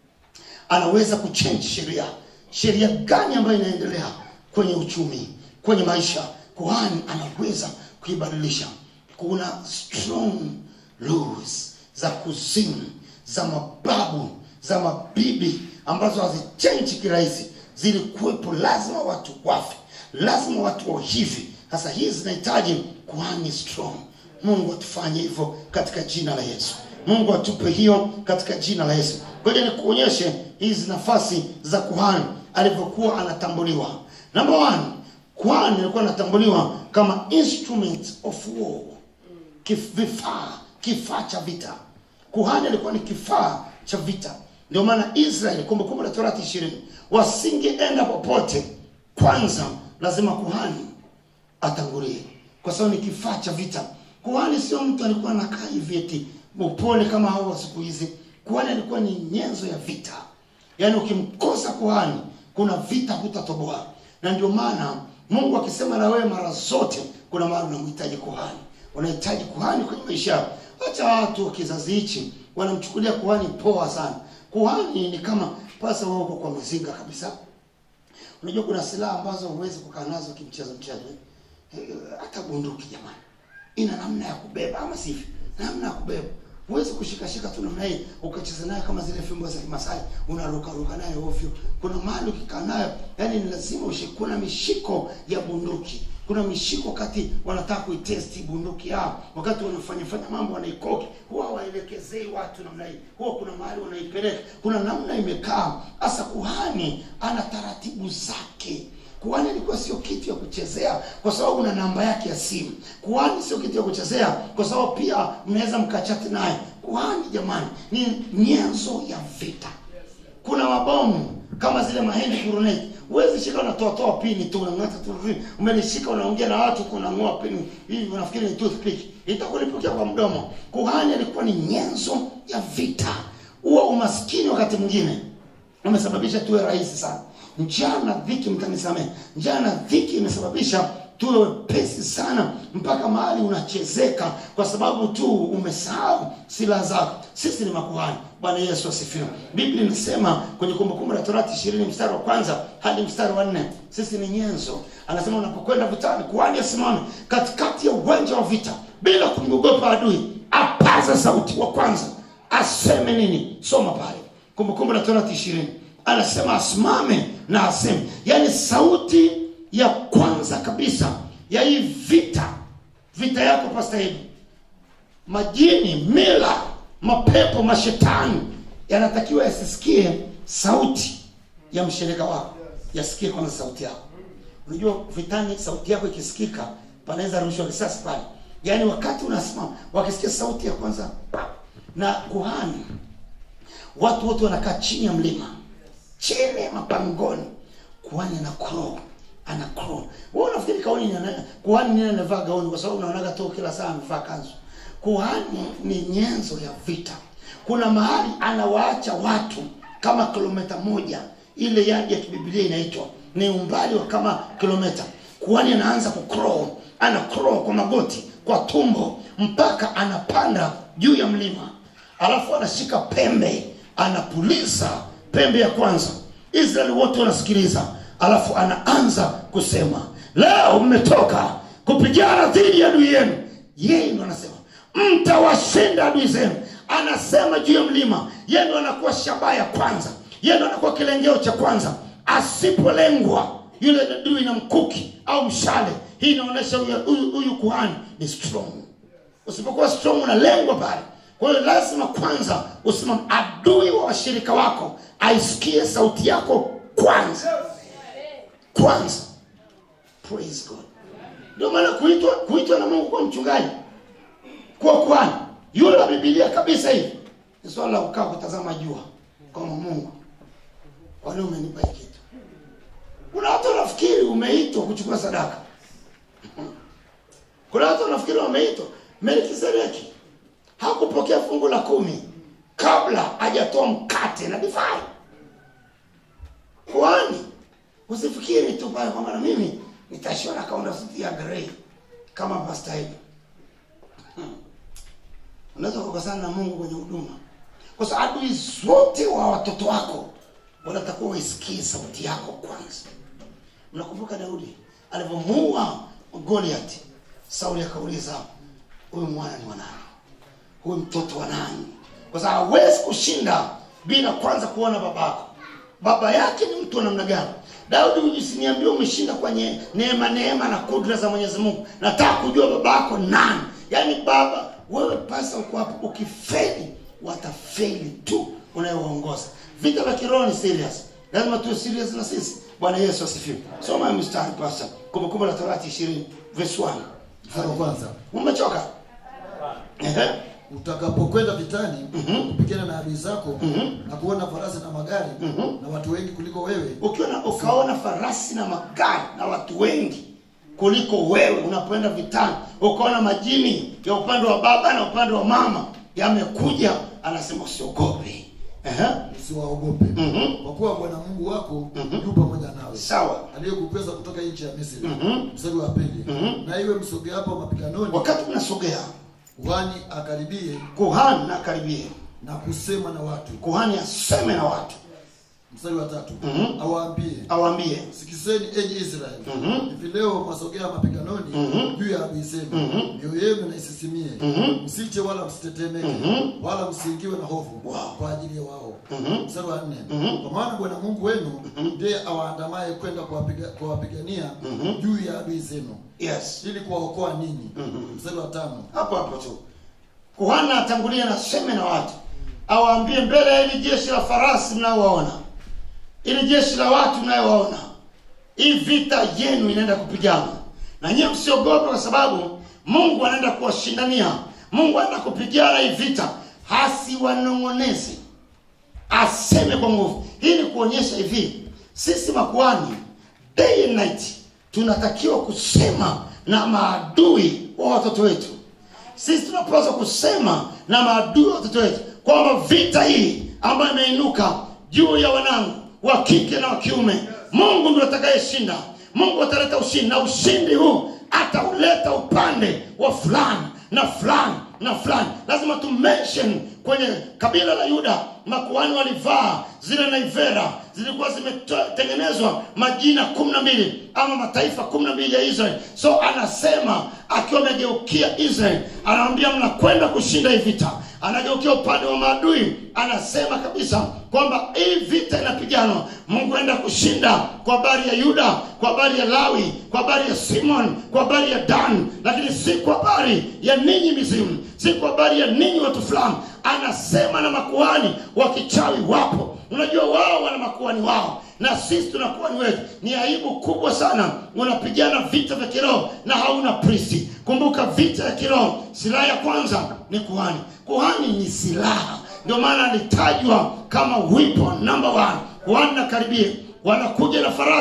S2: anaweza kuchange sheria sheria gani ambayo inaendelea kwenye uchumi kwenye maisha kuhani anaweza kuibadilisha kuna strong laws za kuzimu za mababu za mabibi ambazo hazichenji kirahisi zilikuwepo lazima watu wafe lazima watu wa hivi sasa hizi zinahitaji kuhani strong mungu atufanye hivyo katika jina la yesu mungu atupe hiyo katika jina la yesu ngoja nikuonyeshe hizi nafasi za kuhani alivyokuwa anatambuliwa namba one kuhani alikuwa anatambuliwa kama instrument of war Kif- vifaa kifaa cha vita kuhani alikuwa ni kifaa cha vita ndio maana israeli kumbukumbu la torati ishirini wasingeenda popote kwanza lazima kuhani atangulie kwa sababu ni kifaa cha vita kuhani sio mtu alikuwa anakaa hivi eti upole kama hao wa siku hizi kuhani alikuwa ni nyenzo ya vita yaani ukimkosa kuhani kuna vita hutatoboa na ndio maana mungu akisema na wewe mara zote kuna mara unamhitaji kuhani unahitaji kuhani kwenye maisha yako hata watu wa kizazi hichi wanamchukulia kuhani poa sana kuhani ni kama pasa wao uko kwa mizinga kabisa unajua kuna silaha ambazo huwezi kukaa nazo kimchezo mchezo eh? Eh, hata bunduki jamani ina namna ya kubeba ama sivyo namna ya kubeba huwezi kushikashika tu namna hii ukacheza nayo kama zile fimbo za kimasai unarukaruka nayo ovyo kuna mahali ukikaa nayo yani ni lazima ushike kuna mishiko ya bunduki kuna mishiko wakati wanataka kuitesti bunduki yao wakati wanafanyafanya mambo wanaikoki huwa waelekezei watu namna hii huwa kuna mahali wanaipeleka kuna namna imekaa hasa kuhani ana taratibu zake kuhani ilikuwa sio kitu ya kuchezea kwa sababu una namba yake ya simu kuhani sio kitu ya kuchezea kwa sababu pia mnaweza mkachati naye kuhani jamani ni nyenzo ya vita kuna mabomu kama zile mahindi guruneti huwezi shika unatoatoa pini tu unang'ata tu hivi. umelishika unaongea na watu kunang'oa pini hivi unafikiri ni toothpick itakulipukia kwa mdomo kuhani alikuwa ni nyenzo ya vita huwa umaskini wakati mwingine umesababisha tuwe rahisi sana njaa na dhiki mtanisamehe njaa na dhiki imesababisha tuwe wepesi sana mpaka mahali unachezeka kwa sababu tu umesahau silaha zako sisi ni makuhani bwana yesu asifiwe biblia inasema kwenye kumbukumbu la torati ishirini mstari wa kwanza hadi mstari wa nne sisi ni nyenzo anasema unapokwenda vitani kuhani asimame katikati ya uwanja wa vita bila kumwogopa adui apaza sauti wa kwanza aseme nini soma pale kumbukumbu la torati ishirini anasema asimame na aseme yaani sauti ya kwanza kabisa ya hii vita vita yako pastahili majini mila mapepo mashetani yanatakiwa yasisikie sauti ya mshirika wako yasikie kwanza sauti yako unajua vitani sauti yako ikisikika panaweza rushwa risasi pale yaani wakati unasimama wakisikia sauti ya kwanza na kuhani watu wote wanakaa chini ya mlima chini ya mapangoni kuhani ana crow ana crow wewe unafikiri kaoni ni ana- kuhani nini anavaa gauni kwa sababu unaonaga tu kila saa amevaa kanzu kuhani ni nyenzo ya vita kuna mahali anawaacha watu kama kilomita moja ile yadi ya kibibilia inaitwa ni umbali wa kama kilomita kuhani anaanza kucrawl ana crawl kwa magoti kwa tumbo mpaka anapanda juu ya mlima alafu anashika pembe anapuliza pembe ya kwanza israeli wote wanasikiliza alafu anaanza kusema leo mmetoka kupigana dhidi ya adui yenu yeye ndo anasema mtawashinda adui zenu anasema juu ya mlima yeye ndo anakuwa shabaha ya kwanza yeye ndo anakuwa kilengeo cha kwanza asipolengwa yule adui na mkuki au mshale hii inaonyesha huyu- huyu huyu kuhani ni strong usipokuwa strong unalengwa pale kwa hiyo lazima kwanza usimame adui wa washirika wako aisikie sauti yako kwanza kwanza praise god ndio maana kuitwa kuitwa na mungu kwa mchungaji kuwa kwani yule wa bibilia kabisa hivi ni swala la kukaa kutazama jua kama mungu kwani umenipa hii kitu kuna watu wanafikiri umeitwa kuchukua sadaka kuna watu wanafikiri wameitwa melkisedeki hakupokea fungu la kumi kabla hajatoa mkate na divai kwani usifikiri tu pale kwamba na mimi nitashiwa na kaunda suti ya grey kama pasta hivi unaweza kukosana na mungu kwenye huduma kwa sababu adui zote wa watoto wako wanatakiwa waisikie sauti yako kwanza mnakumbuka daudi alivyomuua goliati sauli akauliza huyu mwana ni wanani huyu mtoto wa nani kwa sababu hawezi kushinda bila kwanza kuona babako baba yake ni mtu wa namna gani daudi usiniambia umeshinda kwenye neema neema na kudra za mwenyezi mungu nataka kujua baba yako nani yaani baba wewe pasa uko hapo ukifeli watafeli tu unayewaongoza vita vya kiroho ni serious lazima tuwe serious na sisi bwana yesu asifiwe soma hiyo mstari pasa kumbukumbu la torati ishirini verse 1
S3: mstari wa kwanza
S2: umechoka Ehe.
S3: utakapokwenda vitani kupigana na adui zako na kuona farasi na magari na watu wengi kuliko wewe
S2: ukiona ukaona farasi na magari na watu wengi kuliko wewe unapoenda vitani ukaona majini ya upande wa baba na upande wa mama yamekuja anasema usiogope Ehe.
S3: usiwaogope
S2: Mhm.
S3: kwa kuwa bwana mungu wako yu pamoja nawe
S2: sawa
S3: aliyekupesa kutoka nchi ya misri mstari wa pili na iwe msogeapo mapiganoni
S2: wakati mnasogea
S3: kuhani akaribie
S2: kuhani na karibie
S3: na kusema na watu
S2: kuhani aseme na watu
S3: mstari wa tatu
S2: Mhm.
S3: awaambie
S2: awambie
S3: sikizeni enyi israeli
S2: Mhm.
S3: hivi leo mwasogea mapiganoni
S2: Mhm.
S3: juu ya adui zenu mioyo yenu na isisimie msiche wala msitetemeke wala msiingiwe na hofu
S2: Wow.
S3: kwa ajili ya wao
S2: Mhm.
S3: mstari wa nne kwa maana bwana mungu wenu ndiye awaandamaye kwenda kuwapiga- kuwapigania juu ya adui zenu
S2: yes
S3: ili kuwaokoa ninyi mstari wa tano
S2: hapo hapo tu kuhani atangulia na seme na watu awaambie mbele ya hili jeshi la farasi mnayowaona ili jeshi la watu mnayowaona hii vita yenu inaenda kupigana na nyiwe msiogope kwa sababu mungu anaenda kuwashindania mungu anaenda kupigana hii vita hasiwanong'onezi aseme kwa nguvu hii ni kuonyesha hivi sisi makuani day and night tunatakiwa kusema na maadui wa watoto wetu sisi tunapaswa kusema na maadui wa watoto wetu kwamba vita hii ambayo imeinuka juu ya wanangu wa kike na wa kiume mungu ndio atakayeshinda mungu ataleta ushindi na ushindi huu atauleta upande wa fulani na fulani na fulani lazima tu mention kwenye kabila la yuda makuhani walivaa zile naivera zilikuwa zimetengenezwa majina kumi na mbili ama mataifa kumi na mbili ya israeli so anasema akiwa amegeukia israeli anawambia mnakwenda kushinda hii vita anageukia upande wa maadui anasema kabisa kwamba hii vita inapiganwa mungu aenda kushinda kwa habari ya yuda kwa habari ya lawi kwa habari ya simon kwa habari ya dan lakini si kwa habari ya ninyi mizimu si kwa habari ya ninyi watu fulani anasema na makuhani wa kichawi wapo unajua wao wana makuhani wao na sisi tuna kuhani wetu ni aibu kubwa sana unapigana vita vya kiroho na hauna pristi kumbuka vita ya kiroho silaha ya kwanza ni kuhani kuhani ni silaha ndio maana alitajwa kama weapon number one kuhani na karibie wanakuja na farasi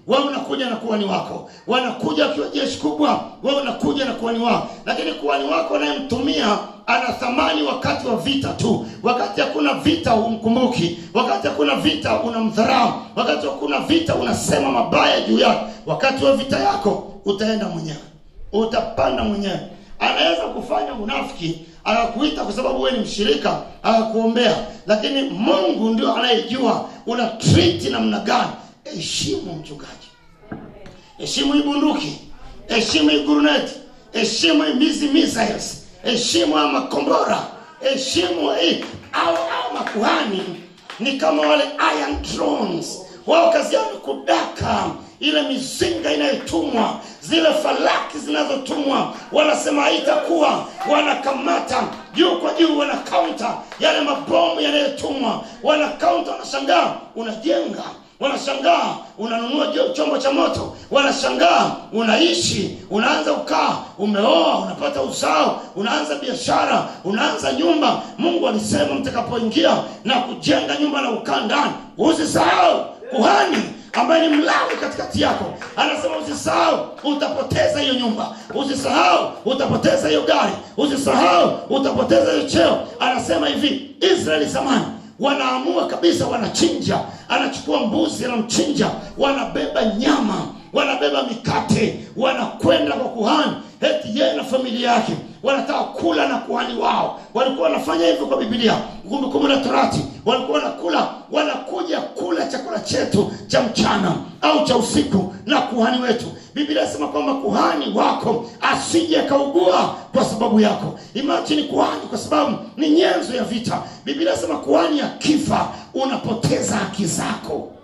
S2: wewe unakuja na kuhani wako wanakuja wakiwa jeshi kubwa wewe unakuja na kuhani wao lakini kuhani wako anayemtumia ana thamani wakati wa vita tu wakati hakuna vita humkumbuki wakati hakuna vita unamdharau wakati hakuna vita unasema mabaya juu yake wakati wa vita yako utaenda mwenyewe utapanda mwenyewe anaweza kufanya unafiki akakuita kwa sababu wewe ni mshirika akakuombea lakini mungu ndio anayejua una treat namna gani heshimu mchungaji heshimu hii bunduki heshimu hii guruneti heshimu hii mizi missiles heshimu haya makombora heshimu hii au au makuhani ni kama wale iron drones wao kazi yao ni kudaka ile mizinga inayotumwa zile falaki zinazotumwa wanasema haitakuwa wanakamata juu kwa juu wana kaunta yale mabomu yanayotumwa wana kaunta wanashangaa unajenga wanashangaa unanunua jo- chombo cha moto wanashangaa unaishi unaanza ukaa umeoa unapata uzao unaanza biashara unaanza nyumba mungu alisema mtakapoingia na kujenga nyumba na ukaa ndani usisahau kuhani ambaye ni mlawi katikati yako anasema usisahau utapoteza hiyo nyumba usisahau utapoteza hiyo gari usisahau utapoteza hiyo cheo anasema hivi israeli zamani wanaamua kabisa wanachinja anachukua mbuzi anamchinja wanabeba nyama wanabeba mikate wanakwenda kwa kuhani eti yeye na familia yake wanataka kula na kuhani wao walikuwa wanafanya hivyo kwa bibilia kumbukumbu la torati walikuwa wanakula wanakuja kula chakula chetu cha mchana au cha usiku na kuhani wetu biblia inasema kwamba kuhani wako asije akaugua kwa sababu yako imajini kuhani kwa sababu ni nyenzo ya vita biblia inasema kuhani akifa unapoteza haki zako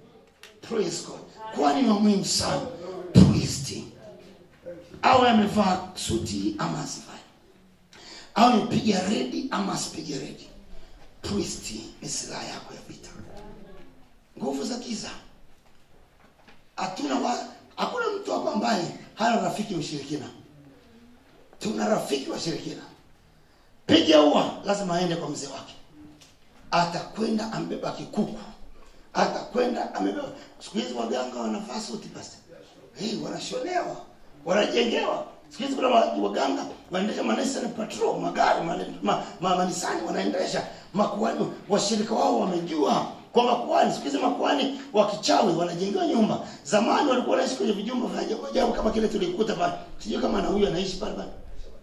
S2: Praise God. kuhani ni wa muhimu sana priest awe amevaa suti ama asivai awe amepiga redi ama asipige redi priest ni silaha yako ya vita nguvu za giza hatuna wa hakuna mtu hapa ambaye hana rafiki mshirikina tuna rafiki wa shirikina piga ua lazima aende kwa mzee wake atakwenda ambeba kikuku atakwenda amebeba siku hizi waganga wanavaa suti basi hey, wanashonewa wanajengewa siku hizi kuna wa- waganga wanaendesha manisani patrol magari mane- ma, ma, manisani wanaendesha makuani washirika wao wamejua kwa makuani siku hizi makuani wa kichawi wanajengewa nyumba zamani walikuwa wanaishi kwenye vijumba vya ajabu ajabu kama kile tulikuta pale sijui kama na huyu anaishi pale pale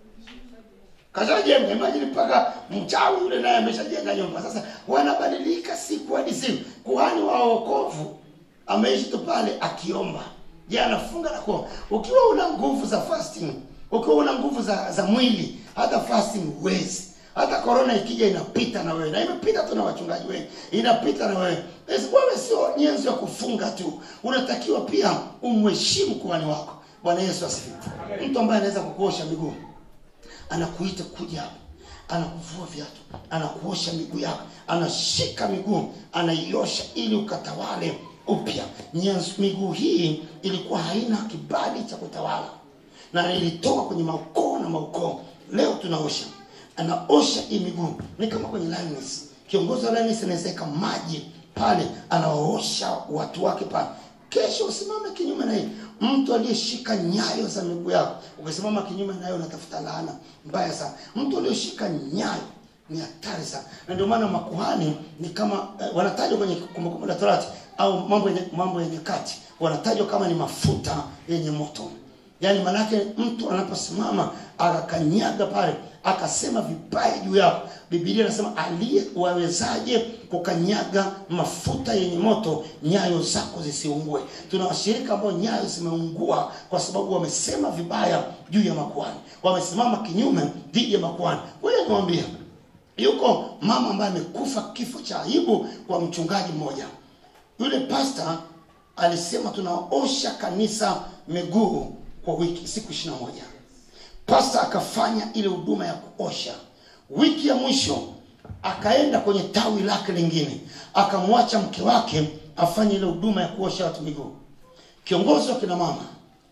S2: kashajenga imagine mpaka mchawi yule naye ameshajenga nyumba sasa wanabadilika siku hadi siku kuhani wa wokovu ameishi tu pale akiomba je anafunga na kuomba ukiwa una nguvu za fasting ukiwa una nguvu za, za mwili hata fasting huwezi hata korona ikija inapita na wewe na imepita tu na wachungaji wengi inapita na wewe Esi, wewe sio nyenzo ya kufunga tu unatakiwa pia umheshimu kuhani wako bwana yesu asifiwe mtu ambaye anaweza kukuosha miguu anakuita kuja hapa anakuvua viatu anakuosha miguu yako anashika miguu anaiosha ili ukatawale upya Nyenzo- miguu hii ilikuwa haina kibali cha kutawala na ilitoka kwenye maukoo na maukoo leo tunaosha anaosha hii miguu ni kama kwenye lioness kiongozi wa lioness anawezeka maji pale anawaosha watu wake pale kesho usimame kinyume na hii mtu aliyeshika nyayo za miguu yako ukisimama kinyume nayo unatafuta laana mbaya sana mtu aliyeshika nyayo ni hatari sana na ndio maana makuhani ni kama eh, wanatajwa kwenye kumbukumbu la torati au mambo yenye mambo yenye kati wanatajwa kama ni mafuta yenye moto yaani manake mtu anaposimama akakanyaga pale akasema vibaya juu yako bibilia inasema aliye wawezaje kukanyaga mafuta yenye moto nyayo zako zisiungue tuna washirika ambao nyayo zimeungua kwa sababu wamesema vibaya juu ya makuhani wamesimama kinyume dhidi ya makuhani ngoja niwaambie yuko mama ambaye amekufa kifo cha aibu kwa mchungaji mmoja yule pasta alisema tunaosha kanisa miguu kwa wiki siku ishirina moja pasta akafanya ile huduma ya kuosha wiki ya mwisho akaenda kwenye tawi lake lingine akamwacha mke wake afanye ile huduma ya kuosha watu miguu kiongozi wa kina mama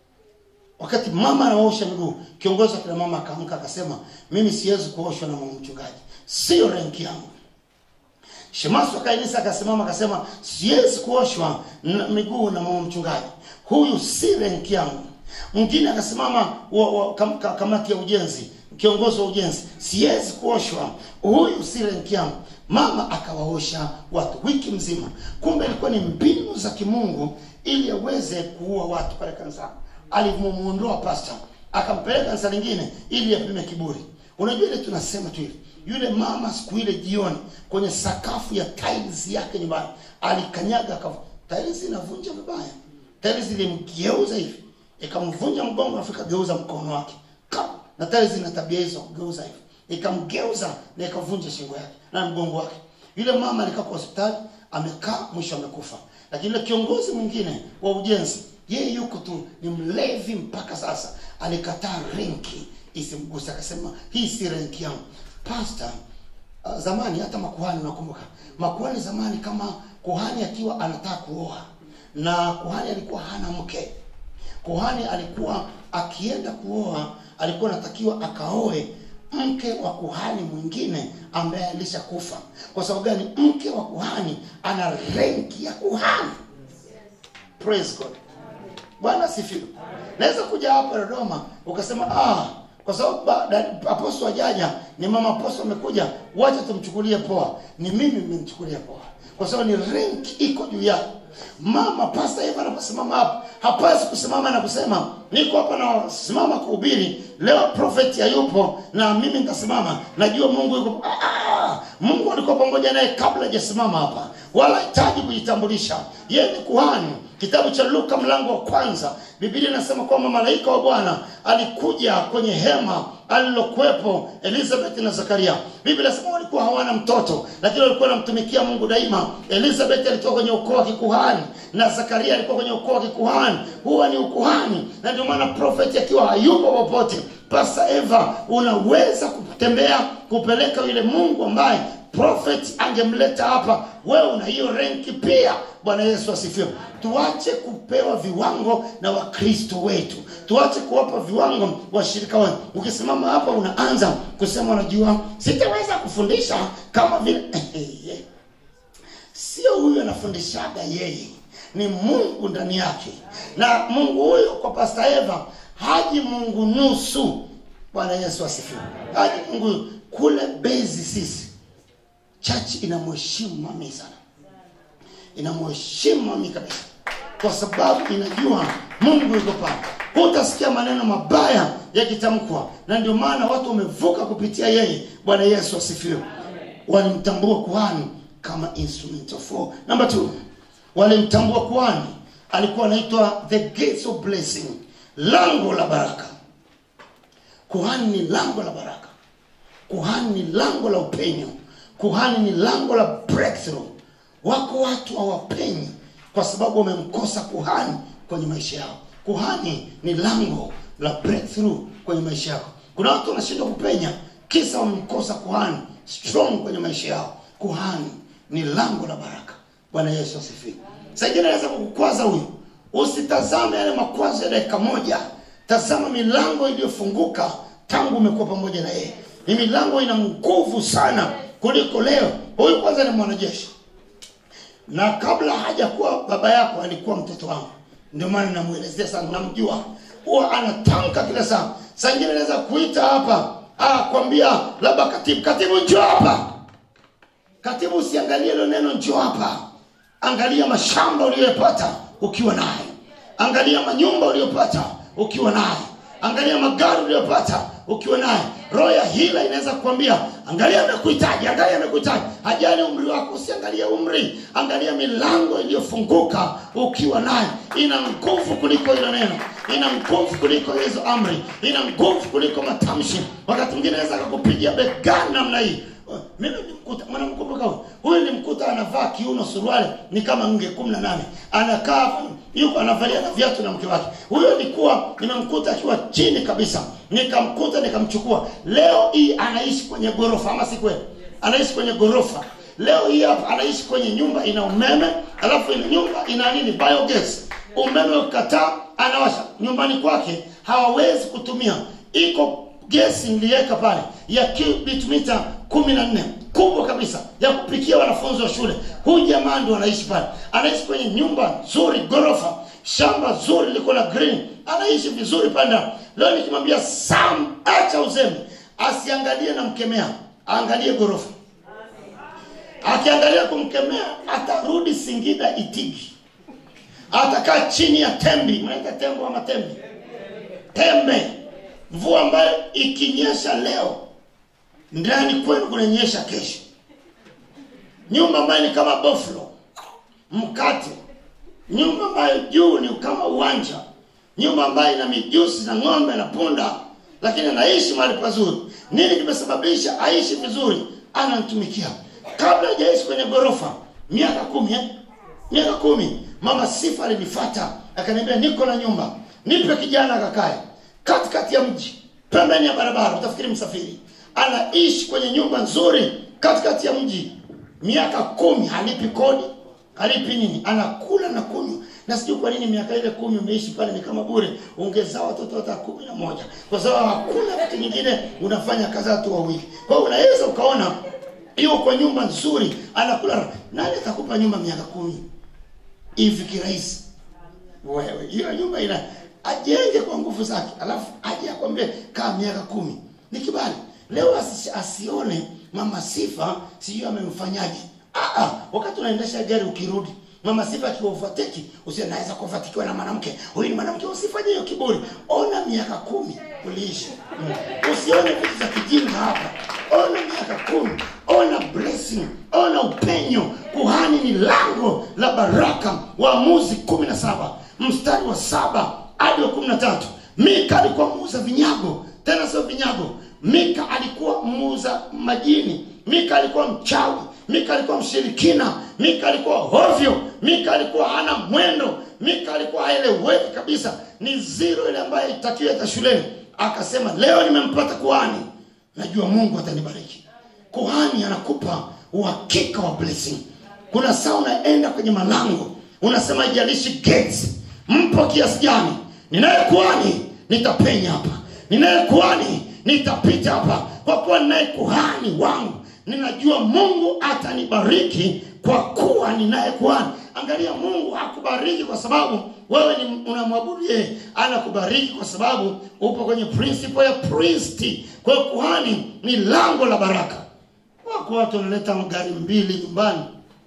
S2: wakati mama anaosha miguu kiongozi wa kina mama akaamka akasema mimi siwezi kuoshwa na mama mchungaji sio renki yangu shemasu akainisa akasimama akasema siwezi kuoshwa na miguu na mama mchungaji huyu si renki yangu mwingine akasimama wa, wa, kam, ka, kamati ya ujenzi kiongozi wa ujenzi siwezi kuoshwa huyu si renki yangu mama akawaosha watu wiki mzima kumbe ilikuwa ni mbinu za kimungu ili aweze kuua watu pale kanisani alimuondoa pasta akampeleka kanisa lingine ili apime kiburi unajua ile tunasema tu hivi yule mama siku ile jioni kwenye sakafu ya tiles yake nyumbani alikanyaga akav... tiles inavunja vibaya tiles ilimgeuza hivi ikamvunja mgongo afu ikageuza mkono wake Ka! na tiles ina tabia hizo kugeuza hivi ikamgeuza na ikavunja shingo yake na mgongo wake yule mama alikaa kwa hospitali amekaa mwisho amekufa lakini yule kiongozi mwingine wa ujenzi yeye yuko tu ni mlevi mpaka sasa alikataa renki isimguse akasema hii si renki yangu pasta uh, zamani hata makuhani nakumbuka makuhani zamani kama kuhani akiwa anataka kuoa na kuhani alikuwa hana mke kuhani alikuwa akienda kuoa alikuwa anatakiwa akaoe mke wa kuhani mwingine ambaye alishakufa kwa sababu gani mke wa kuhani ana renki ya kuhani praise god bwana asifiwe naweza kuja hapa dodoma ukasema ah kwa sababu ba- da- aposto wajaja ni mama aposto amekuja wacha tumchukulie poa ni mimi mmemchukulia poa kwa sababu ni rank iko juu yako mama pasta eva anaposimama hapa hapasi kusimama na kusema niko hapa nasimama kuhubiri leo profeti hayupo na mimi nitasimama najua mungu yuko ah, mungu alikuwa pamoja naye kabla hajasimama hapa wala hitaji kujitambulisha yeye ni kuhani kitabu cha luka mlango wa kwanza biblia inasema kwamba malaika wa bwana alikuja kwenye hema alilokuwepo elizabeth na zakaria biblia inasema walikuwa hawana mtoto lakini walikuwa wanamtumikia mungu daima elizabeth alitoka kwenye ukoo wa kikuhani na zakaria alikuwa kwenye ukoo wa kikuhani huwa ni ukuhani na ndio maana profeti akiwa hayupo popote pasa eva unaweza kutembea kupeleka yule mungu ambaye prophet angemleta hapa wewe una hiyo renki pia bwana yesu asifiwe tuache kupewa viwango na wakristo wetu tuache kuwapa viwango washirika wetu ukisimama hapa unaanza kusema unajua sitaweza kufundisha kama vile sio huyu anafundishaga yeye ni mungu ndani yake na mungu huyo kwa pasta eva haji mungu nusu bwana yesu asifiwe haji mungu huyo. kule bezi sisi chachi inamheshimu mami sana inamheshimu mami kabisa kwa sababu inajua mungu yuko pale hutasikia maneno mabaya yakitamkwa na ndio maana watu wamevuka kupitia yeye bwana yesu asifiwe walimtambua kuhani kama instrument of war number two walimtambua kuhani alikuwa anaitwa the gates of blessing lango la baraka kuhani ni lango la baraka kuhani ni lango la upenyo kuhani ni lango la breakthrough wako watu hawapenyi kwa sababu wamemkosa kuhani kwenye maisha yao kuhani ni lango la breakthrough kwenye maisha yako kuna watu wanashindwa kupenya kisa wamemkosa kuhani strong kwenye maisha yao kuhani ni lango la baraka bwana yesu asifiwe saingine naweza kukukwaza huyu usitazame yale makwazo ya dakika moja tazama milango iliyofunguka tangu umekuwa pamoja na yeye ni milango ina nguvu sana kuliko leo huyu kwanza ni mwanajeshi na kabla hajakuwa baba yako alikuwa mtoto wangu ndio maana namwelezea sana namjua huwa anatamka kila saa saa ingine naweza kuita hapa ah, kwambia labda katibu katibu njoo hapa katibu usiangalie hilo neno njoo hapa angalia mashamba uliyopata ukiwa naye angalia manyumba uliyopata ukiwa naye angalia magari uliyopata ukiwa naye roho ya hila inaweza kukwambia angalia amekuhitaji angalia amekuhitaji hajali umri wako usiangalie umri angalia milango iliyofunguka ukiwa naye ina nguvu kuliko hilo neno ina nguvu kuliko hizo amri ina nguvu kuliko matamshi wakati mwingine naweza akakupigia begani namna hii mimi nimkuta mwanamkumbuka huyu huyu nilimkuta anavaa kiuno suruali ni kama nge kumi na nane anakaa yuko anavalia na viatu na mke wake huyo nilikuwa nimemkuta akiwa chini kabisa nikamkuta nikamchukua leo hii anaishi kwenye ghorofa ama si kweli anaishi kwenye ghorofa leo hii hapa anaishi kwenye nyumba ina umeme alafu ina nyumba ina nini biogas umeme ukataa anawasha nyumbani kwake hawawezi kutumia iko gesi niliweka pale ya cubic mita kumi na nne kubwa kabisa ya kupikia wanafunzi wa shule huyu jamaa ndio anaishi pale anaishi kwenye nyumba nzuri ghorofa shamba zuri liko na green anaishi vizuri pale ndani leo nikimwambia sam acha uzembe asiangalie na mkemea aangalie ghorofa akiangalia kumkemea atarudi singida itigi atakaa chini ya tembi mnaita tembo ama tembi tembe mvua ambayo ikinyesha leo ndani kwenu kunanyesha kesho nyumba ambayo ni kama boflo mkate nyumba ambayo juu ni kama uwanja nyumba ambayo ina mijusi na ng'ombe na punda lakini anaishi mahali pazuri nini kimesababisha aishi vizuri anamtumikia kabla hajaishi kwenye ghorofa miaka kumi eh? miaka kumi mama sifa alinifata akaniambia niko na nyumba nipe kijana akakae katikati ya mji pembeni ya barabara utafikiri msafiri anaishi kwenye nyumba nzuri katikati ya mji miaka kumi halipi kodi halipi nini anakula na kunywa na sijui kwa nini miaka ile kumi umeishi pale ni kama bure ungezaa watoto hata kumi na moja kwa sababu hakuna kitu nyingine unafanya kadhaa tu wawili kwa hiyo unaweza ukaona yuko kwa nyumba nzuri anakula nani atakupa nyumba miaka kumi hivi kirahisi wewe hiyo nyumba ina ajenge kwa nguvu zake alafu aje akwambie kaa miaka kumi ni kibali leo asi, asione mama sifa sijui amemfanyaje ah, ah, wakati unaendesha gari ukirudi mama sifa akiwa ufateki usie naweza kufatikiwa na mwanamke huyu ni mwanamke usifanye hiyo kiburi ona miaka kumi uliishi mm. usione vitu za kijinga hapa ona miaka kumi ona blessing ona upenyo kuhani ni lango la baraka waamuzi kumi na saba mstari wa saba hadi wa kumi na tatu mika alikuwa muuza vinyago tena sio vinyago mika alikuwa muuza majini mika alikuwa mchawi mika alikuwa mshirikina mika alikuwa hovyo mika alikuwa hana mwendo mika alikuwa haeleweki kabisa ni ziro ile ambayo itakiwa hata shuleni akasema leo nimempata kuhani najua mungu atanibariki kuhani anakupa uhakika wa blessing kuna saa unaenda kwenye malango unasema ijalishi gates mpo kiasi gani ninaye kuhani nitapenya hapa ninaye kuhani nitapita hapa kwa kuwa ninaye kuhani wangu ninajua mungu atanibariki kwa kuwa ninaye kuhani angalia mungu hakubariki kwa sababu wewe ni unamwabudu yeye anakubariki kwa sababu upo kwenye principle ya priesti kwa hiyo kuhani ni lango la baraka wako watu wanaleta magari mbili nyumbani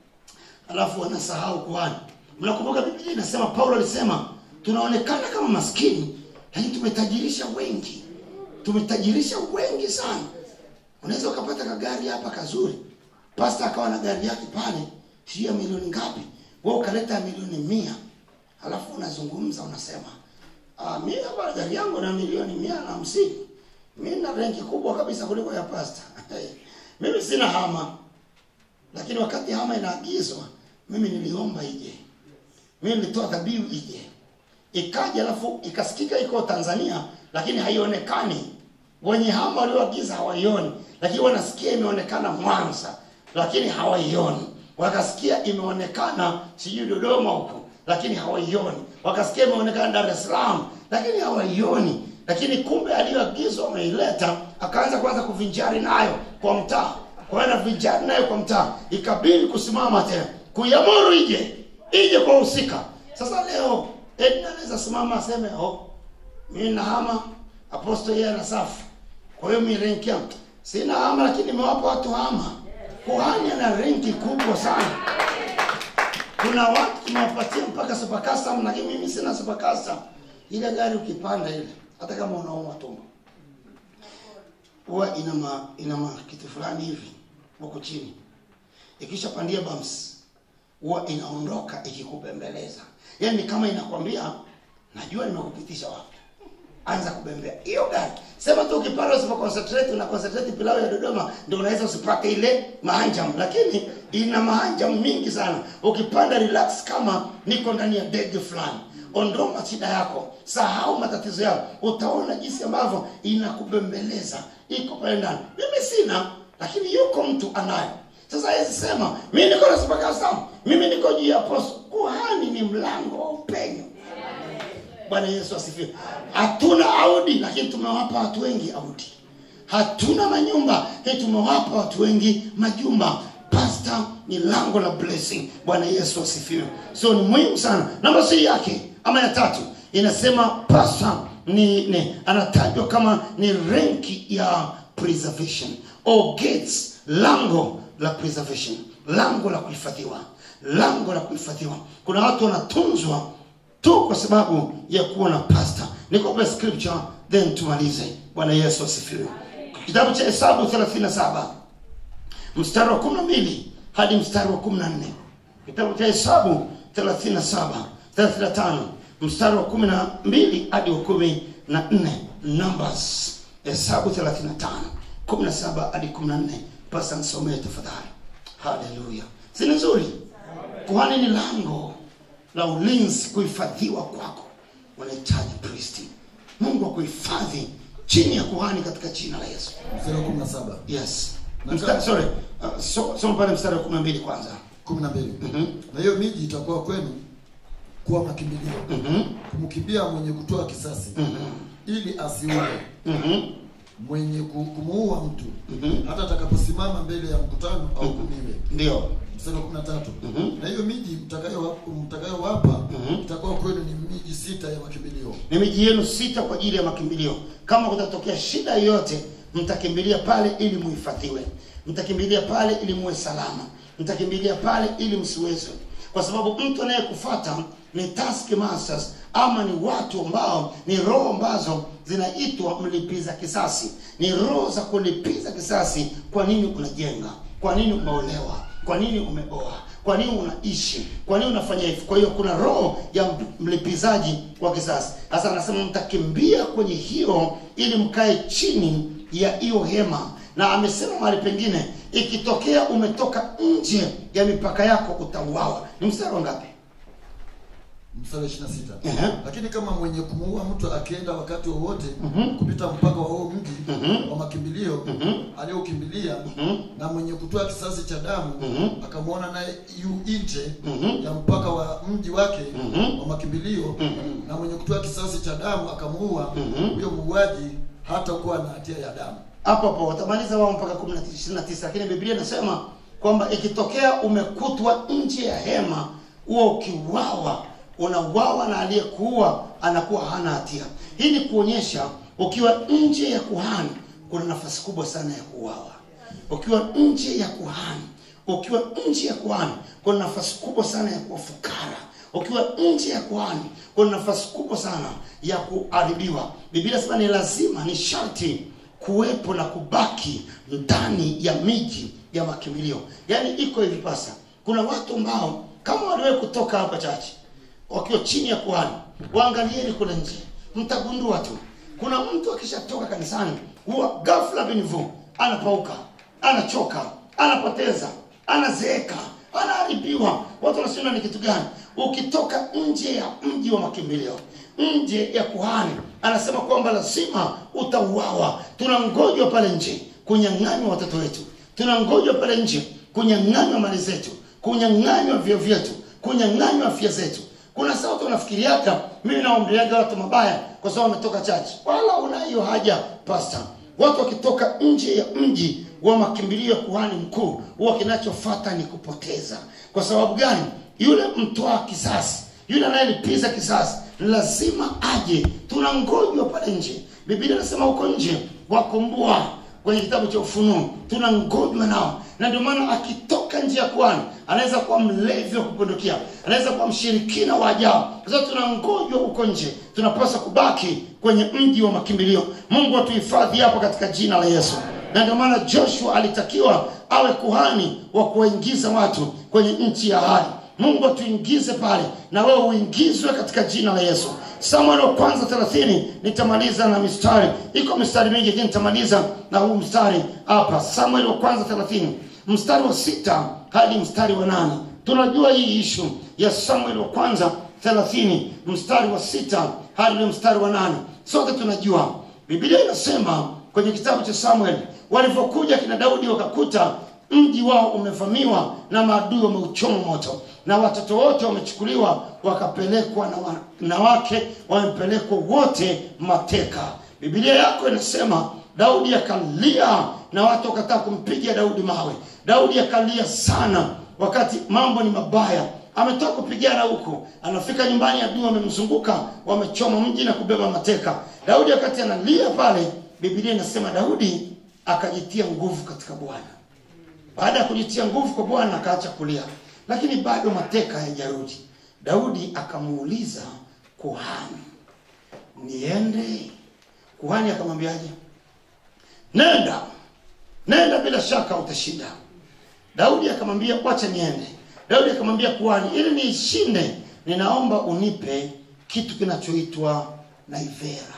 S2: alafu wanasahau kuhani mnakumbuka biblia inasema paulo alisema tunaonekana kama maskini lakini tumetajirisha wengi tumetajirisha wengi sana unaweza ukapata kagari hapa kazuri pasta akawa na gari yake pale sijui ya milioni ngapi we ukaleta milioni mia alafu unazungumza unasema ah, mi hapa gari yangu na milioni mia na hamsini mi na renki kubwa kabisa kuliko ya pasta mimi sina hama lakini wakati hama inaagizwa mimi niliomba ije mimi nilitoa dhabihu ije ikaja alafu ikasikika iko tanzania lakini haionekani wenye hama walioagiza hawaioni lakini wanasikia imeonekana mwanza lakini hawaioni wakasikia imeonekana sijui dodoma huko lakini hawaioni wakasikia imeonekana dar es salaam lakini hawaioni lakini kumbe aliyoagizwa wameileta akaanza kwanza kuvinjari nayo kwa mtaa kwaenda vinjari nayo kwa mtaa ikabidi kusimama tena kuiamuru ije ije kwa husika sasa leo edna anaweza simama aseme oh, mi nahama aposto yeye ana safu kwa hiyo mi renki yangu sina hama lakini nimewapa watu hama kuhani ana renki kubwa sana kuna watu tunawapatia mpaka supakasa lakini mimi sina supakasa ile gari ukipanda ile hata kama unauma tumbo huwa ina ma, ina ma kitu fulani hivi huko chini ikishapandia bumps huwa inaondoka ikikubembeleza yaani kama inakwambia najua nimekupitisha wapi anza kubembea hiyo gari sema tu ukipanda usipo concentrate una concentrate pilau ya dodoma ndio unaweza usipate ile mahanjam lakini ina mahanjam mingi sana ukipanda relax kama niko ndani ya ndege fulani ondoa shida yako sahau matatizo yako utaona jinsi ambavyo inakubembeleza iko pale ndani mimi sina lakini yuko mtu anayo sasa hawezi sema mi niko na supakasamu mimi niko juu ya poso kuhani ni mlango wa upenyo bwana yesu asifiwe hatuna audi lakini tumewapa watu wengi audi hatuna manyumba hii tumewapa watu wengi majumba pasta ni lango la blessing bwana yesu asifiwe so ni muhimu sana namba si yake ama ya tatu inasema pasta ni, ni anatajwa kama ni renki ya preservation or gates lango la preservation lango la kuhifadhiwa lango la kuhifadhiwa kuna watu wanatunzwa tu kwa sababu ya kuwa na pasta nikope scripture then tumalize bwana yesu asifiwe kitabu cha hesabu 37 mstari wa 12 hadi mstari wa 14 kitabu cha hesabu 37 35 mstari wa 12 hadi wa 14 numbers hesabu 35 17 hadi 14 pasa nisomee tafadhali haleluya si ni nzuri kuhani ni lango la ulinzi kuhifadhiwa kwako unahitaji priesti mungu akuhifadhi chini ya kuhani katika jina la yesu
S3: mstari wa 17
S2: yes
S3: Na
S2: mstari,
S3: kama-
S2: sorry uh, so, soma pale mstari wa 12 kwanza
S3: 12 na hiyo miji itakuwa kwenu kuwa makimbilio kumkimbia mwenye kutoa kisasi ili asiue mwenye ku- kumuua mtu hata atakaposimama mbele ya mkutano au kumiwe
S2: ndio
S3: mstari wa 13 na hiyo miji mtakayo mtakayowapa itakuwa kwenu ni miji sita ya makimbilio
S2: ni miji yenu sita kwa ajili ya makimbilio kama kutatokea shida yoyote mtakimbilia pale ili muhifadhiwe mtakimbilia pale ili muwe salama mtakimbilia pale ili msiwezwe kwa sababu mtu anayekufata ni task masters ama ni watu ambao ni roho ambazo zinaitwa mlipiza kisasi ni roho za kulipiza kisasi kwa nini unajenga kwa nini umeolewa kwa nini umeoa kwa nini unaishi kwa nini unafanya hivi kwa hiyo kuna roho ya mlipizaji wa kisasi sasa anasema mtakimbia kwenye hiyo ili mkae chini ya hiyo hema na amesema mahali pengine ikitokea umetoka nje ya mipaka yako utauawa ni mstari wa ngapi
S3: mstari wa 26
S2: Ehe.
S3: lakini kama mwenye kumuua mtu akienda wakati wowote kupita mpaka wa huo mji wa makimbilio aliokimbilia na mwenye kutoa kisasi cha damu akamwona naye yu nje ya mpaka wa mji wake wa makimbilio na mwenye kutoa kisasi cha damu akamuua huyo muuaji hata kuwa na hatia ya damu
S2: hapo hapo watamaliza wao mpaka 29 lakini biblia inasema kwamba ikitokea umekutwa nje ya hema huo ukiuawa unauawa na aliyekuua anakuwa hana hatia hii ni kuonyesha ukiwa nje ya kuhani kuna nafasi kubwa sana ya kuuawa ukiwa nje ya kuhani ukiwa nje ya kuhani kuna nafasi kubwa sana ya kuwa fukara ukiwa nje ya kuhani kuna nafasi kubwa sana ya kuadhibiwa biblia sema ni lazima ni sharti kuwepo na kubaki ndani ya miji ya makimbilio yaani iko hivi pasa kuna watu ambao kama waliwahi kutoka hapa chache wakiwa chini ya kuhani waangalieni kule nje mtagundua tu kuna mtu akishatoka kanisani huwa ghafla binivu anapauka anachoka anapoteza anazeeka anaharibiwa watu wanasema ni kitu gani ukitoka nje ya mji wa makimbilio nje ya kuhani anasema kwamba lazima utauawa tunangojwa pale nje kunyang'anywa watoto wetu tunangojwa pale nje kunyang'anywa mali zetu kunyang'anywa vyo vyetu kunyang'anywa afya zetu kuna saa watu wanafikiriaga mimi naombeaga watu mabaya kwa sababu wametoka chache wala una hiyo haja pasta watu wakitoka nje ya mji wa makimbilio ya kuhani mkuu huwa kinachofata ni kupoteza kwa sababu gani yule mtoa kisasi yule anayelipiza kisasi lazima aje tunangojwa pale nje biblia inasema huko nje wakumbua kwenye kitabu cha ufunuo tunangojwa nao na ndio maana akitoka nje ya kwani anaweza kuwa mlevi wa kupindukia anaweza kuwa mshirikina wa ajabu kwa sababu tunangojwa huko nje tunapaswa kubaki kwenye mji wa makimbilio mungu atuhifadhi hapo katika jina la yesu na ndio maana joshua alitakiwa awe kuhani wa kuwaingiza watu kwenye nchi ya ahadi mungu atuingize pale na wewe uingizwe katika jina la yesu samuel wa kwanza 30 nitamaliza na mistari iko mistari mingi lakini nitamaliza na huu mstari hapa samuel wa kwanza 30 mstari wa sita hadi mstari wa nane tunajua hii ishu ya samuel wa kwanza 30 mstari wa sita hadi ule mstari wa nane sote tunajua biblia inasema kwenye kitabu cha samuel walivyokuja kina daudi wakakuta mji wao umevamiwa na maadui wameuchoma moto na watoto wote wamechukuliwa wakapelekwa na wanawake wamepelekwa wote mateka biblia yako inasema daudi akalia na watu wakataa kumpiga daudi mawe daudi akalia sana wakati mambo ni mabaya ametoka kupigana huko anafika nyumbani adui wamemzunguka wamechoma mji na kubeba mateka daudi wakati analia pale biblia inasema daudi akajitia nguvu katika bwana baada ya kujitia nguvu kwa bwana akaacha kulia lakini bado mateka hayajarudi daudi akamuuliza kuhani niende kuhani akamwambiaje nenda nenda bila shaka utashinda daudi akamwambia wacha niende daudi akamwambia kuhani ili niishinde ninaomba unipe kitu kinachoitwa naivera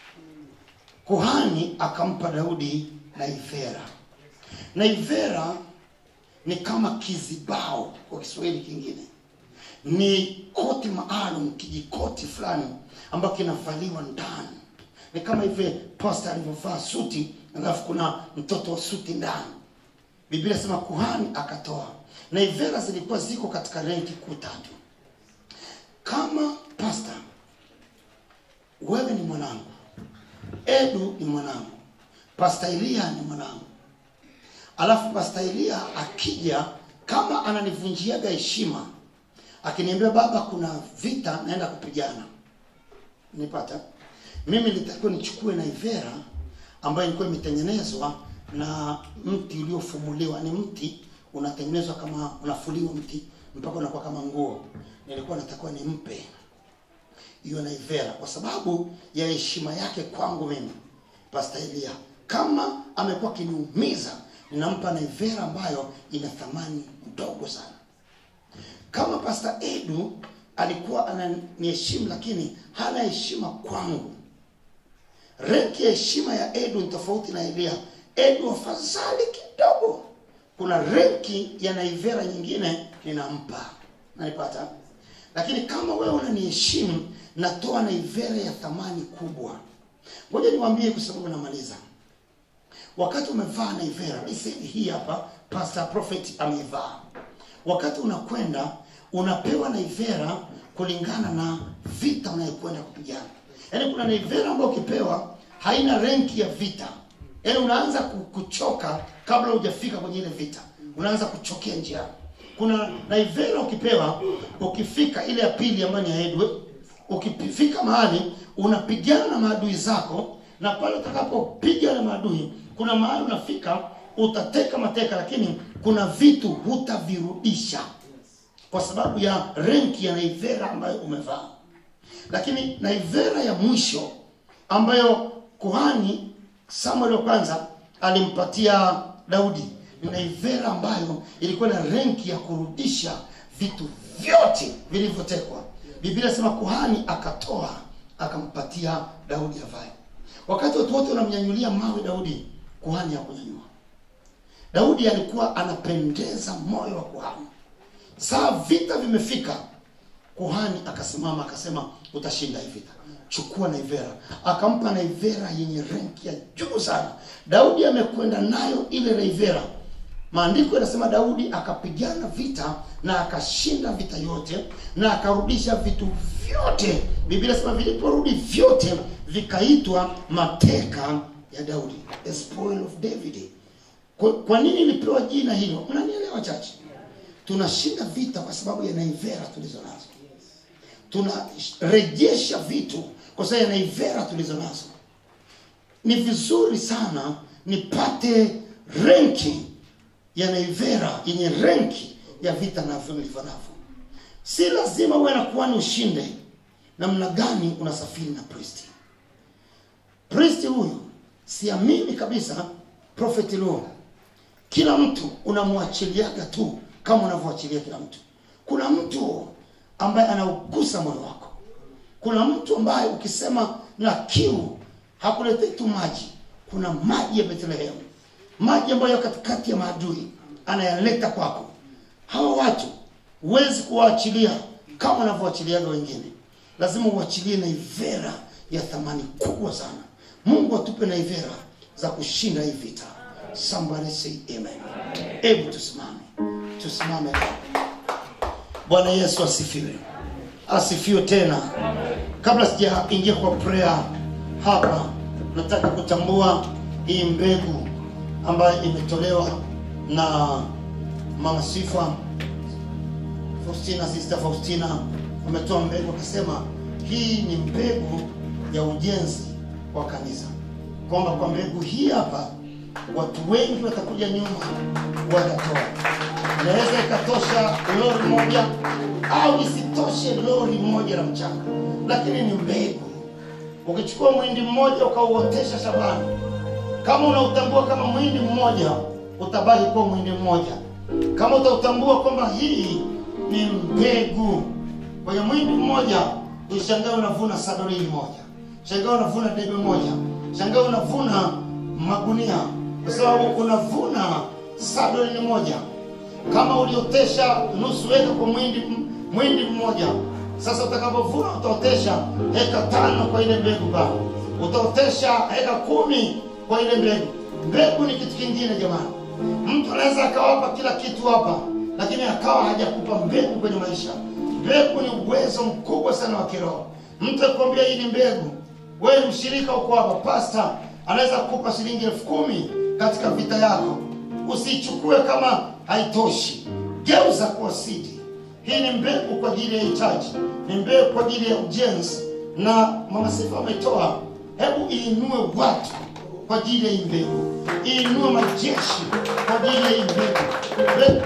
S2: kuhani akampa daudi naivera naivera ni kama kizibao kwa kiswahili kingine ni koti maalum kijikoti fulani ambayo kinavaliwa ndani ni kama hivi pasta alivyovaa suti alafu kuna mtoto wa suti ndani biblia sema kuhani akatoa na ivera zilikuwa ziko katika renki kuu tatu kama pasta wewe ni mwanangu edu ni mwanangu pasta elia ni mwanangu alafu pasta elia akija kama ananivunjiaga heshima akiniambia baba kuna vita naenda kupigana nipata mimi nitakiwa nichukue naivera ambayo ilikuwa imetengenezwa na mti uliofumuliwa ni mti unatengenezwa kama unafuliwa mti mpaka unakuwa kama nguo nilikuwa natakiwa nimpe hiyo naivera kwa sababu ya heshima yake kwangu mimi pasta elia kama amekuwa akiniumiza ninampa naivera ambayo ina thamani ndogo sana kama pasta edu alikuwa ananiheshimu lakini hana heshima kwangu renki ya heshima ya edu ni tofauti na elia edu afadhali kidogo kuna renki ya naivera nyingine ninampa nanipata lakini kama wewe unaniheshimu natoa naivera ya thamani kubwa ngoja niwaambie kwa sababu namaliza wakati umevaa naivera isedi hii hapa pastor prophet ameivaa wakati unakwenda unapewa naivera kulingana na vita unayokwenda kupigana yaani kuna naivera ambayo ukipewa haina renki ya vita yaani unaanza ku- kuchoka kabla hujafika kwenye ile vita unaanza kuchokea njiani kuna naivera ukipewa ukifika ile ya pili ambayo ni ya edwe ukifika mahali unapigana na maadui zako na pale utakapopiga na maadui kuna mahali unafika utateka mateka lakini kuna vitu hutavirudisha kwa sababu ya renki ya naivera ambayo umevaa lakini naivera ya mwisho ambayo kuhani samuel wa kwanza alimpatia daudi ni naivera ambayo ilikuwa na renki ya kurudisha vitu vyote vilivyotekwa biblia sema kuhani akatoa akampatia daudi avae wakati watu wote wanamnyanyulia mawe daudi kuhani hakunyanyua daudi alikuwa anapendeza moyo wa kuhani saa vita vimefika kuhani akasimama akasema utashinda hii vita chukua naivera akampa naivera yenye renki ya juu sana daudi amekwenda nayo ile naivera maandiko yanasema daudi akapigana vita na akashinda vita yote na akarudisha vitu vyote biblia inasema viliporudi vyote vikaitwa mateka ya daudi the spoil of david kwa, kwa nini ilipewa jina hilo mnanielewa chache tunashinda vita kwa sababu ya naivera tulizo nazo tunarejesha vitu kwa sababu ya naivera tulizo nazo ni vizuri sana nipate renki ya naivera yenye renki ya vita navyo nilivyo navyo si lazima uwe na kuhani ushinde namna gani unasafiri na pristi pristi huyu siamini kabisa prophet luo kila mtu unamwachiliaga tu kama unavyoachilia kila mtu kuna mtu ambaye anaugusa moyo wako kuna mtu ambaye ukisema na kiu hakuletei tu maji kuna maji ya bethlehemu maji ambayo katikati ya maadui anayaleta kwako hawa watu huwezi kuwaachilia kama unavyoachiliaga wengine lazima uachilie naivera ya thamani kubwa sana mungu atupe naivera za kushinda hii vita somebody say amen hebu tusimame tusimame bwana yesu asifiwe asifiwe tena kabla sijaingia kwa prayer hapa nataka kutambua hii mbegu ambayo imetolewa na mama Sifa Faustina, sister Faustina ametoa mbegu akasema hii ni mbegu ya ujenzi wa kanisa, kwamba kwa mbegu hii hapa watu wengi watakuja nyuma watatoa. Inaweza ikatosha lori moja au isitoshe lori moja la mchanga, lakini ni mbegu. Ukichukua mwindi mmoja ukauotesha shambani, kama unautambua kama mwindi mmoja, utabaki kuwa mwindi mmoja. Kama utautambua kwamba hii ni mbegu, kwa hiyo mwindi mmoja ushangaa unavuna sadolini moja, shangaa unavuna debe moja, shangaa unavuna magunia, kwa sababu unavuna sadolini moja. Kama uliotesha nusu eka kwa mwindi mwindi mmoja, sasa utakapovuna utaotesha eka tano kwa ile mbegu baba, utaotesha eka kumi kwa ile mbegu. Mbegu ni kitu kingine jamani. Mtu anaweza akawapa kila kitu hapa, lakini akawa hajakupa mbegu kwenye maisha. Mbegu ni uwezo mkubwa sana wa kiroho. Mtu akwambia hii ni mbegu, wewe ni mshirika uko hapa, pasta anaweza kukupa shilingi elfu kumi katika vita yako, usiichukue kama haitoshi, geuza kuwa sidi. Hii ni mbegu kwa ajili ya hitaji, ni mbegu kwa ajili ya ujenzi, na mama Sifa ametoa. Hebu iinue watu kwa ajili ya hii mbegu, iinue majeshi kwa ajili ya hii mbegu. Mbegu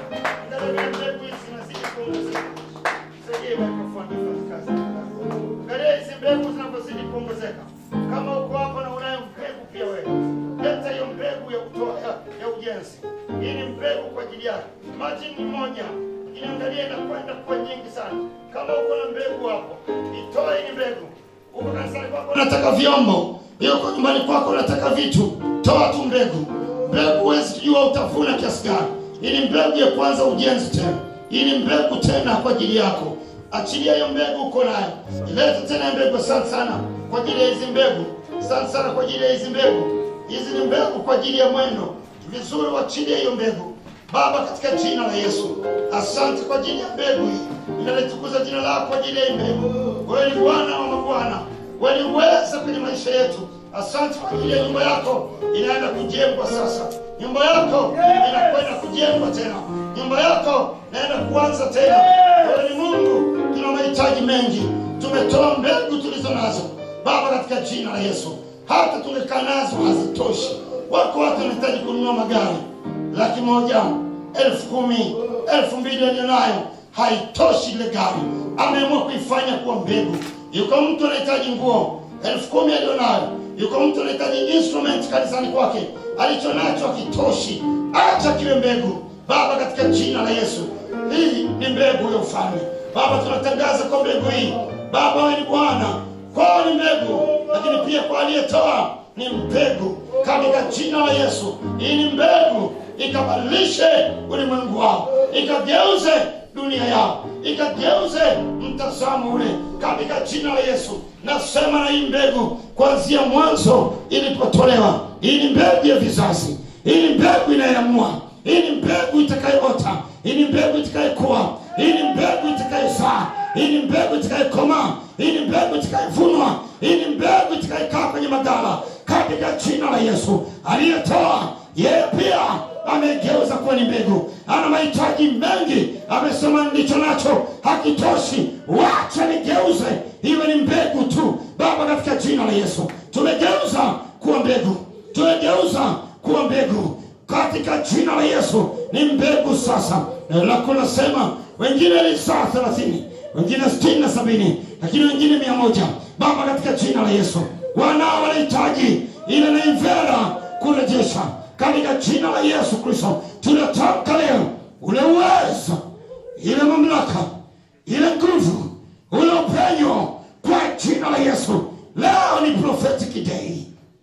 S2: mbegu hizi zinazidi kuongezeka. Saidie microphone ifanye kazi. Angalia hizi mbegu zinavyozidi kuongezeka. Kama uko hapa na unayo mbegu pia wewe, leta hiyo mbegu ya kutoa ya, ya ujenzi. Hii ni mbegu kwa ajili yako. Maji ni moja, inaangalia inakwenda kwa nyingi sana. Kama uko na mbegu hapo, itoe hii mbegu. Uko kanisani kwako unataka vyombo, yuko nyumbani kwako unataka vitu, toa tu mbegu. Mbegu huwezi kujua utavuna kiasi gani. Hii ni mbegu ya kwanza ujenzi tena. Hii ni mbegu tena kwa ajili yako. Achilia hiyo mbegu uko nayo, ilete tena mbegu. Asante sana kwa ajili ya hizi mbegu, asante sana kwa ajili ya hizi mbegu. Hizi ni mbegu kwa ajili ya mwendo. Vizuri, wachilie hiyo mbegu Baba, katika jina la Yesu. Asante kwa ajili ya mbegu hii, ninalitukuza jina lako kwa ajili ya hii mbegu. Wewe ni Bwana wa mabwana, wewe ni uweza kwenye maisha yetu. Asante kwa ajili ya nyumba yako inaenda kujengwa sasa. Nyumba yako inakwenda kujengwa tena. Nyumba yako inaenda kuanza tena. Wewe ni Mungu, tuna mahitaji mengi. Tumetoa mbegu tulizo nazo Baba, katika jina la Yesu. Hata tungekaa nazo hazitoshi. Wako watu wanahitaji kununua magari laki moja, elfu kumi, elfu mbili walionayo haitoshi ile gari. Ameamua kuifanya kuwa mbegu. Yuko mtu anahitaji nguo elfu kumi alionayo, yuko mtu anahitaji instrument kanisani kwake, alicho nacho hakitoshi. Acha kiwe mbegu Baba, katika jina la Yesu. Hii ni mbegu ya ufalme Baba, tunatangaza kwa mbegu hii Baba, wewe ni Bwana, kwao ni mbegu, lakini pia kwa aliyetoa ni mbegu katika jina la Yesu. Hii ni mbegu ikabadilishe ulimwengu wao, ikageuze dunia yao, ikageuze mtazamo ule katika jina la Yesu. Nasema na hii mbegu kuanzia mwanzo ilipotolewa, hii ni mbegu ya vizazi, hii ni mbegu inayoamua, hii ni mbegu itakayoota, hii ni mbegu itakayekuwa, hii ni mbegu itakayozaa, hii ni mbegu itakayekomaa, hii ni mbegu itakayevunwa, hii ni mbegu itakayekaa kwenye magala katika jina la Yesu. Aliyetoa yeye pia amegeuza kuwa ni mbegu. Ana mahitaji mengi, amesema ndicho nacho hakitoshi, wacha nigeuze iwe ni mbegu tu. Baba, katika jina la Yesu tumegeuza kuwa mbegu, tumegeuza kuwa mbegu katika jina la Yesu. Ni mbegu sasa. Neno lako nasema wengine ni saa thelathini, wengine sitini na sabini, lakini wengine mia moja. Baba, katika jina la Yesu wanao wanahitaji ile naivera kurejesha katika jina la Yesu Kristo. Tunatamka leo ule uwezo, ile mamlaka, ile nguvu, ule upenyo kwa jina la Yesu. Leo ni prophetic day.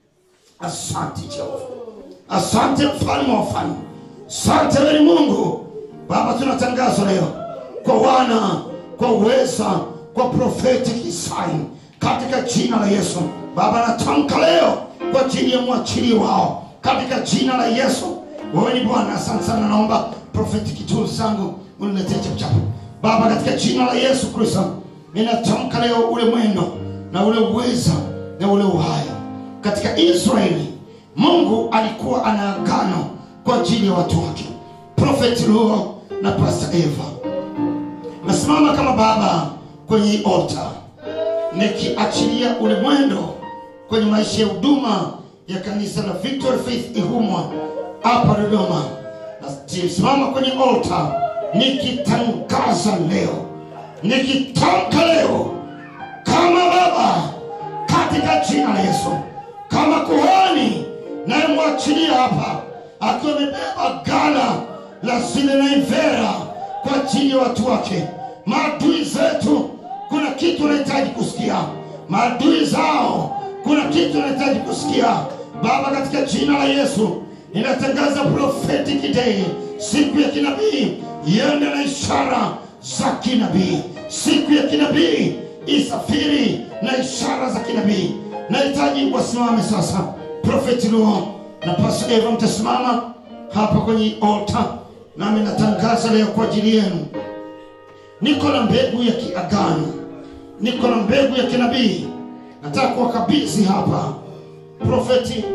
S2: Asante Jehova, asante mfalme wa wafalme, asante wewe ni Mungu Baba. Tunatangaza leo kwa wana, kwa uweza, kwa prophetic sign katika jina la Yesu. Baba, natamka leo kwa ajili ya mwachili wao katika jina la Yesu. Wewe ni Bwana. Asante sana, naomba prophetic tools zangu uniletee chapuchapu Baba, katika jina la Yesu Kristo, ninatamka leo ule mwendo na ule uweza na ule uhai katika Israeli, mungu alikuwa ana agano kwa ajili ya watu wake prophet luo na pastor eva nasimama kama baba kwenye hii altar nikiachilia ule mwendo kwenye maisha ya huduma ya kanisa la victory faith ihumwa hapa dodoma nasimama kwenye altar nikitangaza leo nikitamka leo kama baba katika jina la yesu kama kuhani nayemwachilia hapa akiwa amebeba gala la zile naivera kwa ajili ya watu wake maadui zetu kuna kitu unahitaji kusikia maadui zao kuna kitu unahitaji kusikia baba katika jina la yesu ninatangaza prophetic day siku ya kinabii iende na ishara za kinabii siku ya kinabii isafiri na ishara za kinabii nahitaji wasimame sasa profeti luo na pastor eva mtasimama hapa kwenye altar nami natangaza leo kwa ajili yenu niko na mbegu ya kiagano niko na mbegu ya kinabii nataka kuwakabidhi hapa profeti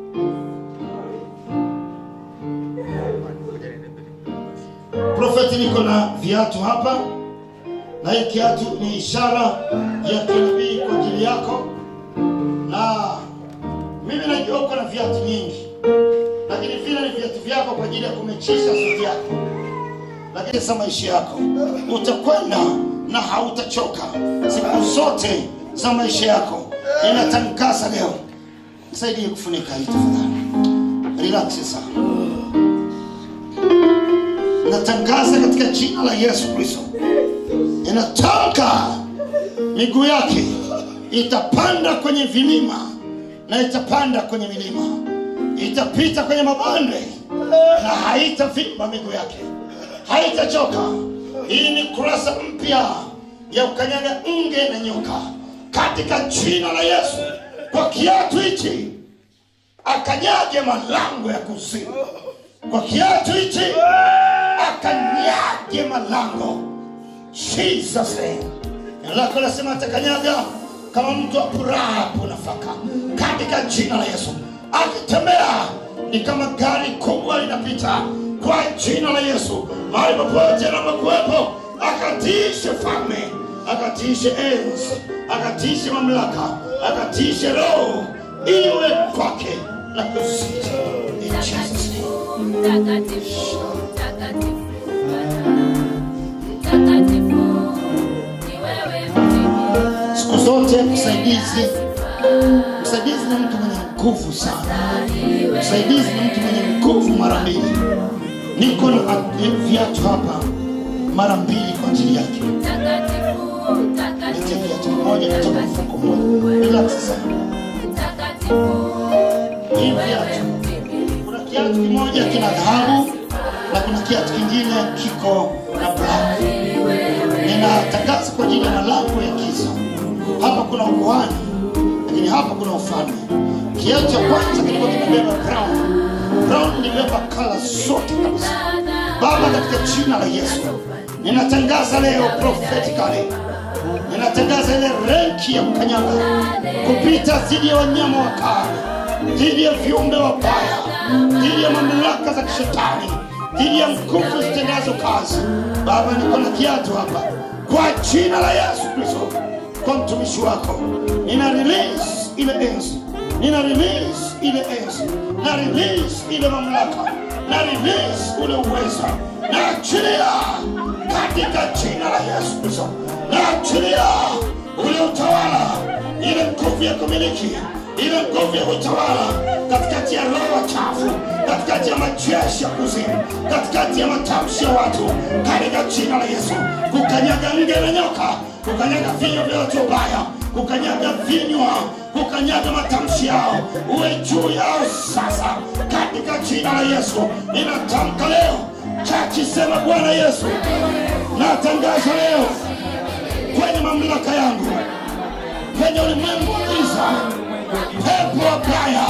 S2: profeti niko na viatu hapa na hii kiatu ni ishara ya kinabii kwa ajili yako na mimi najua uko na viatu nyingi lakini vile ni viatu vyako kwa ajili ya kumechisha suti yako lakini sa maisha yako utakwenda na hautachoka siku zote za maisha yako inatangaza leo saidie kufunika hii tafadhali relax sana natangaza katika jina la yesu kristo inatamka miguu yake itapanda kwenye vilima na itapanda kwenye milima itapita kwenye mabonde na haitavimba miguu yake haitachoka hii ni kurasa mpya ya ukanyaga nge na nyoka katika jina la yesu kwa kiatu hichi akanyage malango ya kuzimu kwa kiatu hichi akanyage malango jesus name Neno lako nasema atakanyaga kama mtu apurapo nafaka katika jina la yesu akitembea ni kama gari kubwa linapita kwa jina la yesu mahali popote anapokuwepo akatiishe falme akatiishe enzi akatiishe mamlaka akatiishe roho iwe kwake na kusita in jesus name
S4: Mtakatifu, mtakatifu Bwana. Mtakatifu, ni wewe mwenyewe.
S2: siku zote msaidizi msaidizi ni mtu mwenye nguvu sana msaidizi ni mtu mwenye nguvu mara mbili niko na a- viatu hapa mara mbili kwa ajili yake
S4: Mtakatifu,
S2: Nitie viatu
S4: mtakatifu,
S2: moja kutoka mfuko moja relax sana
S4: mtakatifu,
S2: hii
S4: ni wewe
S2: viatu
S4: mtimilifu.
S2: kuna kiatu kimoja kina dhahabu na kuna kiatu kingine kiko na black ninatangaza kwa ajili ya malango ya giza hapa kuna ukuhani lakini hapa kuna ufalme kiatu cha kwanza kilikuwa kimebeba brown brown ilibeba kala zote kabisa baba katika jina la yesu ninatangaza leo prophetically ninatangaza ile renki ya kukanyaga kupita dhidi ya wanyama wakali dhidi ya viumbe wabaya dhidi ya mamlaka za kishetani dhidi ya nguvu zitendazo kazi baba niko na kiatu hapa kwa jina la yesu kristo kwa mtumishi wako nina release ile enzi nina release ile enzi na release ile mamlaka na release ule uweza na achilia katika jina la yesu kristo na achilia ule utawala ile nguvu ya kumiliki ile nguvu ya utawala katikati ya roho chafu katikati ya majeshi ya kuzimu katikati ya matamshi ya watu katika jina la yesu kukanyaga nge na nyoka kukanyaga vinywa vya watu wabaya kukanyaga vinywa kukanyaga matamshi yao uwe juu yao sasa katika jina la yesu ninatamka leo chachi sema bwana yesu natangaza leo kwenye mamlaka yangu kwenye ulimwengu wa giza pepo wabaya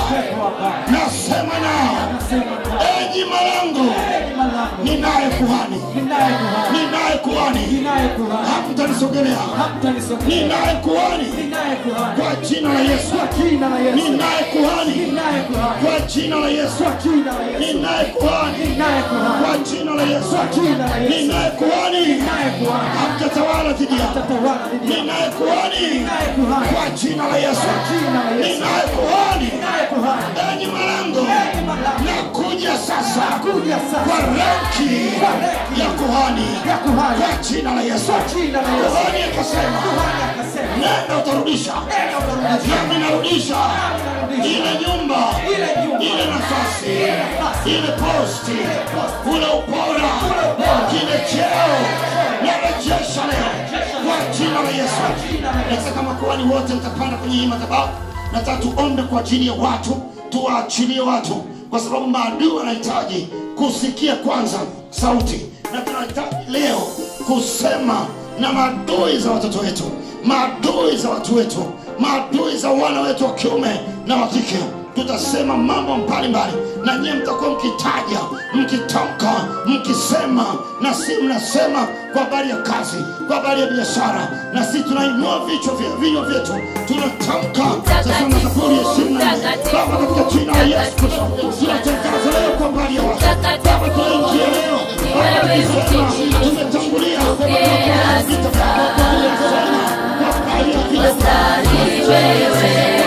S2: nasema nao enyi malango ninaye kuhani ninaye kuhani hamtanisogelea ninaye kuhani kwa jina la yesu ninaye kuhani kwa jina la yesu ninaye kuhani kwa jina la yesu ninaye kuhani hamtatawala dhidi yako ninaye kuhani kwa jina la yesu ninaye kuhani enyi malango nakuja sasa kwa ranki ya kuhani kwa jina la yesu kuhani akasema nenda utarudisha nami narudisha ile nyumba ile nafasi ile posti ule upora kile cheo narejesha leo kwa jina la yesu nataka makuhani wote mtapanda kwenye hii madhabahu nataka tuombe kwa ajili ya watu tuwaachilie watu kwa sababu maadui wanahitaji kusikia kwanza sauti na tunahitaji leo kusema na maadui za watoto wetu maadui za watu wetu maadui za wana wetu wa kiume na wa kike tutasema mambo mbalimbali na nyie mtakuwa mkitaja mkitamka mkisema na si mnasema kwa habari ya kazi kwa habari ya biashara na si tunainua vichwa vya vinywa vyetu tunatamka sasa na zaburi ya ishirini na nne baba katika jina la yesu kristo tunatangaza leo kwa habari ya watu baba tunaingia leo baba tukisema tumetangulia vita kwa habari ya vita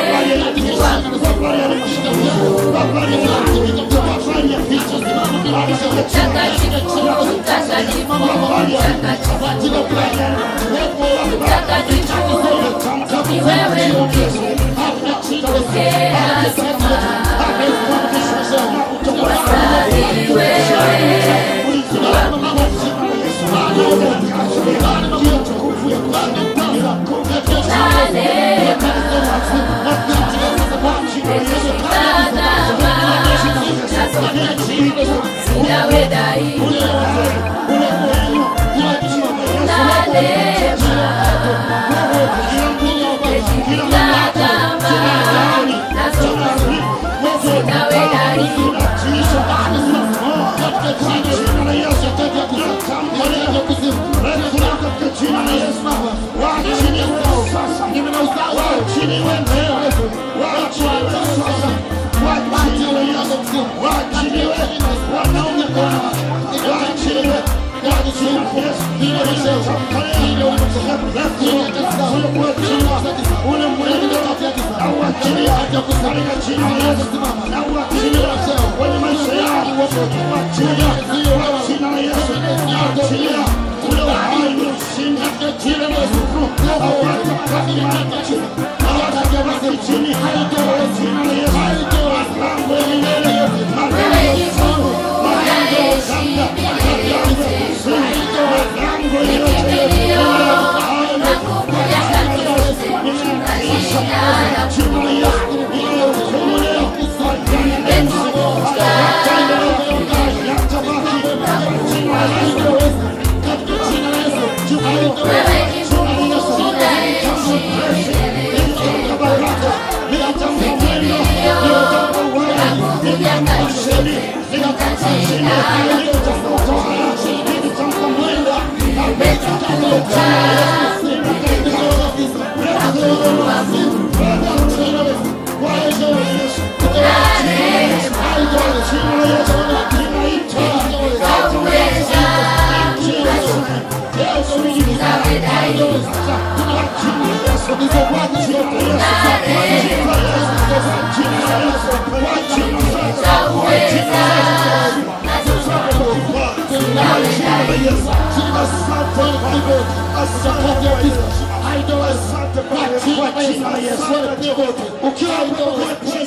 S2: ukiwa